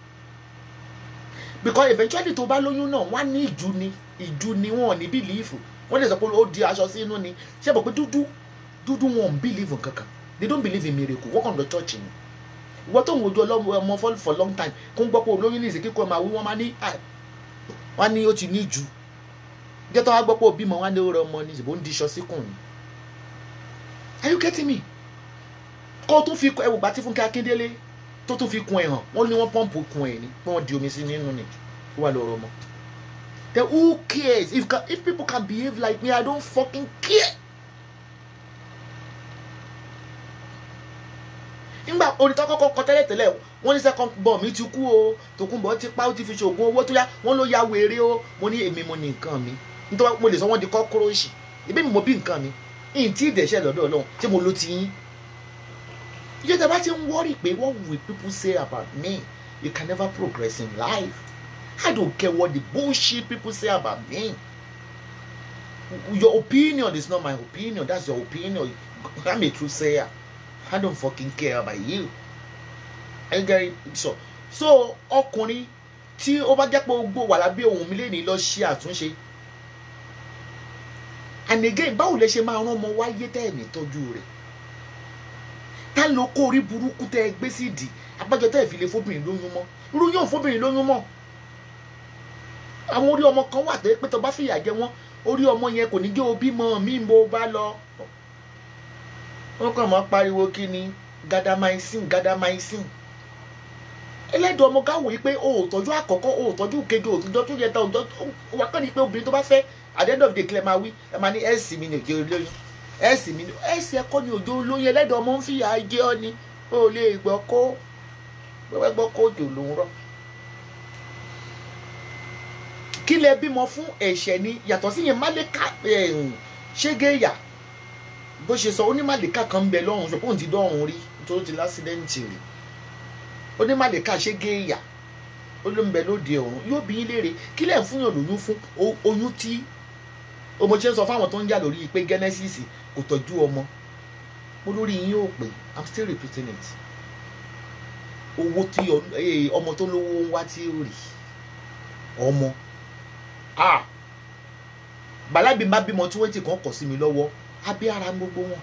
because eventually tó bá lóyún náà wọ́n á ní ìjú ni ìjú ni wọn ò ní bílíìfù wọ́n lè sọ pé ó di aṣọ sí inú ni ṣé bọ̀ pé dúdú dúdú wọn ò bílíìfù kankan they don't believe in miracle wọ́n kàn lọ church ni ìwọ tó ń wojú ọlọ́mọ ọmọ for long time kó ń gbọ́ pé olóyún ní ìsìnkú máa wí wọ́n máa ní wọ́n ní ó ti ní ìjú jẹ́ tó wá gbọ́ pé òbí mọ̀ wọ́n á ní ó rẹ ọmọ ní ìbò ń di iṣọ́ síkùn ni are you getting me kó o tún fi ẹwù gbà tí Fúnkẹ́ Akíndélé tó tún fi kun ẹ̀ hàn wọ́n ní wọ́n pọ́ǹpù kun ẹ̀ ni pé wọ́n di omi sí nínú ni ó wà lọ́rọ̀ mọ́ then who cares if, if people can behave like me I don't fucking care nígbà orin tó kọ́kọ́ kọ tẹ́lẹ̀ tẹ́lẹ̀ wọ́n ní second born mi ti kú o Tòkunbọ̀ ti pa ó ti fi ṣoògùn owó tó yá wọ́n ló ya wèrè o mo ní èmi mo ní nǹkan mi nítorí mo lè sọ wọ́n di kọ́kọ́rọ́ọ̀ṣì ìbí mi mo bí nǹkan mi ìyìn tí ìdẹ̀ṣẹ̀ lọ́dọ̀ Ọlọ́run tí mo ló ti yín ìjọ tí a bá ti ń wọ́rì pé what will people say about me you can never progress in life I don't care what the bullshit people say about me your opinion is not my opinion that's your opinion I'm a true sayer I don't fucking care about you ẹ gẹ́rì sọ so ọkùnrin tí ó bá jẹ́ pé gbogbo wà lábẹ́ ohun mi lè ní lọ ṣe àtúnṣe and again báwo lẹ ṣe máa rán ọmọ wáyé tẹ́ ẹ̀ ní tọ́jú rẹ̀ tá ló kó orí burúkú tẹ́ ẹ gbé sí ìdí abájọ tẹ́ ẹ fi lè fóbìnrin lóyún mọ́ irú yóò fóbìnrin lóyún mọ́ àwọn orí ọmọ kan wà tó yẹ pé tó bá fìyà jẹ wọ́n orí ọmọ yẹn kò ní jẹ́ òbí mọ́ mi mo bá lọ wọ́n kàn máa pariwo kí ni gadamaisin gadamaisin ẹlẹ́dùn ọmọ ká wòye pé o ò tọ́jú àkọ́kọ́ o ò tọ́jú kejì o ò tọ́jú yẹta o ò wà kàn ní pé obìnrin tó bá fẹ́ at the end of the day kílẹ̀ máa wí ẹ máa ní ẹ̀sì mi ní òjò olóyún ẹ̀sì mi ní ẹ̀sì ẹ̀kọ́ ní òjò olóyún ẹlẹ́dùn ọmọ ń fìyà jẹ ọ́ ni o ò lè gbọ́ kó gbọ́ gbọ́ kó òjò ló ń rọ̀ kí lẹ bímọ fún ẹ̀ṣẹ̀ ni yàtọ̀ sí yẹn má lè ká ṣégeyà bó ṣe sọ onímàlíkà kan ń bẹ lọ́run ṣùgbọ́n òun ti dọ́run rí tó ti lásìdẹ́ǹtì rí onímàlíkà ṣégeyà ó ló ń bẹ lóde ọ̀run yóò bí yín léèrè kí lẹ̀ ń fún yàn lóyún fún oyún tí ọmọ ṣe ń sọ fáwọn tó ń jà lórí pé genesis kò tọ́jú ọmọ mo lórí yín yóò pè i'm still repeating it owó tí ọmọ tó lówó ń wá tí ó rí ọmọ ah bàlábì má bímọ tí wọ́n ti kàn kọ̀ sí mi lọ́wọ́ abẹ́ ara gbogbo wọn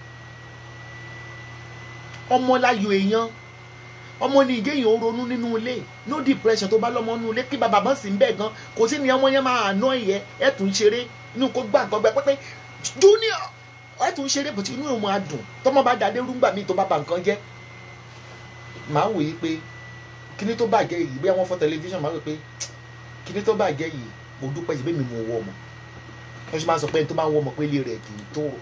ọmọ láyò èèyàn ọmọ ní ìgéyàn ó ronú nínú ilé no depression tó bá lọ́mọ nínú ilé kí bàbá bá sì ń bẹ̀ gan kò sí ni ọmọ yẹn máa àná ìyẹ ẹ̀ tún ṣeré inú kó gbà nǹkan gbẹ pẹ́pẹ́ junior ẹ̀ tún ṣeré bùtí inú ìwọ̀n adùn tọmọ bá dàdé rúgbà míì tó bá ba nǹkan jẹ́ màá wòye pé kíní tó bàjẹ́ yìí bí wọ́n fọ́ tẹlifíṣàn máa wò pé kíní tó bàjẹ́ yìí mo dúpẹ́ yìí bẹ́ẹ̀ mi mo wọ ọmọ wọ́n ṣe máa sọ pé ẹni tó máa ń wọ ọmọ pé ilé rẹ̀ kì í tòrò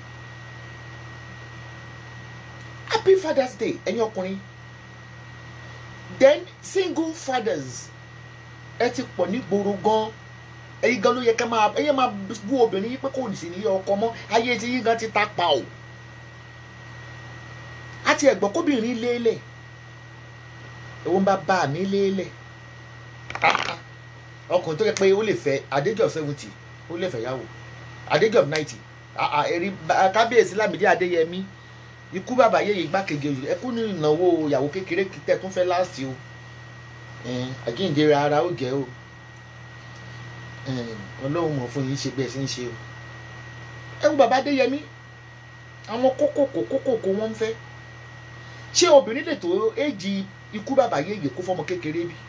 happy father's day ẹ̀yin ọkùnrin then single fathers ẹ ti pọ̀ ní gbòòrò gan ẹ̀yin gan ló yẹ ká máa ẹ̀yin máa bú obìnrin yìí pé kò ní sí ilé ọkọ mọ́ ayé ti yín gan ti ta pa o àti ẹ̀gbọ́n kóbìnrin lélẹ̀ ẹ̀wọ̀n bá bá mi lélẹ̀ ọkùnrin tó yẹ pé ó lè fẹ́ adéjọ́ seventy ó lè fẹ́ yàwó adéjọ́ ninety ẹ̀rí kábíyèsí lámìdí adéyẹmí ikú bàbá yéye igbákejì òyìnbó ẹkú ní ìnáwó ìyàwó kékeré tẹ tún fẹ́ láàsì o àjíǹde ara ó jẹ́ o ọlọ́run mọ̀ fún yín ṣe bẹ́ẹ̀ sí ń ṣe o ẹkú bàbá adéyẹmí àwọn kókòkò kókòkò wọn ń fẹ́ ṣé obìnrin lè tó éjì ikú bàbá yéye kó fọmọ kékeré bí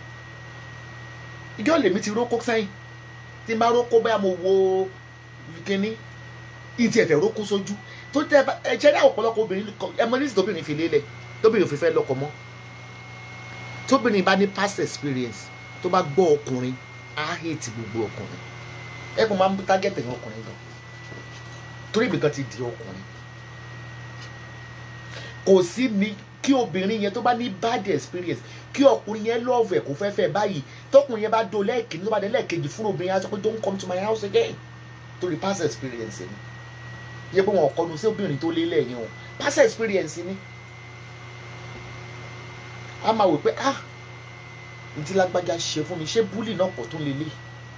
ìjọ lèmi ti rókó sẹ́yìn tí n bá rókó bẹ́ẹ̀ mo wo kínní ìtì ẹ̀fẹ̀ rókó sójú tó tẹ ẹ jẹ́ dáwọ̀ ọ̀pọ̀lọpọ̀ obìnrin ẹ mọ nísìsiyìí tóbìnrin fi lélẹ̀ tóbìnrin ò fi fẹ́ lọ́kọ mọ́ tóbìnrin bá ní past experience tó bá gbọ́ ọkùnrin á hate gbogbo ọkùnrin ẹ kò máa ń target ẹ̀yìn ọkùnrin gan torí ibìkan ti di ọkùnrin kò sí ní kí obìnrin yẹn tó bá ní bad experience kí ọkùnrin yẹn love ẹ̀ kó fẹ́ fẹ́ báyìí tọkùnrin yẹn bá do lẹ́ẹ̀kejì tó bá dé lẹ́ẹ̀kejì fún obìnrin yẹn á sọ pé don't come to my house again torí past experience ni yẹ pé wọn kọnu sí obìnrin tó lé lẹ́yìn o past experience ni a máa wò pé ah n tí lágbájá ṣe fún mi ṣé búlì náà pọ̀ tó lè lé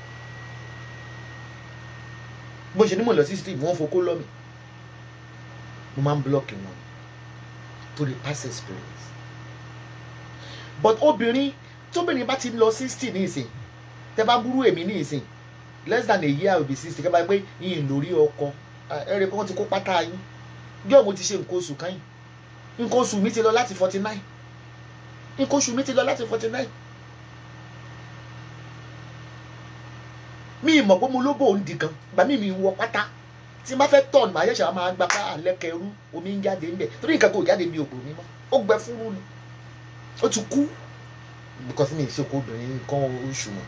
bó ṣe ní mo lọ sí steve wọn fokó lọ mi mo máa ń blọọkì wọn torí past experience but obìnrin tóbìnrin bá ti lọ sixty ní ìsìn tẹ bá burú èmi ní ìsìn less than a year will be sixty kẹ́ bá gbé yín lórí ọkọ ẹ̀rẹ̀ kí wọ́n ti kó pátá yín yóò mo ti ṣe nǹkan oṣù kan yìí nǹkan oṣù mi ti lọ láti forty nine nǹkan oṣù mi ti lọ láti forty nine mi mọ̀ pé mo lóbò ń di kan gbà mí mi wọ pátá tí n bá fẹ́ tọ̀ màá yẹ̀ṣẹ̀ máa gba pa àlẹ́kẹ̀rú omi ń jáde ńbẹ̀ torí nǹkan kò jáde mi ò gbò mí mọ́ ó gbẹ fúru ni ó ti kú because mi ì ṣe kó obìnrin nǹkan oṣù mọ́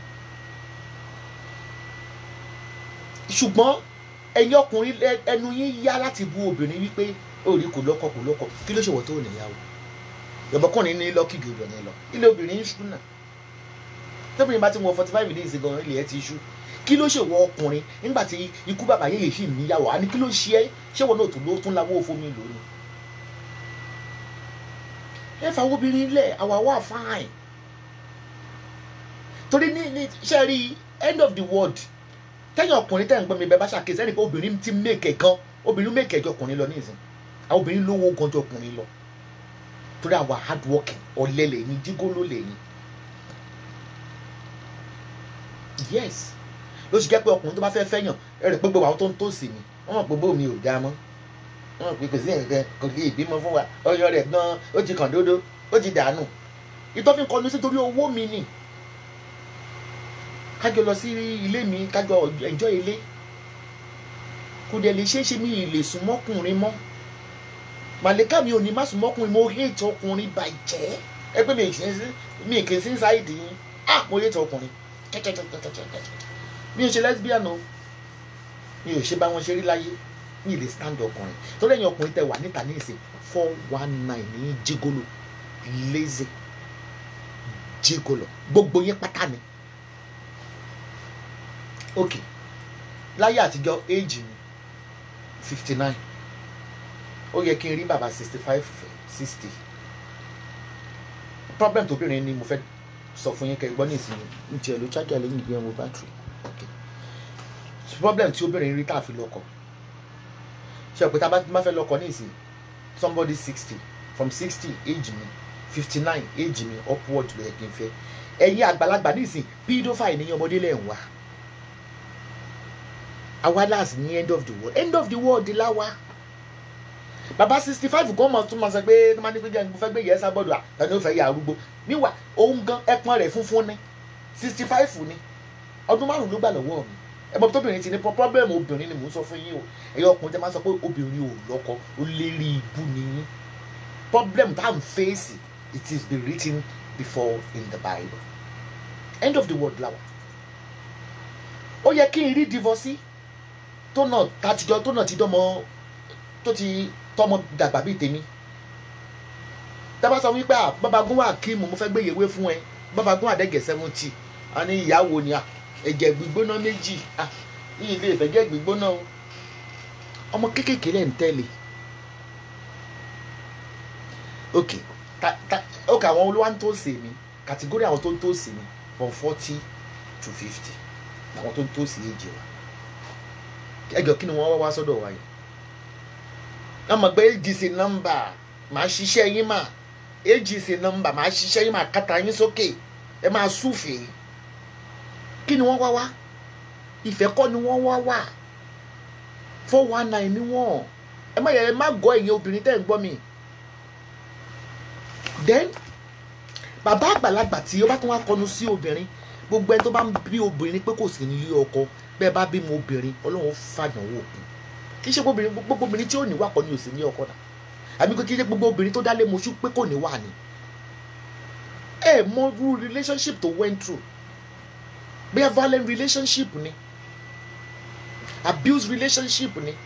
ṣùgbọ́n ẹ̀yin ọkùnrin ẹnu yín yá láti bu obìnrin wípé òòrí kò lọ́kọ kò lọ́kọ kí ló ṣe wọ́n tó níyàwó ìyọ̀bọ̀kùnrin ní lọ́kì jù obìnrin lọ ilé obìnrin ń ṣú náà tóbìnrin bá ti wọ forty five days gan ilé ẹ ti ṣú kí ló ṣe wọ ọkùnrin nígbà tí ikú bàbá yẹn lè ṣì níyàwó àní kí ló ṣe é ṣé wọn náà tó ló tún láwọ́ fómi lónìí. ẹ fà obìnrin lẹ̀ àwa wà fine torí ní ní ṣe rí end of the world tẹ́yìn ọkùnrin tẹ́ ń gbọ́n mi bẹ́ẹ̀ bá ṣàkíyèsí ẹnì pé obìnrin ti mèkè gan obìnrin mèkè jọ ọkùnrin lọ ní ìsìn àwọn obìnrin lówó gan jọ ọkùnrin lọ torí àwa hard working ọ̀lẹ lẹ́yìn dígóló lẹ́yìn yes ló ṣe jẹ́ pé ọkùnrin tó bá fẹ́ fẹ́yàn ẹ rẹ̀ pé gbogbo àwọn tó ń tó sí mi wọ́n mọ̀ pé bómi ò dáa mọ́ wọ́n mọ̀ pé kò sí nǹkan kò lè bímọ fún wa ọyọ rẹ̀ gan ó ti kàn dódó ó ti dànù ìtọ́fin kọlu sí torí owó mi nì kájọ lọ sí ilé mi kájọ ẹjọ́ ilé kò dẹ̀ lè ṣeé ṣe mi ì lè sùn mọ́kùnrin mọ́ màlẹ́kà mi ò ní má sùn mọ́kùnrin mo hate ọkùnrin bàjẹ́ ẹ pé mi kì í sí ṣáìdì yín ah mo hate ọkùnrin mi ò ṣe lesbian o mi ò ṣe bá wọn ṣe rí láyé mi ì lè stand ọkùnrin tó lẹ́yìn ọkùnrin tẹ wà níta ní ìsìn four one nine ní jígolo lazy jígolo gbogbo yín pátá ni ok láyé àtijọ́ age mi fifty nine ó yẹ kí n rí bàbá sixty five sixty problem tóbìnrin ni mo fẹ́ sọ fún yín kẹ́ gbọ́ ní ìsinmi n tiẹ̀ ló chájà lẹ́yìn ìgbé ẹ̀wọ̀n bátìrì ok problem tí obìnrin rí tá a fi lọ́kọ ṣe pé tá a bá fẹ́ lọ́kọ ní ìsìn somebody sixty from sixty age mi fifty nine age mi upward ló yẹ kí n fẹ́ ẹ̀yin àgbàlagbà ní ìsìn pedophile ní ọmọdé lẹ́ ń wá àwa láàsì ní end of the world end of the world láwa bàbá sixty five gan mọ̀ tún máa sọ pé tó máa ní pé jẹ́ mo fẹ́ gbé yẹn sábọ́dọ̀ à tani ó fẹ́ yà arúgbó níwà òun gan ẹpọn rẹ̀ funfun ni sixty five ni ọdún márùn ló gbà lọ́wọ́ mi ẹ̀bọ̀n tóbìnrin ti ní problem obìnrin ni mò ń sọ fún yín o ẹ̀yọ́ ọkùnrin tẹ́ máa sọ pé obìnrin ò lọ́kọ ó lérí ibú ni yín problem tá à ń fèsì it is been written before in the bible end of the world lawa ó yẹ kí n rí divorce tó náà tàtijọ́ tó náà ti dọ́mọ tó ti tọmọ dàgbà bíi tèmi tábà sọ wípé à babagun wà kí mo fẹ́ gbé yèwé fún ẹ babagun àdẹ́gẹ̀ seventy a ní ìyàwó ni à ẹ̀jẹ̀ gbígbóná méjì à ní ilé ìfẹ̀jẹ̀ gbígbóná o ọmọ kéékèèké lẹ́ ń tẹ̀lé ok ta ta ok àwọn olówó ń tó sè mí kàtígórì àwọn tó ń tó sè mí from forty to fifty àwọn tó ń tó sè é jẹ wa ẹjọ kí ni wọ́n wá wá sọ́dọ̀ wa yìí wọ́n mọ̀ pé agc nọ́mbà màá ṣiṣẹ́ yín mà agc nọ́mbà màá ṣiṣẹ́ yín mà kàtà yín sókè ẹ máa súfèé kí ni wọ́n wá wá ìfẹ́ kọ́ ni wọ́n wá wá four one nine ni wọ́n ẹ má yẹ ẹ má gọ ẹ̀yin obìnrin tẹ́ ń gbọ́ mi then bàbá àgbàlagbà tí ó bá tún wá kọnu sí obìnrin gbogbo ẹni tó bá ń bí obìnrin pé kò sí nílé ọkọ bẹ́ẹ̀ bá bímọ obìnrin ọlọ́run fàdánwò kù kì í ṣe gbogbo obìnrin tí ò ní wà kọ́ ni ò sí ní ọkọ náà àbí kì í ṣe gbogbo obìnrin tó dálé moṣú pé kò ní wà ní. ẹ mọ irú relationship tó went through bóyá violent relationship ni abuse relationship ni.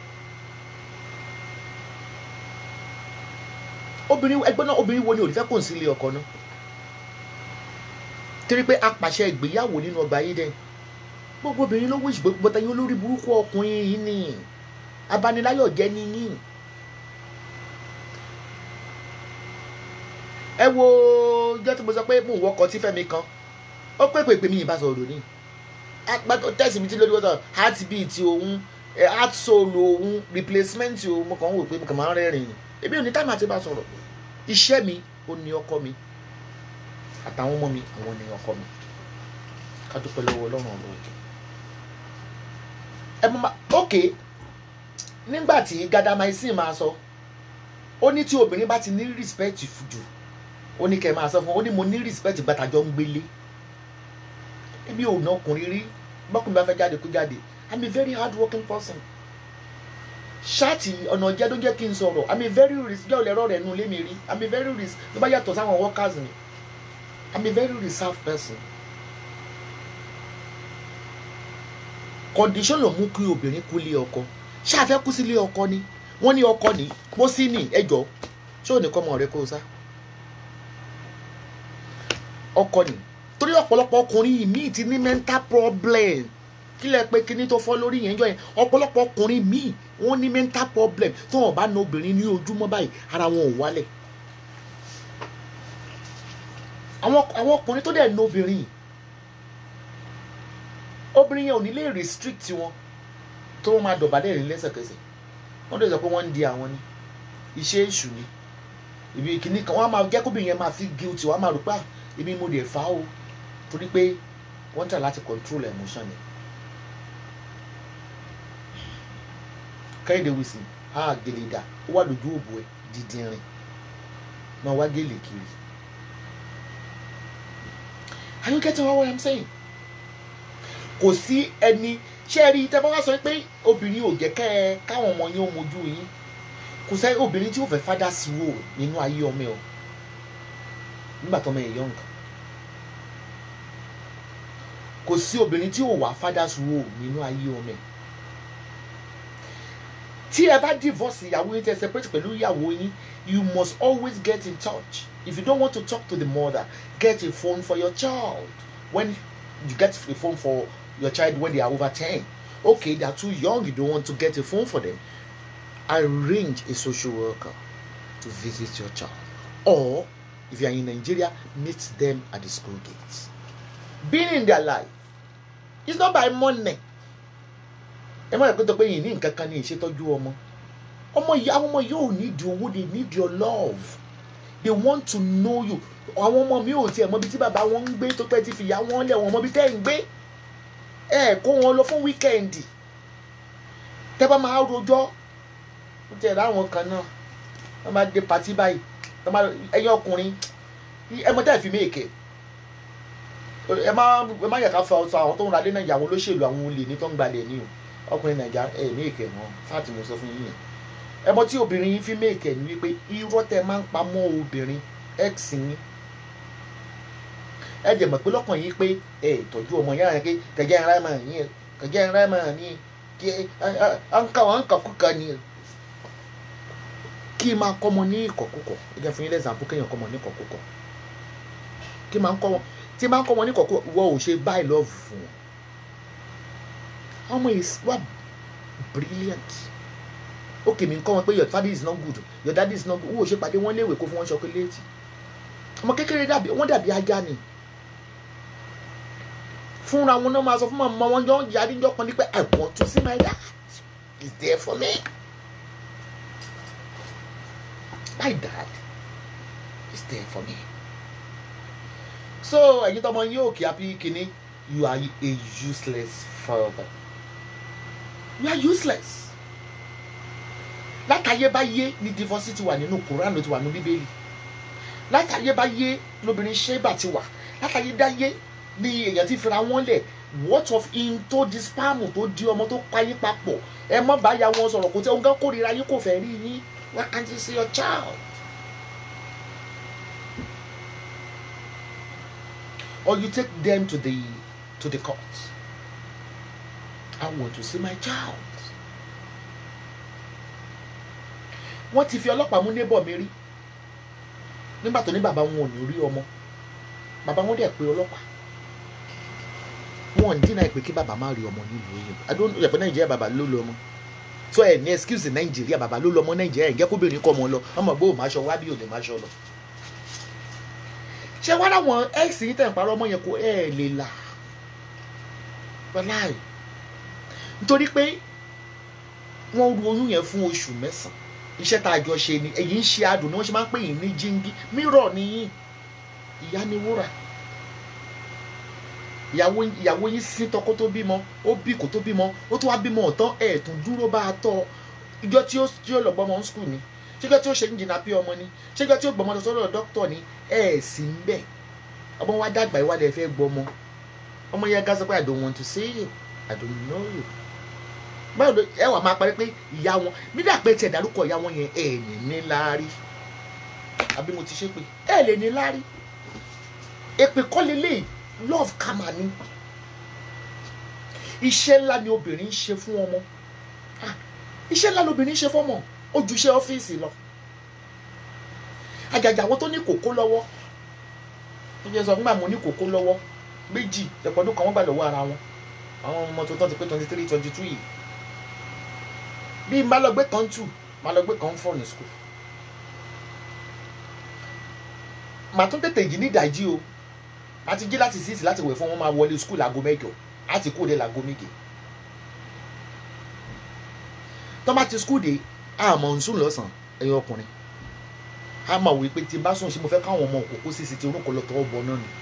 obìnrin ẹgbẹ́ náà obìnrin wo ni ò ní fẹ́ kó sí ilé ọkọ náà torí pé apàṣẹ ìgbéyàwó nínú ọgbà yìí dẹ́n gbogbo obìnrin ló wíṣ gbogbo tẹ̀yìn olórí burúkú ọkùnrin yìí ni abaniláyọ̀ jẹ́ níyìn. ẹ wo jẹ́ tí mo sọ pé mò ń wọkọ̀ tí fẹ́mi kan ó pé pèpè mi ìbá sọ̀rọ̀ ní tẹ̀sí mi tí lórí wọ́n sọ heartbeat òun heart soul òun replacement òun mo kàn ń wò pé mo kàn máa ń rẹ́rìn ni èmi ò ní táìmù àti bá sọ̀rọ̀ iṣẹ́ mi ó ní ọkọ mi àtàwọn ọmọ mi àwọn ní ọkọ mi ká dúpẹ́ lọ́wọ́ ọlọ́run ọ̀rọ̀ òkè ẹ mọ ok nígbà tí gadamaisin máa sọ ó ní tí obìnrin bá ti ní respect jù ó ní kẹ́ máa sọ fún ó ní mo ní respect gbàtàjọ ń gbélé ebi ò ná ọkùnrin rí bọ́kùnrin bá fẹ́ jáde kó jáde i'm a very hard working person ṣáàtì ọ̀nà jẹ́ ló jẹ́ kí n sọ̀rọ̀ i'm a very risk jẹ́ òlẹ́rọ̀ rẹ̀ nu lémi rí i'm a very risk ló bá yàtọ̀ sáwọn workers mi i'm a very reserved person condition ló mú kí obìnrin kú lé ọkọ ṣáà fẹ́ kú sí lé ọkọ ni wọ́n ní ọkọ ní mo sí ní ẹjọ́ ṣé ò ní kọ́ ọmọ rẹ kó o sá ọkọ ni torí ọ̀pọ̀lọpọ̀ ọkùnrin míì ti ní mental problem kí lẹ pé kíní tó fọ́ lórí yẹn jọ yẹn ọ̀pọ̀lọpọ̀ ọkùnrin míì wọ́n ní mental problem tí wọ́n bá na obìnrin ní ojúmọ́ báyìí ara wọn ò wálẹ̀ àwọn àwọn ọkùnrin tó dẹ̀ na obìnrin obìnrin yẹn ò ní lè restrict wọn tó wọ́n máa dọ̀bálẹ̀ rìn lẹ́sẹ̀kẹsẹ̀ wọ́n dẹ̀ sọ pé wọ́n ń di àwọn ni iṣẹ́ èṣù ni ibi kìíní kan wọ́n á máa jẹ́ kóbìnrin yẹn máa fi guilty wọ́n á máa rò pé ibi mo lè fà á o torí pé wọ́n tẹ̀ láti control emotion yẹn. kẹ́hìndé wísì á gèlè dà ó wà lójú òbò ẹ̀ dídìrín máa wá gèlè kiri. are you getting what I'm saying? kò sí ẹni ṣé rí tẹ́ bá wá sọ pé obìnrin ò jẹ́ kẹ́ ẹ káwọn ọmọ yín ó mojú yín kò sẹ́ obìnrin tí ó fẹ́ fádà sí wò nínú ayé ọmọ ẹ̀ o nígbà tó ọmọ ẹ̀ young kò sí obìnrin tí ò wá fádà sí wò nínú ayé ọmọ ẹ̀ tí ẹ bá divorce ìyàwó yín tẹ́ separate pẹ̀lú ìyàwó yín you must always get in touch if you don't want to talk to the mother get a phone for your child when you get a phone for your child when they are over ten okay they are too young you don't want to get a phone for them arrange a social worker to visit your child or if you are in Nigeria meet them at the school gates being in their life is not by money ẹ má yẹ kó tó pé yìí ní nǹkan kan ní ìṣètọ́jú ọmọ ọmọ yìí àwọn ọmọ yóò need owó they need your love they want to know you àwọn ọmọ mi ò tiẹ̀ mọ ibi tí bàbá wọn ń gbé tó pẹ́ ti fìyà wọn lẹ̀ wọ́n mọ ibi tẹ́ ń gbé ẹ kó wọn lọ fún wíkẹ́ǹdì tẹ́ bá máa rojọ́ ó tiẹ̀ láwọn kan náà wọ́n máa dé patí báyìí wọ́n máa ẹ̀yin ọkùnrin ẹ mọ tẹ́ ẹ̀ fi méèkè ẹ má ẹ má yẹ ká fọ ọsọ àwọn tó ń ra lé náà ìyàwó olóṣèlú àwọn olè ní tó ń gbalẹ̀ ní o ọkùnrin nàìjà ẹ méèkè wọn fáàtì mo sọ fún yín yẹn ẹ mọ tí obìnrin yín fi méèkè ní wípé irọ́ tẹ́ máa ń pa mọ́ obìnrin x yín ẹ dẹ̀ mọ̀ pé lọ́kàn yín pé ẹ ìtọ́jú ọmọ yára yẹn pé kẹjẹ ń rámà yín kẹjẹ ń rámà ní kí ẹ ń kà wọ́n ń kà kúkà ní kí n máa kọ́ ọmọ ní ìkọ̀kúkọ̀ ẹ jẹ́ fún yín lẹ́sàmpù kéèyàn kọ́ ọmọ ní ìkọ̀kúkọ̀ kí n máa kọ́ wọn tí n máa kọ́ ọmọ ní ìkọ̀kúkọ̀ wọ́n ò ṣe báyìí lọ́ọ̀fù fún wọn ọmọ is wa brilliant okay mi n kọ́ wọn pé your father is not good your daddy is not good wọ́n ò ṣe pàdé wọn léèwé kó fún wọn ṣọkọlẹ́ẹ̀tì ọmọ kékeré dàbí wọ́n dàbí ajá ni fúnra wọn náà máa sọ fún màmá wọn jọ ń yarí jọ kan ní pé I want to see my dad he's there for me my dad is there for me so ẹ̀yin tọmọ yín òkè àbí kínní you are a useless father you are useless látàyébáyé ni divorce ti wà nínú Quran ló ti wà nínú Bíbélì látàyébáyé lóbìnrin ṣẹ́bà ti wà látàyédáyé ni èèyàn ti fira wọn lẹ̀ what of in tó di spam tó di ọmọ tó payín papọ̀ ẹ mọ́ báyà wọn sọ̀rọ̀ kò tẹ́ òun kàn kórìíra yín kò fẹ́ rí yín why can't you see your child. or you take them to the to the court I want to see my child. wọ́n ti fi ọlọ́pàá mú neighbor mi rí nígbà tó ní bàbá wọn ò ní rí ọmọ bàbá wọn dẹ̀ pé ọlọ́pàá wọn ò dínà pé kí bàbá má rí ọmọ nílùú yìí adó yẹpẹ nàìjíríà bàbá ló lọ ọmọ so ẹ ní excuse nàìjíríà bàbá ló lọ ọmọ nàìjíríà ẹ jẹ́ kóbìnrin kọ́ ọmọ lọ ọmọ gbọ́ ò máa ṣọ wá bí ò lè máa ṣọ lọ. ṣé wàá láwọn x yìí tẹ̀ ń parọ́ ọmọ yẹn kó ẹ̀ lè là wàláì nítorí pé wọ́n ru oyún yẹn fún oṣù mẹ́sàn-án iṣẹ́ tá a jọ ṣe ni èyí ń ṣe adùn ni wọ́n ṣe máa ń pè yín ní jíngí mírọ̀ nìyí ìyá ni wúrà ìyàwó ìyàwó yín sí tọkọ tó bímọ ó bí kò tó bímọ ó tún wá bímọ ọ̀tán ẹ̀ tún dúró bá a tọ́ ìjọ tí ó tí ó lọ gbọmọ ń skul ni ṣéjọ tí ó ṣe ń jìnnà pé ọmọ ni ṣéjọ tí ó gbọmọ lọ sọ́dọ̀ dókítà ni ẹ̀ sì ń bẹ̀ ọmọ wa dàgbà ìwádìí ẹ̀ fẹ́ gbọmọ ọmọ yẹn gá sọ pé I don't want to see you I don't know you báwo ló ẹ wà máa parí pé ìyá wọn nígbà pé tiẹ̀ dárúkọ ìyá wọn yẹn ẹ̀ ní ní láárí àbí mo ti ṣe pé ẹ̀ lè ní láárí èpè kọ́ lélẹ́yìí love kama ni iṣẹ́ ńlá ni obìnrin ń ṣe fún ọmọ iṣẹ́ ńlá ni obìnrin ń ṣe fọ́mọ ó ju iṣẹ́ ọ́fíìsì lọ àjàjà àwọn tó ní kókó lọ́wọ́ tó jẹ́ sọ nígbà mo ní kókó lọ́wọ́ méjì ẹ̀pọ̀dún kan wọ́n gbà lọ́wọ́ ara wọn àwọn ọmọ tó tán ti pé twenty three twenty two yìí bí n bá lọ gbé kan tù má lọ gbé kan fọ̀ ní school màá tún tètè jí ní ìdájí o a ti jí láti síìsì láti wẹ̀ fún wọn máa wọlé school aago mẹ́jọ a ti kúrò dé láago méje tó bá ti school dé àmọ̀ ń sùn lọ́sàn-án ẹ̀yin ọkùnrin a máa wí pé tí n bá sùn ṣe mo fẹ́ káwọn ọmọ òkòkò sì sì ti orúkọ lọ tọwọ́ bọ náà ni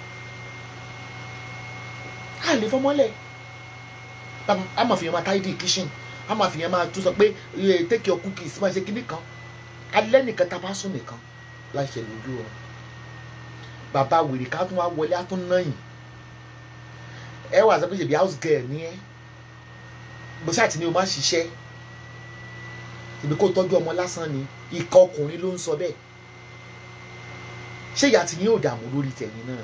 a lè fọmọ́lẹ̀ a máa fi yẹn máa tidy kitchen a máa fi yẹn máa tún sọ pé take your cookies máa ṣe kíní kan alẹ́ nìkan tá a bá sùn nìkan láṣẹ lójú ọ bàbá wèrè ká tún wá wọlé á tún náyìn ẹ wà sọ pé ṣèbí house girl ni ẹ bó ṣáà tí ni o máa ṣiṣẹ́ ìbí kó tọ́jú ọmọ lásán ni ìka ọkùnrin ló ń sọ bẹ́ẹ̀ ṣé ìyá tí yín ò dààmú lórí tẹ̀yìn náà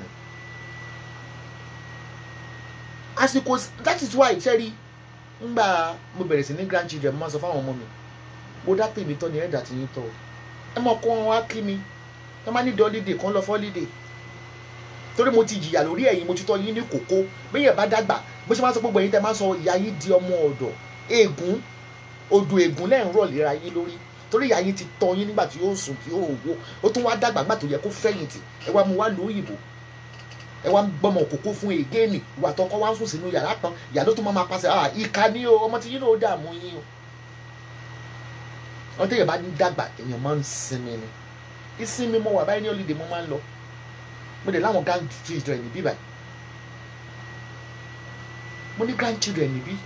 àsìkò that is why ṣẹ́rí ńgbà mo bẹ̀rẹ̀ sí ní grandchildren mo máa sọ fáwọn ọmọ mi mo dá pè mí tọ́ ni ẹ̀dà tí yín tọ́ ẹ mọ̀ kó wọn wá kí mi ẹ má ní dọ́lídè kan lọ fọ́lídè torí mo ti jìyà lórí ẹ̀yin mo ti tọ́ yín ní kókó bẹ́yẹn bá dàgbà bó ṣe máa sọ gbogbo ẹ̀yin tẹ́ máa sọ ìyá yín di ọmọ ọ̀dọ̀ ègún odò ègún lẹ́yìn rọ̀ léra yín lórí torí ìyá yín ti tọ́ yín nígbà tí yóò sùn tí yóò wó ó tún wá dàgbà gbà tó yẹ kó fẹ̀yìntì ẹ wá mu wá lu òyìnbó ẹ wá ń gbọmọ kókó fún ègéènì ìwà tọkọ wá ń sùn sínú yàrá kan ìyá ló tún máa máa pàṣẹ ah ìka ni o ọmọ tí yín náà dààmú yín o wọn tẹ̀yẹ̀ bá ní dàgbà èèyàn máa ń sinmi ni ìsinmi mo wà báyìí ní holiday mo máa ń lọ mo dẹ̀ láwọn grandchildren níbí báyìí mo ní grandchildren níbí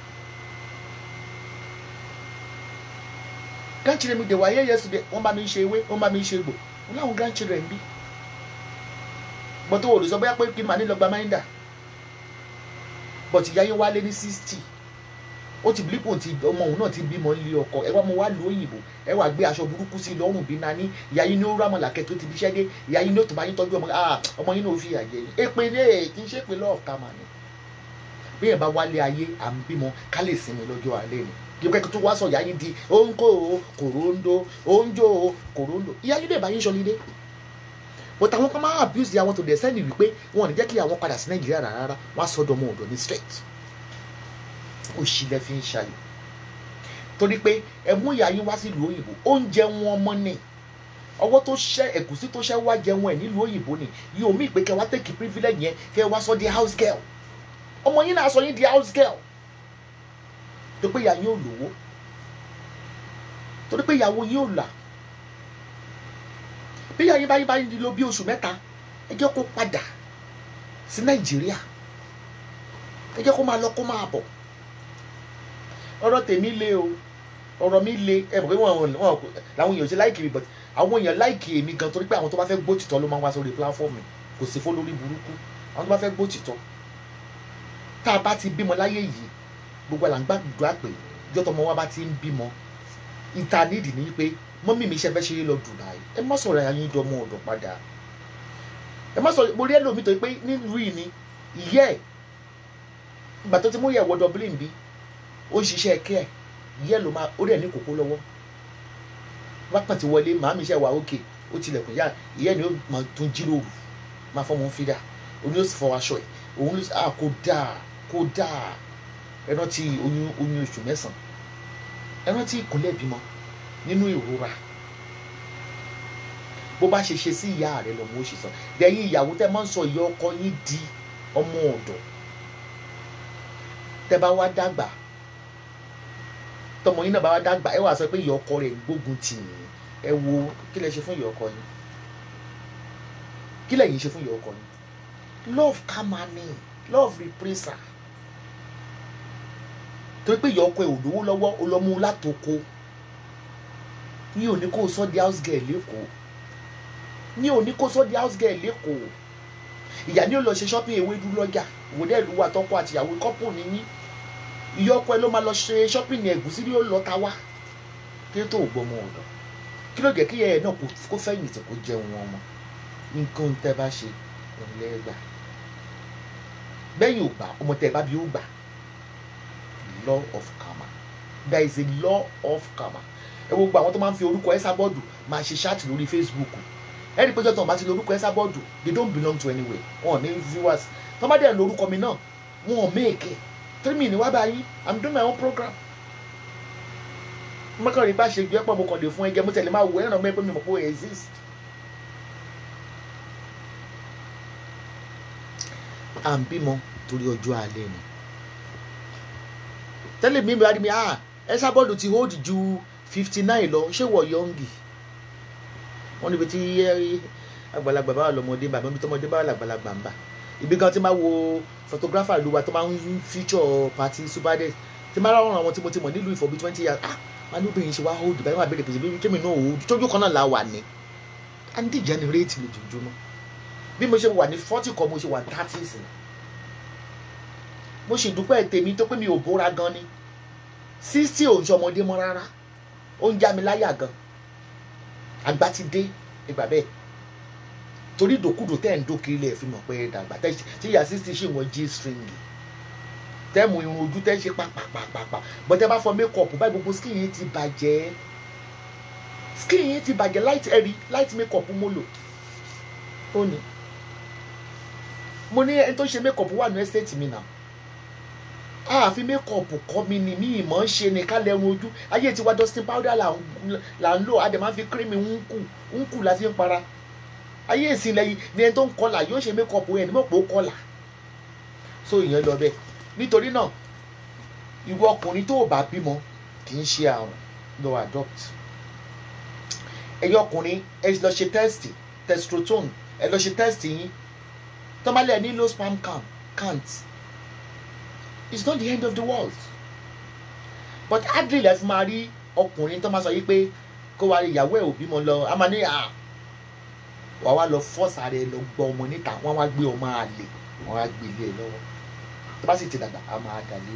grandchildren mi dey wà here yesterday wọ́n bá mi ṣe ewé wọ́n bá mi ṣe egbò mo láwọn grandchildren níbí bọ́tò olùsọ bóyá pé kí n máa ní lọ gba máìndà bọ́tì ìyá yín wálé ní sixty ó ti bílípò tí ọmọ òun náà ti bímọ nílé ọkọ ẹ wá mo wá lu òyìnbó ẹ wá gbé aṣọ burúkú sí lọ́rùn bí nání ìyá yín ní ó rámọ làkẹ́ tó ti fi ṣẹ́ dé ìyá yín ní ó tó bá yín tọ́jú ọmọ ah ọmọ yín náà ó fi àjẹ yín èpè ní èè kì í ṣe pé lọ́ọ̀ ká mà ní. bí yẹn bá wálé ayé à ń bímọ ká lè sinmi lọ́jọ́ alẹ́ ni kí pẹ́ tó wá sọ ìyá yín di òǹkó o kòróńdó òǹjó o kòróńdó ìyá yín lè bá yín ṣọlídé but àwọn kan máa abuse àwọn tó dẹ̀ sẹ́ni wípé wọn ò ní jẹ́ kí àwọn padà sí nàìjíríà rárá wọn á sọ́dọ̀ ọmọ ọ̀dọ̀ ní straight òṣì lẹ fi ń ṣayọ̀ torí pé ẹ mú ìyá yín wá sílùú òyìnbó oúnjẹ wọn ọmọ ni ọwọ́ tó ṣẹ́ ẹ̀gúsí tó ṣẹ́ wá jẹun ẹ̀ nílùú òyìnbó ni yóò mí pé kẹ wá tẹ̀kì privilege yẹn kẹ wá sọ di house girl ọmọ yín náà sọ yín di house girl tó pé ìyá yín ò lówó torí pé ìyàwó yín ò là bí ìyá yín bá yín bá yín lò bí oṣù mẹ́ta ẹ jẹ́ kó padà sí nàìjíríà ẹ jẹ́ kó máa lọ kó máa bọ̀ ọ̀rọ̀ tèmi le o ọ̀rọ̀ mi le ẹ mọ̀ pé wọn wọn làwọn èèyàn ṣe láìkì mi but àwọn èèyàn láìkì èmi gan torí pé àwọn tó bá fẹ́ gbó tìtọ́ ló máa ń wá sórí platform kò sí fún lórí burúkú àwọn tó bá fẹ́ gbó tìtọ́ tá a bá ti bímọ láyé yìí gbogbo àlà ń gbàdúrà pé ìjọ́ tọmọ wa bá ti ń bímọ ìta nídìí ni pé mọ́mí mi iṣẹ́ fẹ́ ṣe é lọ Dubai ẹ má sọ̀rọ̀ ayé dọ́mọ ọ̀dọ̀ padà ẹ má sọ mo rí ẹlòmíì tó pé nílùú yìí ni ìyẹ́ ẹ̀ ìgbà tó ti mú ìyẹ̀wò Dublin bí ó ń ṣiṣẹ́ kẹ́ ẹ̀ ìyẹ́ ló máa ó rẹ̀ ní kókó lọ́wọ́ wákàn ti wọlé màá mi iṣẹ́ wà ókè ó tilẹ̀kùn yá ìyẹ́ ni ó máa tún jíròrò máa fọ́ mọ́ fídà òun yóò sì fọ aṣọ ẹ̀ òun ló à kó dáa kó dáa ẹ rántí oyún oyún oṣù mẹ́sàn-án ẹ rántí ìkúnlẹ̀ bímọ nínú ìrora bó bá ṣe ṣe sí ìyá rẹ lọmọ ó ṣe sọ dẹ̀yìn ìyàwó tẹ́ máa ń sọ ìyá ọkọ yín di ọmọ ọ̀dọ̀ tẹ́ bá wá dàgbà tọmọ yín náà bá wá dàgbà ẹ wá sọ pé ìyá ọkọ rẹ gbógun tì yín ẹ wo kí lẹ ṣe fún ìyá ọkọ yín kí lẹ̀yin ṣe fún ìyá ọkọ yín love kamani love reprisal torí pé ìyá ọkọ ẹ ò lówó lọ́wọ́ ó lọ mú látòkò ní òní kó sọ di house girl lẹ́kọ̀ọ́ ní òní kó sọ di house girl lẹ́kọ̀ọ́ ìyá ni ó lọ ṣe shopping ewédú lọ́jà ìwòdẹ́ ìlú wa tọ́kọ àti ìyàwó kọ́pù níyí ìyá ọkọ ẹ ló máa lọ ṣe shopping ní ẹ̀gúsí ní ó lọ ta wá kí ló tó gbọmọ ọ̀dọ̀ kí ló jẹ́ kí ìyá ẹ̀ náà kó fẹ̀yìntì kó jẹun wọn mọ́ nǹkan tẹ́ bá ṣe òun lẹ́gbàá bẹ́yìn ò gbà ọmọ tẹ́ ẹ bá bí ó gbà law of karma there is a law of karma ẹ wo gbogbo àwọn tó máa ń fi orúkọ ẹ sábọ́ọ̀dù máa ṣe ṣáàtì lórí Facebook ẹni péjọ tó ń bá ti lórúkọ ẹsà bọ́ọ̀dù they don't belong to anywhere wọn ò ní viewers tó bá dẹ̀ lórúkọ mi náà wọn ò méèkì three minutes wá báyìí i'm doing my own program mọ́kànlélí bá ṣe ju ẹ́pọ̀ mo kàn lè fún ẹgẹ mo tẹ̀lé máa wò ẹ̀ràn mẹ́pẹ́ mi mọ̀ pé ó exist. à ń bímọ torí ọjọ́ alẹ́ ni tẹ́lẹ̀ mi bá rí mi ah ẹ̀sà bọ́ọ̀dù ti hold ju fifty nine lọ ṣé wọ̀ yọ̀ǹgì wọ́n níbi tí àgbàlagbà bá wà lọ́mọdé bàbá mi tọmọdé bá wà làgbàlagbà ń bà ibi kan tí máa wo photographer lu wa tó máa ń feature party subade tí máa rọrùn àwọn tí mo ti mọ̀ nílùú ìfọ̀ bíi twenty years ah wọn ní obìnrin ṣe wá hold báyìí wọn àbẹ̀rẹ̀ pèsè bí kémi náà hold tójú kan náà la wà ní and degenerate lójoojúmọ́ bí mo ṣe wà ní forty kan mo ṣe wà thirty sí mo ṣì dúpẹ́ tèmi tó pé mi ò bóra gan ni sixty ò ń ṣọmọdé mọ́ rárá ó ń já mi láyà gan àgbà ti dé ìgbà bẹ́ẹ̀ torí ìdòkúdò tẹ́ ẹ̀ ń dókè ilé ẹ̀ fi mọ̀ pé ẹ dàgbà tí ìyá sixty ṣì wọ́n g string tẹ́ẹ̀mù irun ojú tẹ́ ń ṣe pàpàpàpà bọ́tẹ́ bá fọ mékọ̀pù báyìí gbogbo skin yìí ti bàjẹ́ skin yìí ti bàjẹ́ light ẹ̀rí light mékọ̀pù mo lò ó ní mo ní ẹni tó ṣe mékọ̀pù wà ní ẹ́stéètì mi náà àfi mékọ̀pù kọ́ mi ni mí ìmọ̀ ń ṣe ni ká lẹ́run ojú ayé tiwa dustin powder là ń lò adẹ̀ máa fi cream ń kù ń kù la fi ń para ayé ìsìn lẹ́yìn ni ẹni tó ń kọlà yóò ṣe mékọ̀pù yẹn ní mọ̀ pé ó kọlà so ìyẹn lọ bẹ́ẹ̀ nítorí náà ìwọ ọkùnrin tó o bá bímọ kì í ṣe àrùn lọ adopt ẹyọ ọkùnrin ẹ lọ ṣe test testosterone ẹ lọ ṣe test yín tọ́málẹ̀ ní low sperm count count it's not the end of the world but hardly lẹ fi máa rí ọkùnrin tó máa sọ yìí pé kó wá ìyàwó ẹ̀ ò bímọ lọ a máa ní à wà wá lọ fọ́ọ̀sì ara ẹ lọ gbọ́ ọmọ níta wọ́n wá gbé ọmọ àlè wọ́n wá gbé ilé ẹ lọ́wọ́ tó bá sì ti dàgbà a máa dàlẹ́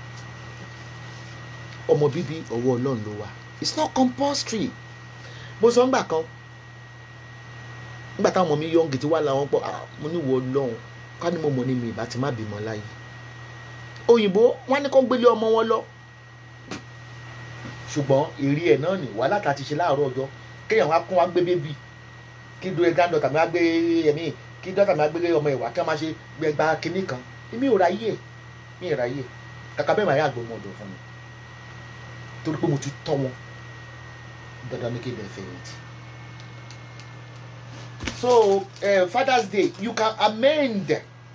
ọmọ bíbí ọwọ́ ọlọ́run ló wà it's not compulsory mo sọ ńgbà kan ńgbà táwọn ọmọ mi yọ̀ǹgì tí wà láwọn pọ̀ mo ní wọ ọlọ́run ká ní mo mọ̀ ní mi ìbá ti má bímọ láyé òyìnbó wọn ní kó gbélé ọmọ wọn lọ ṣùgbọ́n èrè ẹ̀ náà ní wàhálà tá a ti ṣe láàárọ̀ ọjọ́ kéèyàn wá kún wá gbé bébì kí dúró granddaughter mi wá gbé ẹ̀mí kí dọ́tà mi wá gbé ọmọ ìwà kí wọ́n máa ṣe gbẹgbà kínní kan èmi ò ráyè mi ò ráyè kàkà bẹ́ẹ̀ máa yà gbọ́ ọmọ ọ̀dọ̀ fún mi torí pé mo ti tọ́ wọn dandan ní kí n bẹ̀ fẹ̀yìntì. so uh, father's day you can amend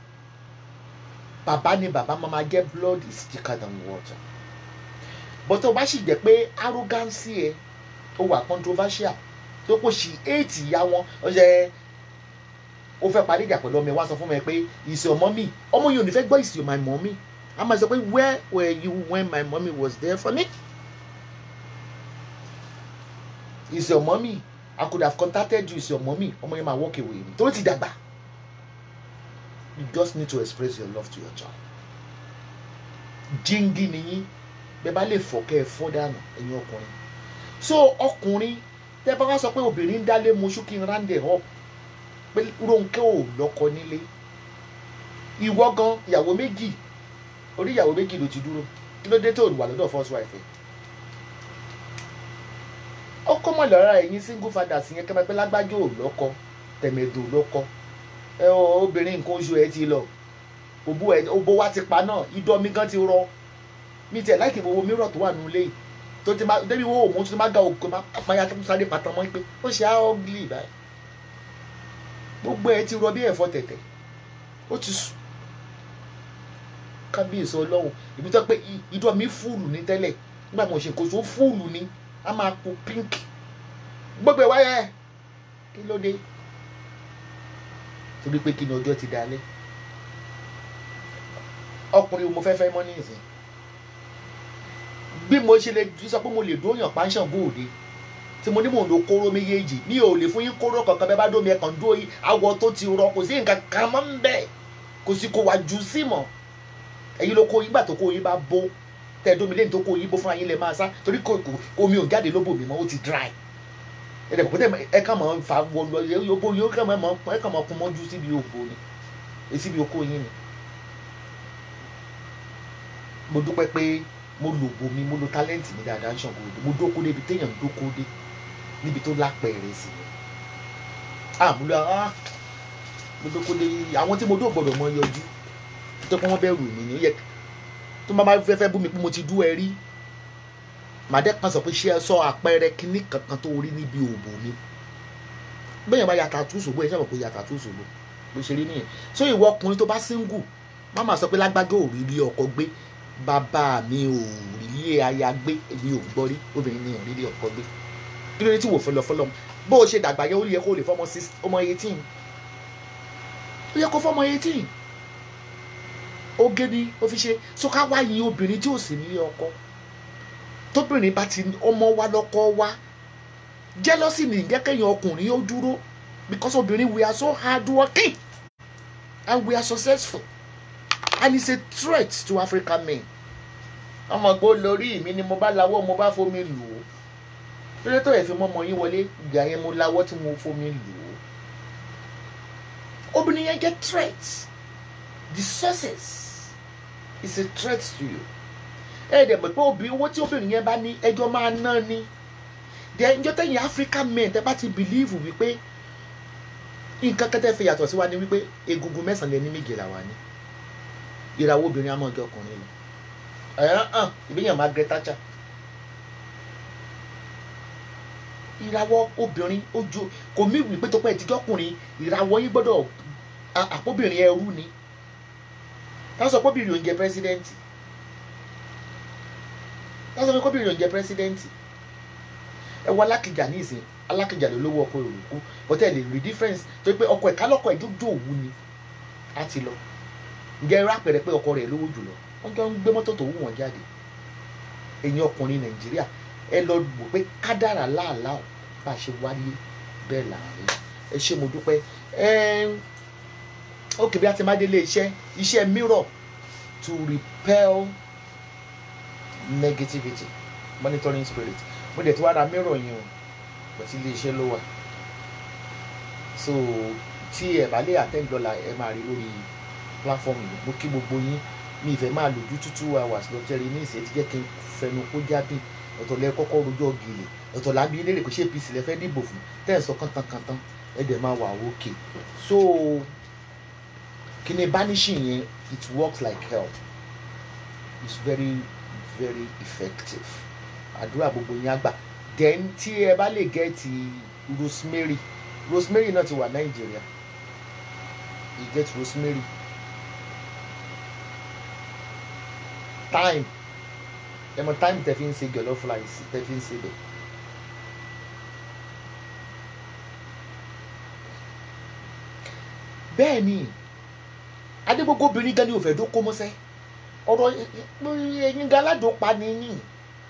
bàbá ni bàbá máa ma get blood is thicker than water but tó o bá sì jẹ́ pé arrogance ẹ ó wà controversial tó kò sí eight ìyá wọn ó ṣe ó fẹ́ parí ìjà pẹ̀lú ọmọ ẹ wá sọ fún mi pé ìsì ọmọ mi ọmọ yìí ò ní fẹ́ gbọ́ ìsì my mommy a máa sọ pé where were you when my mommy was there for me ìsì ọmọ mi I could have contacted you ìsì ọmọ mi ọmọ yẹn máa walk away mi tó ti dàgbà you just need to express your love to your child jíngí nìyí bẹ́ẹ̀ bá lè fọ̀ kẹ́ ẹ fọ́ dànù ẹ̀yin ọkùnrin so ọkùnrin tẹ́ bá wá sọ pé obìnrin ń dálé moṣú kí n rándẹ̀ up pé Rónkẹ́ ò lọ́kọ nílé ìwọ gan ìyàwó méjì orí ìyàwó méjì ló ti dúró kí ló dé tó wà lọ́dọ̀ first wife ó kọ́ mọ̀ lọ́ra ẹ̀yin single fathers yẹn kẹ́mẹ́ pé lágbájá ò lọ́kọ tẹ̀mẹ̀dò lọ́kọ ẹ obìnrin nǹkan oṣù ẹ ti lọ òbó ẹ òbó wa ti pa náà idọ́ mi gan ti rọ mi tiẹ̀ láìkí gbogbo mìíràn tó wà nínú ilé tó ti máa débi wo òun tó ti máa ga òkè máa pààyà tó sáré pàtàkì mọ́ pé ó ṣe á ọ́gìlì báyìí gbogbo ẹ ti rọ bí ẹ̀fọ́ tẹ̀tẹ̀ ó ti sùn kábíyèsí ọlọ́run ìbí tó pé ìdọ́ mi fúùlù ní tẹ́lẹ̀ nígbà mo ṣe kóso fúùlù ní a máa po pink gbogbo ẹ̀ wáyé kí ló dé torí pé kí ni ọjọ́ ti dalẹ̀ ọkùnrin mo fẹ́ fẹ́ mọ́ nísìn bí mo ṣe lè sọ pé mo lè dóyàn pàṣán bóòde tí mo ní mò ń lo kóró méjèèjì mi ò lè fún yín kóró kankan bẹ́ẹ̀ bá dómi ẹ̀kan dó awọ tó ti rọ kò sí nǹkan kan mọ́ ń bẹ̀ kò sí kò wá jù sí mọ́ ẹ̀yin ló kó yín gbà tó kó yín bá bó tẹ̀ dómi lẹ́yìn tó kó yín bó fúnra yín lẹ máa sá torí kò omi ò jáde lóbò mi mọ́ ó ti dry ẹ̀dẹ̀ kò tẹ̀ ẹ kàn máa fa wọlọ yóò yóò kàn máa ẹ kàn máa kún mọ́jú síbi òbò ni síbi okó yín ni mo dúpẹ́ pé mo lò bò mi mo lo tálẹ́ǹtì mi dáadáa ń ṣàngó òde mo dóko débi téèyàn dóko dé níbi tó lápẹ̀rẹ̀ sí àmúlò ah gbogbo kò lè àwọn tí mo dó gbọ́dọ̀ mọ yọjú tó pé wọ́n bẹ̀rù mi ní ó yẹ tó máa máa fẹ́fẹ́ bú mi pé mo ti dú ẹ rí màdé kan sọ pé ṣé ẹ sọ àpẹẹrẹ kinní kankan tó rí níbi òbò mi bẹ́ẹ̀ bá yàtà tú ṣògbó ẹ ṣàbọ̀ pé yàtà tú ṣògbó bó ṣe rí nìyẹn so ìwọ ọkùnrin tó bá single má máa sọ pé lágbájá ò rí ilé ọkọ gbé bàbá mi ò rí ilé aya gbé èmi ò gbọ́ rí obìnrin mi ò rí ilé ọkọ gbé kí ló dé tí wò fọlọ fọlọ bó o ṣe dàgbà yẹn ó yẹ kó o lè fọmọ six ọmọ eighteen ó yẹ kó fọmọ eighteen oge ni ó fi ṣe so ká wá yin obìnrin tí ò sí nílé ọkọ tóbìnrin bá ti ọmọ wa lọ́kọ wa jealousy ní ìjẹ́kẹ̀yìn ọkùnrin ó dúró because obìnrin we are so hard working and we are successful and it's a threat to African men ọmọ gbọ́ lórí mi ni mo bá lawọ́ mo bá fomi lù ú lórí tó yẹ fi mọ́mọ́ yín wọlé ìgbà yẹn mo lawọ́ tí mo fomi lù ú obìnrin yẹn jẹ́ threat the success is a threat to you ẹ dẹ̀ mọ̀ pé obìnrin owó tí obìnrin yẹn bá ní ẹjọ́ máa ná ni then njọ́ tẹ̀yìn African men tẹ́ bá ti believe wípé nǹkan kẹ́tẹ́ fi yàtọ̀ sí wa ni wípé egungun mẹ́sàn-án lé ní méje là wà ní ìràwọ̀ obìnrin àmọ́ ọjọ́ ọkùnrin lọ ẹ̀hán hàn ìbíyàn Margaret Thatcher ìràwọ̀ obìnrin ojú kò mí wípé tó pẹ́ ìtijọ́ ọkùnrin ìràwọ̀ yín gbọ́dọ̀ àpòbìnrin ẹrú ni táwọn sọ pé obìnrin ò ń jẹ pírẹsidẹ́ǹtì táwọn sọ pé obìnrin ò ń jẹ pírẹsidẹ́ǹtì ẹ wọ alákìjà ní ìsìn alákìjà ló lówó ọkọ òrùkú but ẹ lè rí difference tó pé ọkọ ẹ̀ka lọ́kọ̀ ẹ̀ jójó òwú ni á ti lọ ǹjẹ́ irú àpẹẹrẹ pé ọkọ rẹ̀ lówó jùlọ wọ́n jọ ń gbé mọ́tò tó wù wọ́n jáde ẹ̀yin ọkùnrin nàìjíríà ẹ lọ wò pé kádàrà láàlá ọ̀ bá a ṣe wáyé bẹ́ẹ̀ láàrin ẹ ṣé mo dúpẹ́ ó kì bí a ti má délé iṣẹ́ iṣẹ́ mirror to repel negativity monitoring spirit mo dẹ̀ ti wá ra mirror yẹn o pẹ̀tí ilé iṣẹ́ ló wà so tí ẹ bá lè attend dollar ẹ máa rí lórí platform yìí mo kí gbogbo yín mi ìfẹ́ máa lò ju two two hours lọ jẹ́rìí ní ìṣẹ́ ti jẹ́ kí n fẹnu kó jábì ọ̀tọ̀ lẹ kọ́kọ́ rojọ́ gèlè ọ̀tọ̀ làbí eléré kò ṣe apc lẹ fẹ́ dìbò fún tẹ́ ẹ̀ sọ kántankantan ẹ dẹ̀ máa wà òkè so kíni banishing yẹn it works like hell it's very very effective àdúrà gbogbo yín àgbà then tí ẹ bá lè gẹ́ẹ̀tì rosemary rosemary náà ti wà nàìjíríà you get rosemary time ẹ mọ time tẹ fi ń ṣe jollof rice tẹ fi ń ṣe bẹ. bẹ́ẹ̀ ni adégbogbo obìnrin gan ni ò fẹ́ dó kó mọ́sẹ́ ọ̀rọ̀ ẹ̀yin gan aládùúpa ni yín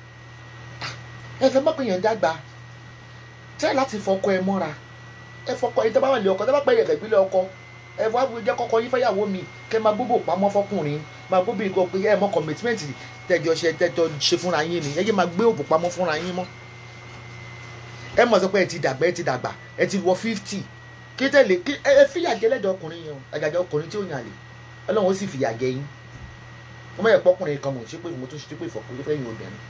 ẹ fẹ́ mọ̀ pé yẹn dàgbà tẹ́ láti fọkọ ẹ mọ́ra ẹ fọkọ ẹ tẹ́ bá wà lé ọkọ tẹ́ bá pẹ́ yẹ̀kẹ́ ìpínlẹ̀ ọkọ ẹ wá jẹ́ kọ́kọ́ yín fẹ́yàwó mi kẹ́ máa gbóbò pamọ́ fọkùnrin máa gbóbò ìkọ pé ẹ mọ commitment tẹjọ ṣe tẹjọ ṣe fúnra yín ni ẹ yé máa gbé òbò pamọ́ fúnra yín mọ́ ẹ mọ̀ sọ pé ẹ ti dàgbà ẹ ti dàgbà ẹ ti wọ fifty kí tẹ̀lé kí ẹ fìyà jẹ lẹ́dọ̀ ọkùnrin yẹn o àgàgà ọkùnrin tí ò yàn lè ọlọ́run ó sì fìyà jẹ yín wọ́n mọ̀ yẹ pọ́kùnrin kan mọ̀ ṣé pé mo tún ṣe pé ìfọ̀kùnrin fẹ́ yin obìnrin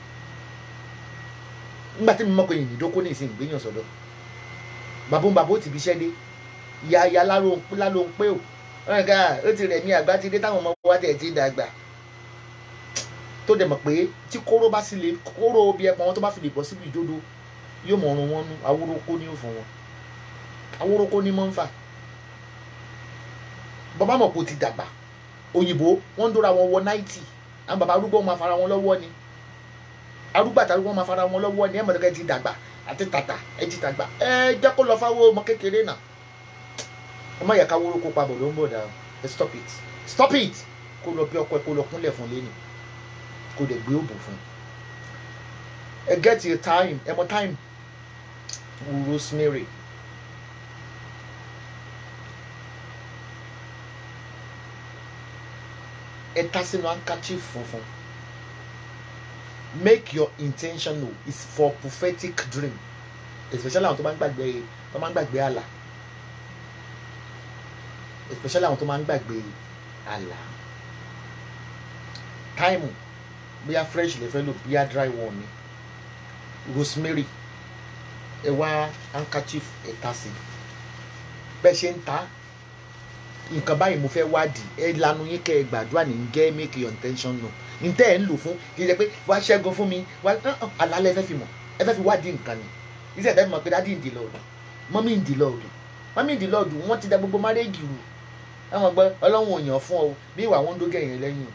nígbà tí mo mọ̀ pé yìnyín ìdókó ní ìsìn ìgbéyàn sọ̀dọ̀ bàbá bàbá ó ti fi iṣẹ́ dé ìyá ìyá láló ń pé o wọn ká ó ti rẹ̀ mí àgbà ti dé táwọn ọmọ wa tẹ̀ ti dàgbà tó dẹ̀ mọ̀ pé tí kóró bá sì lè kóró bí ẹpọn wọn tó bá fi lè bọ́ síbi ìdodo yóò mọ̀ ọrùn wọn nú awórókó ní òfin wọn awórókó ní mọ́ ń fà bàbá mọ̀ pé ó ti dàgbà òyìnbó wọ́n ń dóra wọn wọ náìtì àwọn bàbá arúgbó máa fara wọn lọ́wọ́ ni arúgbó àti arúgbó máa fara wọn lọ́wọ́ ni ẹ̀ mọ̀ ẹ ti dàgbà àti tàtà ẹ ti dàgbà ẹ jẹ́ kó lọ fáwọn ọmọ kékeré náà ọmọ yẹ ká wóró kó pabọ̀ ló ń bọ̀ dà ẹ stop it stop it kó lọ bí ọkọ ẹ kó lọ kúnlẹ̀ fún lẹ́nu kó dẹ̀ gbé òbò fún ẹ get your time ẹ mọ time rosemary ẹ ta sínú handkerchief funfun make your intention know is for prophetic dream especially àwọn tó máa ń gbàgbé tó máa ń gbàgbé àlà especially àwọn tó máa ń gbàgbé àlà táìmù bóyá fresh lè fẹ́ lò bóyá dry one ni rosemary ẹ wá handkerchief ẹ ta sí bẹ́ẹ̀ ṣe ń ta nǹkan báyìí mo fẹ́ wádìí ẹ lanu yín kẹ́ ẹ gbàdúrà ní gẹ́ make your intention known ní tẹ́ ẹ ń lò fún kì í ṣe pé wá ṣẹ́gun fún mi wá àlálẹ́ ẹ fẹ́ fi mọ̀ ẹ fẹ́ fi wádìí nǹkan ni ìṣe ẹ̀dá mi mọ̀ pé dádì ń di lọ́ọ̀dù mọ́mí ń di lọ́ọ̀dù mọ́mí ń di lọ́ọ̀dù wọ́n ti da gbogbo márẹ́jì rù àwọn gbọ́ ọlọ́run ò yàn fún ọ bí ìwà wọn ń dógẹ̀ yẹn lẹ́yìn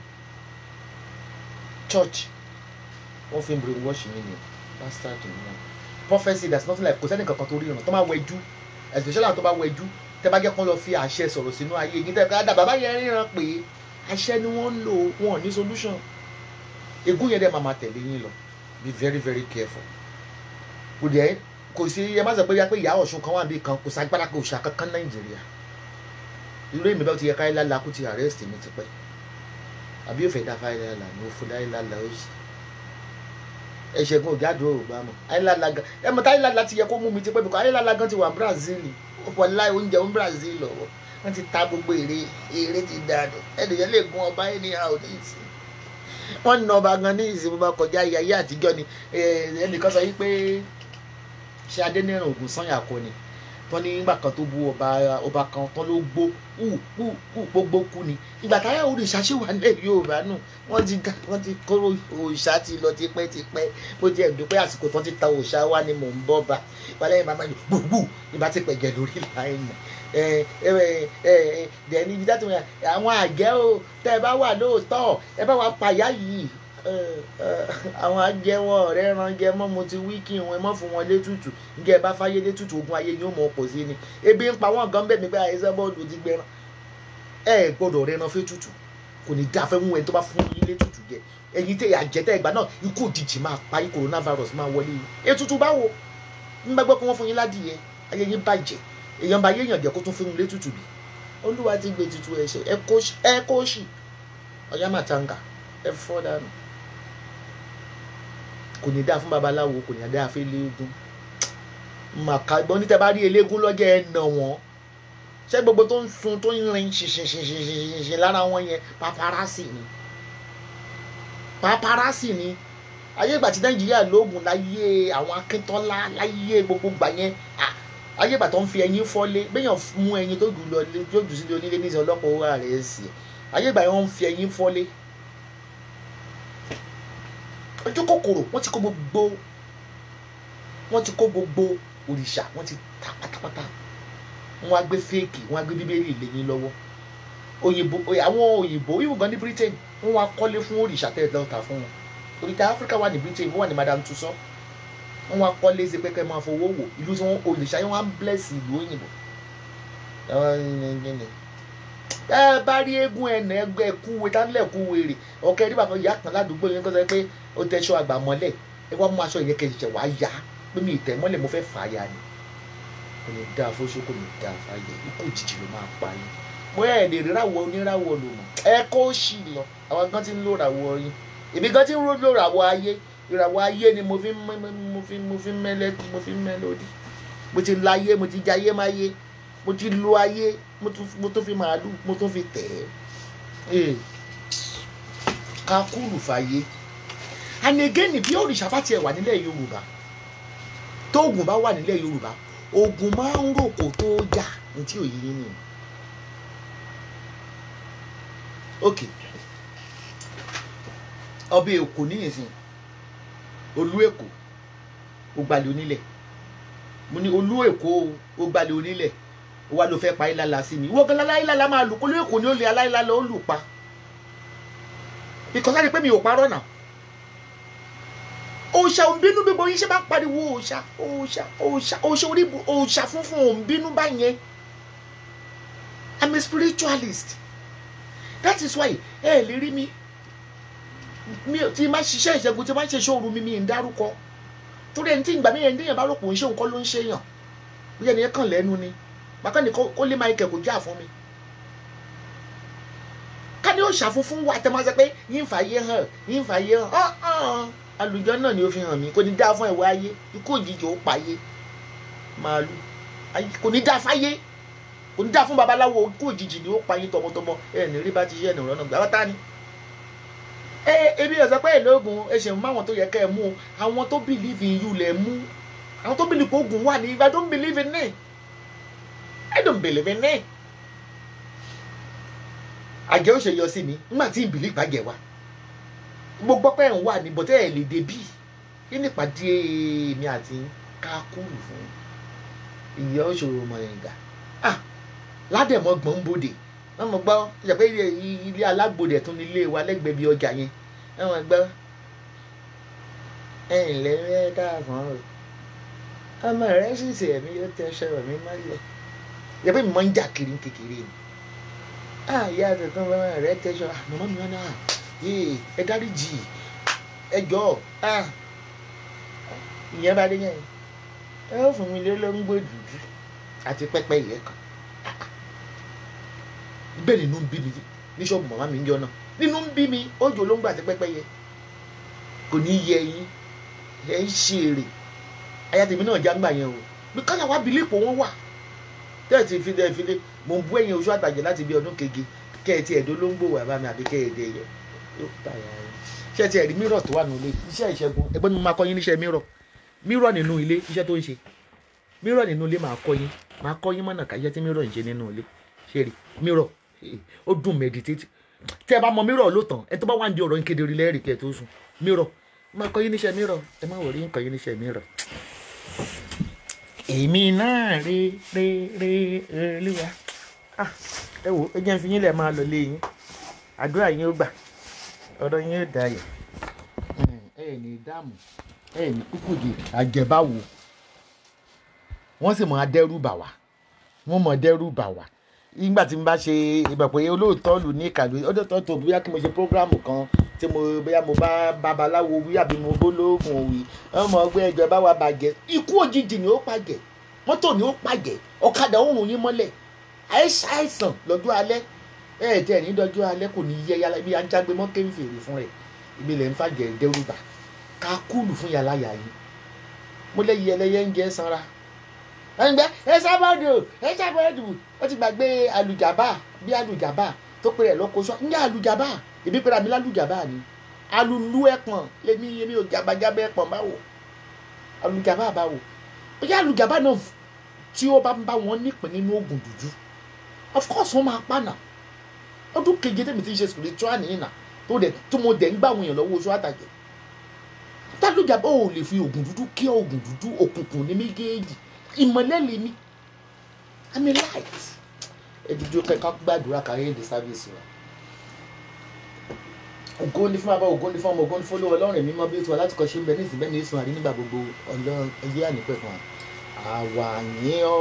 church wọ́n fi ń brainwash mi ni bastard ni wọn prophecy that's nothing like kò sẹ́ni kankan tó ríran tó máa wẹjú especially àwọn tó bá wẹjú tẹ́ bá jẹ́ kán lọ fi àṣẹ sọ̀rọ̀ sínú ayé yìí tẹ́ ká dà bàbá yẹn ríran pé àṣẹ ni wọ́n ń lò wọn ò ní solution ègún yẹn dẹ̀ máa máa tẹ̀lé yín lọ be very very careful kò dẹ̀ kò sí ẹ má sọ pé yá pé ìyá ọ̀ṣun kan wà níbi kan kò ságbára kò ṣà kankan nàìjíríà irú èmi bá ti yẹ káyé lálá kó ti arrest mi ti pẹ́ àbí yóò fẹ́ dá fáyé lálá ní òfin láyé lálá ó sì ẹ̀ṣẹ̀gun ògádùn òògbà mọ̀ ayélujára gan ẹ mọ̀ táyé lálá ti yẹ kó mú mi ti pẹ́ bíkọ́ ayélujára gan ti wà Brazil ọ̀pọ̀ láì oúnjẹ ń Brazil lọ́wọ́ wọ́n ti ta gbogbo èrè èrè ti dànù ẹnìyẹn lè gun ọba anyhow ní ìsìn wọ́n na ọba gan ní ìsìn bó bá kọjá ayé ayé àtijọ́ ni ẹnìkan sọ yìí pé ṣé adẹ́nìrìn ògùn sanya kọ ni tán ní ìgbà kan tó bú ọba ọba kan tán ló gbó kú kú kú gbogbo kú ni ìgbà táyà òrìṣà ṣì wà nílẹ̀ Yorùbá nù wọ́n ti ga wọ́n ti kóró òrìṣà ti lọ tipẹ́ tipẹ́ bó jẹ́ ìdúpẹ́ àsìkò tán ti ta òrìṣà wá ni mò ń bọ́ bá ìbálẹ̀ yìí bàbá yìí gbùgbù ìbá ti pẹ̀gẹ̀ lórí láì mọ̀ dẹ̀ni ibi dátìmọ̀ àwọn àjẹ́ o tẹ́ ẹ bá wà lóòótọ́ ẹ bá wà pàyà yìí àwọn ajẹwọ ọ̀rẹ́ ran jẹ mọ́ mo ti wí kí wọn mọ́ fún wọn létùtù nígbà ẹ bá fáyé létùtù ogun ayé yóò mọ̀ pọ̀ sí ni ebi ń pa wọn gan bẹ́ẹ̀ mi pé àìsàn bọ́ọ̀lù ti gbẹran ẹ gbọ́dọ̀ rẹran fẹ́ tutù kò ní dáa fẹ́ mú ẹni tó bá fún yín létùtù jẹ ẹ̀yin tẹ àjẹtẹ ìgbà náà ikú òjijì máa pa yín coronavirus máa wọlé yín ètùtù báwo ń bá gbọ́ pé wọ́n fún yín ládìyẹ ayé yín bàjẹ́ èèyàn bá yéèyàn jẹ́ kó tún fún yín létùtù bì olúwa ti gbé tutù ẹ̀ṣẹ̀ ẹ kó ṣì ọ̀yá màtanga ẹ fọ́ dànù kò ní dáa fún babaláwo kò ní dáa fún eléégún màkà gbọ́n ní tẹ́ bá rí eléégún lọ́jọ́ ẹ̀ nà wọ́n ṣé gbogbo tó ń sun tó ń rin ṣìṣìṣìṣìṣì lára wọn yẹn paparasi ni paparasi ni ayé ìgbà tí nàìjíríà lóògùn láyé àwọn akíntọ́lá láyé gbogbo gbà yẹn ayé ìgbà tó ń fi ẹyin fọ́lé béèyàn mú ẹyin tó jù lọ tó jù sílé onílé ní ìsìn ọlọ́pàá owó rẹ̀ sí ayé ìgbà yẹn wọ́n ń fi ẹyin fọ́lé ojú kòkòrò wọ́n ti kó gbogbo wọ́n ti kó gbogbo òrìṣà wọ́n ti ta pátápátá wọ́n á gbé fèèkì wọ́n á gbé bíbélì lẹ́yìn lọ́wọ́ òyìnbó àwọn òyìnbó ìwò gan ní britain wọ́n wá kọ́lé fún òrìṣà tẹ́ ẹ lọ́ta fún wọn òrìṣà áfíríkà wà ní britain wọ́n wà ní madam tussauds wọ́n wá kọ́lé sí pẹ́kẹ́ máa fowó wò ìlú tí wọ́n òrìṣà yẹn wọ́n á bless ìlú òyìnbó ẹ bá rí eégún ẹnà ẹgbẹ́ kúwe tánlẹ̀ kúwe rè ọ̀kẹ́ rí bàbá ìyá kan ládùúgbò yẹn kó sọ pé ó tẹṣọ àgbà mọ́lẹ̀ ẹ wá mú aṣọ ìyẹn kẹ̀kẹ́ wá yá pé mi ìtẹ̀ mọ́lẹ̀ mo fẹ́ fà á ya ni kò ní dáa fóṣó kò ní dáa fàyè ikú òjijì ló máa pa yín bóyá ẹ̀ lè ríràwọ̀ oníràwọ̀ lò mọ̀ ẹ kó sì lọ àwọn gan ti ń lò ràwọ̀ yín èmi gan ti ń lò ràwọ̀ ayé ìràwọ̀ ayé ni mo fi ń mo fi mo fi ń mẹ́lẹ́ mo fi ń mẹ́lódì mo ti láyé mo ti jayé máyé mo ti lo ayé mo tún fi màálù mo tún fi tẹ̀ ẹ́ kakúrù fàyè and again bí òrìṣà bá tiẹ̀ wà nílẹ̀ yorùbá tó oògùn bá wà nílẹ̀ yorùbá oògùn máa ń rò kó tó jà ní tí òye yín nìyẹn ok ọbẹ̀ èkó níyìnsìn olú èkó ògbàlẹ̀ onílẹ̀ mo ní olú èkó ògbàlẹ̀ onílẹ̀ wa ló fẹ́ pa ìlàlà sí mi wọ́n gan aláìlàlà máa lù kólú èkó ni ó lè aláìlàlà ó lù pa because láti pé mi ò parọ́ náà òòṣà òǹbínú gbogbo yín ṣe máa ń pariwo òòṣà òòṣà òòṣà òòṣà orí òòṣà funfun òǹbínú báyẹn i'm a spiritualist that is why ẹ lè rí mi mi ti máa ṣiṣẹ́ ìṣẹ́gun ti máa ṣe ṣóoru mi mi ń dárúkọ torí ẹni tí ìgbà mi yẹn déyàn bá rò pò ń ṣe nǹkan ló ń ṣe yàn bí ẹni yẹn kàn lẹ́nu ni bákan ní kó lè máa ikẹ̀ kó jà fún mi ká ní òòṣà funfun wà tẹ́ máa sọ pé yín fàyè hàn yín fàyè hàn àlùjọ náà ni ó fi hàn mí kò ní dá fún ẹ̀wọ̀ ayé ikú òjijì ó pààyè màálù kò ní dá fáyé kò ní dá fún babaláwo ikú òjijì ni ó pààyè tọmọtọmọ ẹ ní rí bá ti ṣe ẹnì rọ́nà gbà wọ́tá ni. ẹ ebi ọ̀sẹ̀ pé èlóògùn ẹ ṣe mú àwọn tó yẹ kẹ́ ẹ mú àwọn tó believe in you lẹ̀ mú àwọn tó believe oògùn wà ní if I don't believe in it I don't believe in it àjẹ́ ó ṣe yọ sí mi nígbà tí ìbílẹ̀ ìpàgẹ́ wa mo gbọ́ pé ẹ̀ ń wà ní bọ́tẹ́ ẹ̀ lè débí kí ni ìpàdé mi àti kákúrú fún ìyá òṣòro mọ̀yìngà ah ládẹ̀mọ́ gbọ̀n bòde wọ́n mọ̀ gbọ́ ìjàpẹ́ ilé alágbòde tún ní ilé wa lẹ́gbẹ̀ẹ́ bí ọjà yẹn wọ́n mọ̀ gbọ́ ẹ̀ ǹlẹ́ rẹ́ káàfọ́n o ọmọ rẹ sì ṣe ẹ̀mí yóò tẹ ṣọ̀rọ̀ mi mọ́lẹ̀ ìjàpẹ́ mi máa ń jà kiri kékeré ni ah ìyá tuntun ọmọ rẹ tẹ ṣọ mọ̀mọ́ mi wọn náà yéè ẹ dáríjì ẹ jọ ah ìyẹn bá dé yẹn ẹ ó fún mi lé lóńgbò dúdú àti pẹ́pẹ́ ìyẹn kan bẹ́ẹ̀ nínú ń bí mi ní ṣọ́ọ̀bù màmá mi ń jọ náà nínú ń bí mi ó jò lóńgbò àti pẹ́pẹ́ yẹ kò ní yẹ yín ẹ ń ṣe èrè aya tèmi náà já ń gbà yẹn o bí kọ́lá wa bìlípò wọn wà tẹ́ẹ̀tì fi dẹ́ fi dé mò ń bú ẹ̀yìn oṣù àtàjẹ́ láti bí ọdún keje kẹ́ẹ̀tì ẹ̀dọ́ lóńgbò wà bá mi àbí kẹ́ẹ̀dì ẹ̀yọ yóò tàyà ẹ̀ ṣé ti ẹ̀rí mírọ̀ tó wà nínú ilé iṣẹ́ ìṣẹ́gun ẹgbẹ́ mi máa kọ́ yín níṣẹ́ mírọ̀ mírọ̀ nínú ilé iṣẹ́ tó ń ṣe mírọ̀ nínú ilé máa kọ́ yín máa kọ́ yín mọ̀nà káyẹ́ tí mírọ̀ ń ṣe nínú ilé ṣe rí mírọ̀ ó dùn meditate tẹ́ ẹ bá mọ mírọ̀ ló tàn ẹ tó bá wà ní ọ̀rọ̀ yín kedere lẹ́rìí kẹ́ ẹ tó sùn mírọ̀ máa kọ́ yín níṣẹ́ mírọ̀ ẹ má wọrí ń kọ́ yín níṣẹ́ mírọ̀. èmi náà rí rí rí olúwa ẹ wo ẹ jẹ́ ń fi yín lẹ̀ máa lọ lé yín àdúrà yín ó gbà ọ̀rọ̀ yín ó dayọ̀ ẹ ní dààmú ẹ ní kúkúdì àjẹbáwo wọ́n sì mọ adẹ́rù bà wá wọ́n mọ adẹ́rù bà wá nígbà tí mo bá ṣe ìbẹ̀ pé olóòótọ́ lù ní ìkàlù ọdọ́tọ́ tó bóyá kí mo ṣe prógrámù kan tí mo bóyá mo bá babaláwo wí àbí mo bó lóògùn òwì ọmọ ọgbẹ́ ẹjọ́ bá wa bàjẹ́ ikú òjijì ni ó pàjẹ́ mọ́tò ni ó pàjẹ́ ọ̀kadà òrùn yín mọ́lẹ̀ àìsàn lọ́jọ́ alẹ́ ẹ̀ẹ́dẹ̀ ní dọ́jọ́ alẹ́ kò ní yẹ yálà ibi ajágbe mọ́ kéwì fèrè fún rẹ̀ ibi lẹ́ ń fàjẹ́ dẹ́rùbà ká kúlù fún yàrá yà yín mo lẹ́yìn ẹlẹ́yẹ ń jẹ́ sanra ẹnìgbẹ́ ẹ sábàdù ẹ sábàdù ó ti gbàgbé alùjàbá bí alùjàbá tó pè rẹ̀ lọ́kọ́ sọ ǹjẹ́ alùjàbá ìbí pẹ̀lú àmì lálùjàbá ni alùlù ẹ̀pọ̀n lèmi èmi ò jàbàjábà ẹ̀pọ̀n báwo alùjàbá báwo bóyá alùjàbá náà tí ó bá ń bá wọn nípìn nínú oògùn dúdú of course wọ́n máa pa náà ọdún keje tèmi ti ń ṣe spiritual nìyí náà tó dẹ̀ tó mo dẹ̀ ń gbà wọ̀nyàn lọ́wọ́ oṣù àtàjẹ́ tálùjàbá ò lè fi oògùn dúdú kí oògùn dúdú òkùnkùn ní méjèèjì ìmọ̀lẹ́ lèmi i'm a light ẹ̀dùdú kẹ́kọ́ gbàdúrà kárí èdè sábẹ́sì wa ògo ni fún bàbá ògo ni fún ọmọ ògo ni fún olówó ọlọ́run mímọ́ bí ó ti wà láti kọ́ ṣe ń bẹ ní ìsìn bẹ́ẹ̀ ní ìsìn àrí nígbà gbogbo ẹyẹ ànípẹ̀ kan àwa yìn ọ́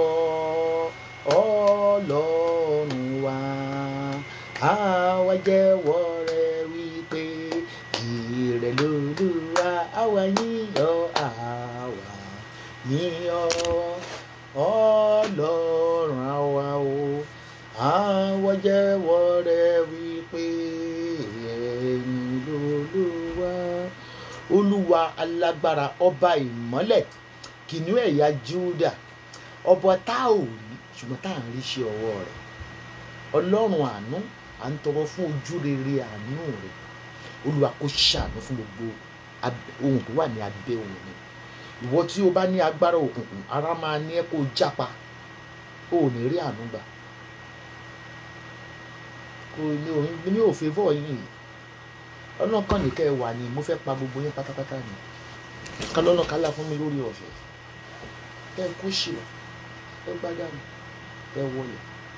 ọlọ́run wa àwa jẹ́wọ́ rẹ wípé ìrẹ lolúwa àwa yìn ọ́ àwa yìn ọ́ ọlọ́run àwa o àwa jẹ́wọ́ rẹ wípé ẹ̀yin lolúwa olúwa alágbára ọba ìmọ́lẹ̀ kìnìún ẹ̀yà júdà ọba tá ò rí ṣùgbọ́n tá à ń rí iṣẹ́ ọwọ́ rẹ̀ ọlọ́run àánú à ń tọrọ fún ojú rere àánú rẹ̀ olúwa kó ṣàánú fún gbogbo ohun tó wà ní abẹ́ ohun mi ìwọ tí o bá ní agbára òkùnkùn ara máa ní ẹ kó o jápa o ò ní rí àánú gbà kò ní òun ní òfin fọ yìí ọlọ́run kan nìkẹ́ ẹ wà ní mo fẹ́ pa gbogbo yín pátápátá ni kálọ́nà kálá fún mi lórí ọ̀fẹ́ ẹ kó ṣìlọ ẹ gbádànù ẹ wọlé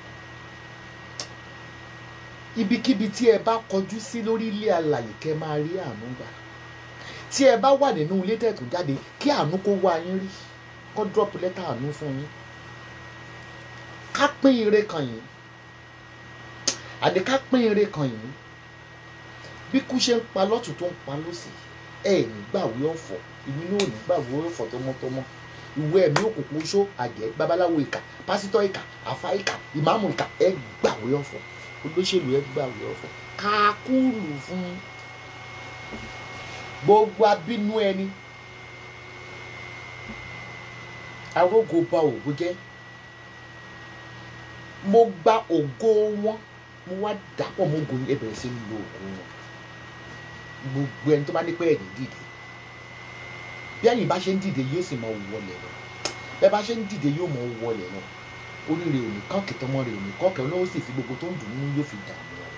ibikíbi tí ẹ bá kọjú sí lórí ilé alàyè kẹ́ máa rí àánú gbà tí ẹ bá wà nínú ilé tẹ̀tù jáde kí àánú kó wá yín rí kó drop lẹ́tà àánú fún yín ká pín ire kan yín àdé ká pín ire kan yín bí kú ṣe ń pa lọ́tún tó ń pa lọ́sì ẹ ní gbàwé ọ̀fọ̀ ìwé náà ní gbàwé ọ̀fọ̀ tọmọtọmọ ìwé ẹ̀mí òkùnkùn oṣó àjẹ́ babaláwo ìkà pásítọ̀ ìkà àfa ìkà ìmáàmù ìkà ẹ gbàwé ọ̀fọ̀ olóṣèlú ẹ gbàwé ọ̀fọ̀ káàkúrù fún gbogbo abínú ẹni arógo ba ògo jẹ́ mo gba ògo wọn mo wá dàpọ̀ mọ́ ògo ẹ bẹ̀rẹ̀ sí ń lo ògo wọn gbogbo ẹni tó bá ní pé ẹ̀yìn dìde bí ẹ̀yìn bá ṣe ń dìde yóò sì mọ wọlé lọ bẹ́ẹ̀ bá ṣe ń dìde yóò mọ wọlé lọ oríire ò ní kọ́ọ̀kì tọmọ rẹ̀ ò ní kọ́ọ̀kì ọlọ́wọ́ sì fi gbogbo tó ń dùn nínú yóò fi dààmú rẹ̀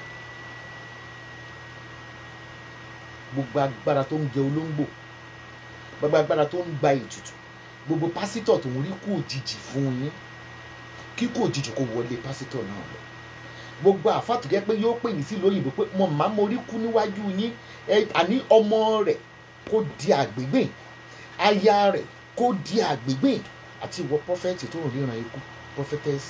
gbogbo agbára tó ń jẹ olóńgbò gbogbo agbára tó ń gba ètùtù gbogbo pásítọ̀ tó ń rí kú òjijì fún yín kíkú òjijì kò wọlé pásítọ̀ náà lọ gbogbo àfàtò jẹ́ pé yóò pè yín sí lóyìnbó pé mo máa mo rí kú níwájú yín àní ọmọ rẹ̀ kó di àgbègbè aya rẹ̀ kó di àgbègbè àti ìwọ prọfẹ̀tì tó ń ríran ikú prọfẹ̀tẹ̀sì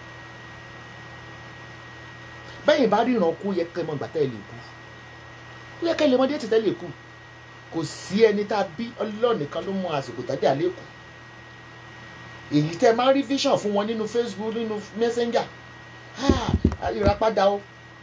bẹ́yìn bá ríran kú yẹ kẹ́ mọ gbà tẹ́ lè kú ó yẹ kẹ́ lè mọ dé tẹ́ lè kú kò sí ẹni tá a bí Ọlọ́run nìkan ló mọ àsìkò tàbí àlékù èyí tẹ́ máa ń rí vision fún wọn nínú Facebook nínú Messenger ìràpadà o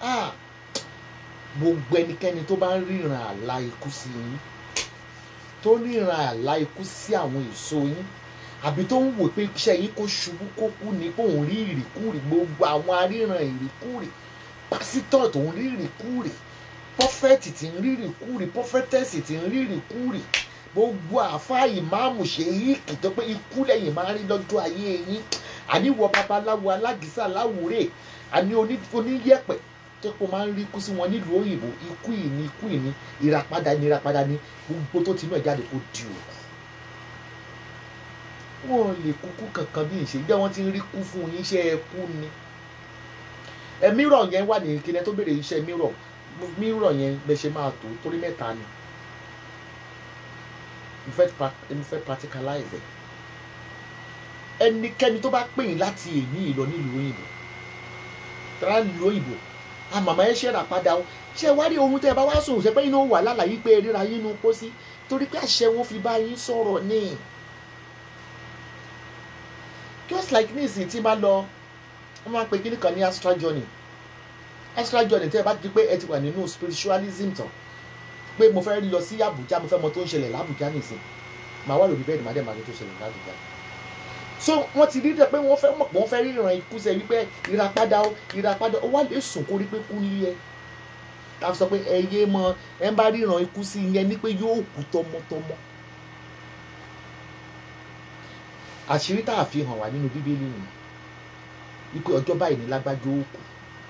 gbogbo ẹnikẹ́ni tó bá ń ríran àlá ikú sí yín tó ríran àlá ikú sí àwọn èso yín àbí tó ń wò pé iṣẹ́ yín kó ṣubú kó kú ni kó ń rí ìrìkúrì gbogbo àwọn aríran ìrìkúrì pásítọ̀ tó ń rí ìrìkúrì pọ́fẹ́tì tí ń rí ìrìkúrì pọ́fẹ́tẹ́sì tí ń rí ìrìkúrì gbogbo àáfàá ìmáàmù ṣe yí kìtọ́ pé ikú lẹ́yìn máa ń rí lọ́jọ́ ayé yín àníwọ̀ babaláwo alágísà láwùrè àní oníyẹ̀pẹ̀ tó kó máa ń rí ikú sí wọn nílùú òyìnbó ikú ìní ikú ìní ìràpadà ní ìràpadà ní gbogbo tó ti inú ẹ̀ jáde kó di òkú wọn lè kúkú kankan bí ìṣe jẹ́ wọ́n ti ń rí kú fún yín iṣẹ́ ẹkú ni ẹ mírọ̀ yẹn wà ní kílẹ̀ tó béèrè iṣẹ́ mírọ̀ mírọ̀ yẹn bẹ ṣe máa tó torí mẹ́ta ni mo fẹ́ practicalize ẹ̀ ẹnikẹ́ni tó bá pè yín láti èmi ìlọ nílùú òyìnbó tẹ́lá nílùú òyìnbó àmàmà ẹ ṣẹ́ra padà o ṣé wá rí ohun tẹ́ ẹ bá wá sùn ṣe pé inú wà lálàyé pé ríra yín nu pósí torí pé àṣẹ wọn fi bá yín sọ̀rọ̀ ní just like ní ìsìn tí máa lọ wọ́n máa ń pe kíní kan ní astral journey astral journey tẹ́ ẹ bá ti pé ẹ ti wà nínú spiritualism tán pé mo fẹ́ lọ sí Àbújá mo fẹ́ mọ tó ń ṣẹlẹ̀ l'Àbújá nìsín màá wà lórí bẹ́ẹ̀dì màá dẹ̀ máa ní tó ṣẹlẹ̀ l'Àbújá so wọ́n ti rí dẹ̀ pé wọ́n fẹ́ mọ̀ pé wọ́n fẹ́ ríran ikú sẹ́ wípé ìràpadà ó ìràpadà ó wà lè sùn kó rí pé kú ní ẹ ká sọ pé ẹ yé mọ ẹ ń bá ríran ikú sí yẹn ní pé yóò kú tọmọtọmọ àṣírí tá a fi hàn wá nínú bíbélì nìyí wípé ọjọ́ báyìí ní lágbájá ó kú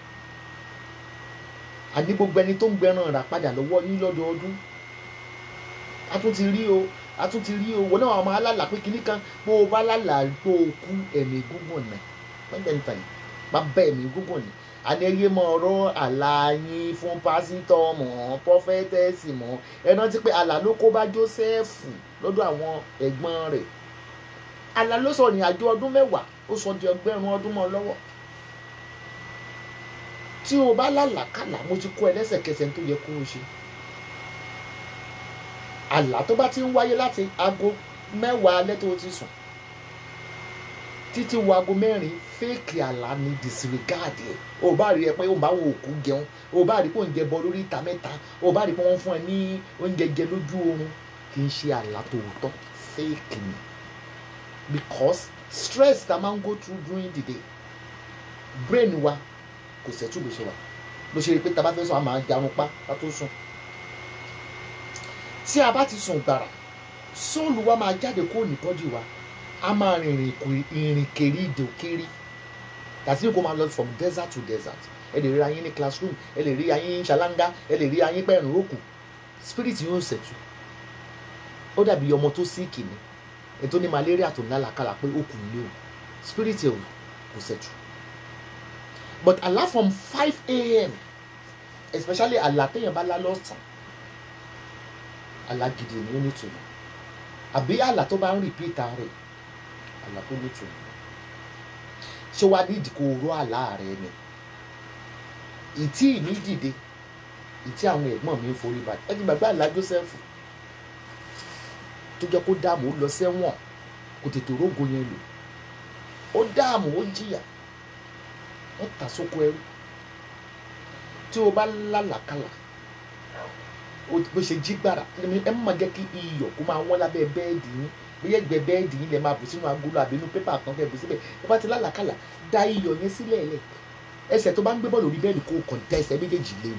àní gbogbo ẹni tó ń gbẹran rà padà lọ́wọ́ yín lọ́dọọdún a tún ti rí o a tún ti rí o wọ́n náà àwọn alálà pé kinní kan bó o bá lálà tó o kú ẹ̀mí gúngùn náà wọ́n gbẹ̀ ń tàn yìí bá bá ẹ̀mí gúngùn ni àní ẹyẹ mọ ọ̀rọ̀ àlà yín fún pásítọ̀ mọ́ pọ́fẹ́tẹ́sì mọ́ ẹ rántí pé àlà ló kó bá Jósẹ́fù lọ́dọ̀ àwọn ẹ̀gbọ́n rẹ̀ àlà ló sọ ìrìn àjò ọdún mẹ́wàá ó sọ di ọgbẹ́rún ọdún mọ́ lọ́wọ́ tí o bá lálàkàlà mo ti kó ẹ lẹ́sẹ̀kẹsẹ̀ tó yẹ kó o ṣe àlá tó bá ti ń wáyé láti aago mẹ́wàá alẹ́ tó o ti sùn títí wo aago mẹ́rin fẹ́ẹ̀kì àlá ni disregard ẹ̀ o bá rí ẹ pé o bá wo òkú jẹun o bá rí pé oúnjẹ bọ lórí ìta mẹ́ta o bá rí pé wọ́n fún ẹ ní oúnjẹ jẹ lójú oorun kì í ṣe àlá tòótọ́ fẹ́ẹ̀kì ni because stress ta máa ń go through during the day brain wa kò sẹ́tù bó ṣe wà ló ṣe rí i pé tá a bá fẹ́ sùn a máa jarun pa ká tó sùn tí a bá ti sùn gbàrà sóòlù wa máa jáde kó ní bọ́dì wa a máa rìnrìn ìrìn kiri ìdò kiri tàbí kó máa lọ from desert to desert ẹ lè rí ayín ní classroom ẹ lè rí ayín ṣàlángá ẹ lè rí ayín pẹ̀rùn rókù spirit yóò ṣẹ̀tù ó dàbí ọmọ tó síìkì ni ẹ tó ní malaria tó lálàkàlà pé ó kù ní o spirit ẹ kò ṣẹ̀tù but àlá from five a.m. especially àlá téèyàn bá lá lọ́sàn àlá gidi ni ó nítumọ̀ àbí àlá tó bá ń repeat rẹ̀ àlá tó nítumọ̀ ṣé wàá ní ìdíkò oró àlá rẹ ni ìtí ìní dìde ìtí àwọn ẹ̀gbọ́n mi ń forí balẹ̀ ẹ ti gbàgbé àlá Joseph tó jẹ́ kó dààmú ó lọ sẹ́wọ̀n kò tètè rógo yẹn lò ó dààmú ó jìyà wọ́n tà sóko ẹrú tí o bá lálàkàlà bó ṣe jí gbàrà ẹ má jẹ́ kí iyọ̀ kó máa wọ́n lábẹ́ bẹ́ẹ̀dì yín bóyá ẹgbẹ́ bẹ́ẹ̀dì yín lè máa bù sínú agolo àbí inú pépà kan kẹ́ bù síbẹ̀ ẹ bá ti lálàkàlà da iyọ̀ yẹn sílẹ̀ lẹ̀ ẹsẹ̀ tó bá ń gbé bọ́ọ̀lù orí bẹ́ẹ̀dì kó kàn tẹ ẹsẹ̀ méjèèjì léwu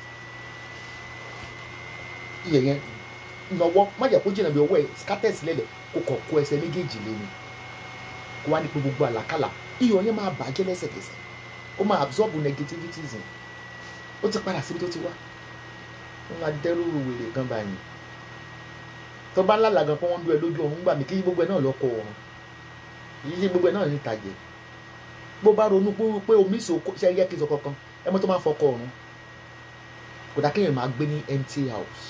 iyọ̀ yẹn nọwọ́ má jẹ́ kó jìnnà bí ọwọ́ ẹ̀ skátẹ́sì lẹ̀lẹ̀ kó kàn kó ẹsẹ̀ méjèèjì léwu kó wá ní pé gbogbo àlàkàlà iyọ̀ yẹn máa bàjẹ́ lẹ́sẹ̀kẹsẹ̀ ó máa absorb negativities yẹn ó ti padà síbi tó ti wá wọ́n máa dẹ́rù wèrè kan báyìí tó bá lálàá gan pé wọ́n ń dún ẹ lójú ọ̀run gbà mí kí gbogbo ẹ náà lọ́kọ̀ ọ̀run yìí ṣe gbogbo ẹ náà ní ìtàjẹ́ bó bá ronú pé pé omi ìsòkò ṣe yẹ kí n sọ kankan ẹ mọ́ tó máa fọkọ ọ̀run kò dá kéèyàn máa gbé ní empty house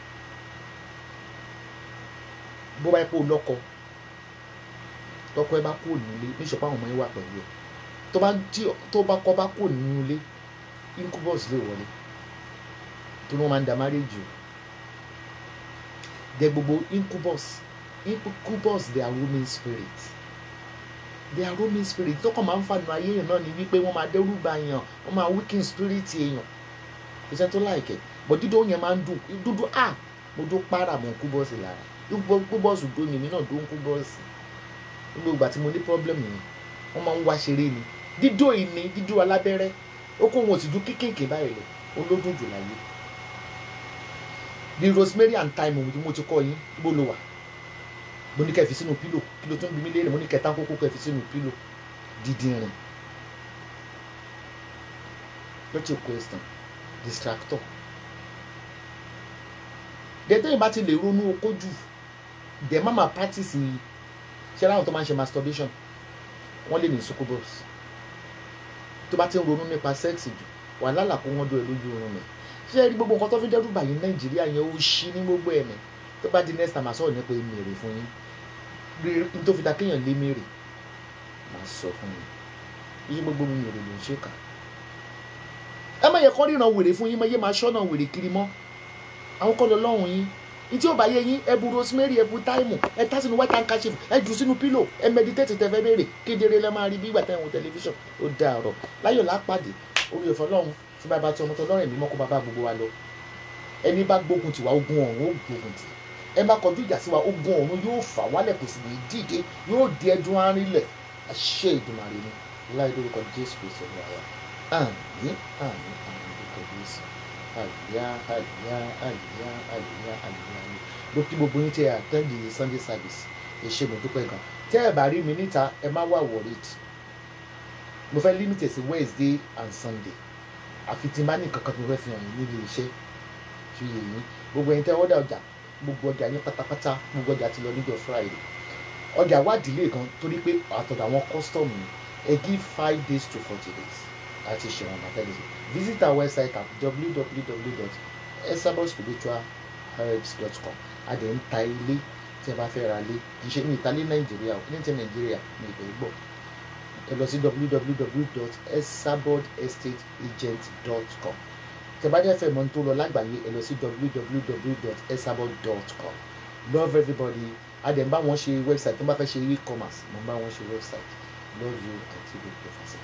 bó bá yẹ kó o lọ́kọ tọkọ ẹ bá kúrò nílé níṣọpọ àwọn ọmọ yẹn wà pẹ̀lú ẹ tó bá tí tó bá kọ bá kúrò nínú ilé incubus lè wọlé tó ní wọn máa ń da marriage o dẹ gbogbo incubus incubus they are roaming spirit they are roaming spirit tọkọ máa ń fanu ayé yẹn náà ni wípé wọn máa dẹ́rù bà yàn wọn máa weaken spirit èèyàn kò sẹ́ni tó láìkẹ́ but dídó yẹn máa ń dùn dúdú ah mo dún para mọ́ incubus lára incubus dún mi náà dún incubus gbogbo ìgbà tí mo ní problem yẹn wọ́n máa ń wá ṣeré ni dídó yìí ni dídó alábẹ́rẹ́ ó kó wọn ò sì ju kékèké báyìí lọ olódùn jù láyé bí rosemary and thyme ohun tí mo ti kọ́ yín bó ló wà mo ní kẹ́ fi sínú pílò kí ló tún bí mi léèrè mo ní kẹta kókó kẹ́ fi sínú pílò dídìrín what's your question distractor dẹ́tẹ́ yìí bá ti lè ronú okó jù dẹ̀ má máa practice yìí ṣé láwọn tó máa ń ṣe masturbation wọ́n lè ní succubus tó bá ti ń ronú nípa sex jù wà lálà kó wọ́n dún ẹ lójú oorun mi ṣé rí gbogbo nǹkan tó fi dẹ́rù bàyí nàìjíríà yẹn ó ṣí ní gbogbo ẹ̀mí tó bá di next time àsọ̀rọ̀ nípa èmèrè fún yín rí tó fi da kéèyàn lé mèrè máa sọ fún yín iye gbogbo mi mèrè ló ń ṣe kà ẹ má yẹ kọ́ ríran wèrè fún yín má yé máa ṣọ́nà wèrè kiri mọ́ àwọn kọ́ lọ lọ́hùn yín ìtí ò bá yé yín ẹ bu rosemary ẹ bu thyme ẹ tá sínú white handkerchief ẹ jù sínú pillow ẹ meditate tẹ fẹ́ béèrè kedere lẹ́ máa rí bí ìgbà tẹ́ ń wo tẹlifíṣàn ó dàárọ̀ láyọ̀ lápàdé orí ẹ̀fọ́ lọ́hùn tí bàbá tí ọmọ tó lọ́rìn mímọ́ kó bàbá gbogbo wa lọ ẹni bá gbógun tiwa ogun ọ̀run ó gbógun tì ẹ bá kọjú ìjà sí wa ogun ọ̀run yóò fà wálẹ̀ kò sì ní dìde yóò di ẹdun arinlẹ̀ àṣẹ ìdùnmàrè ni láì lórúkọ jésù kristu ní àwa àmín àmín àmín lórúkọ jésù àlùyá àlùyá àlùyá àlùyá àlùyá ni mo kí gbogbo yín tí ẹ attend the sunday service ẹ ṣé mo dúpẹ́ gan tẹ́ ẹ bá rí mi níta ẹ má wà worried mo fẹ́ limit ẹ̀ sí wednesday and sunday àfi tí n bá ní nǹkan kan tó fẹ́ fi hàn yín nílé iṣẹ́ tí yé yín gbogbo ẹ̀yin tẹ́ ọ́dà ọjà gbogbo ọjà yín pátápátá gbogbo ọjà ti lọ níjọ́ friday ọjà wá delay gan torí pé àtọ̀dọ̀ àwọn custom ni ẹ give five days to forty days àti ṣẹ̀wọ̀n àtẹ̀lẹ́sẹ̀ visit our website at www.esabospiritualherbs.com a dẹ̀ ń ta ilé tí ẹ bá fẹ́ ra lé kì í ṣe ní ìtàlẹ́ nàìjíríà ò ní ti nàìjíríà ní ìfẹ́ gbọ́ ẹ lọ sí www.esabodestateagent.com tẹ bá dẹ́ fẹ́ mọ̀ tó lọ lágbàáyé ẹ lọ sí www.esabod.com love everybody a dẹ̀ ń bá wọn ṣe website tó bá fẹ́ ṣe e-commerce mo ń bá wọn ṣe website love you until you professor.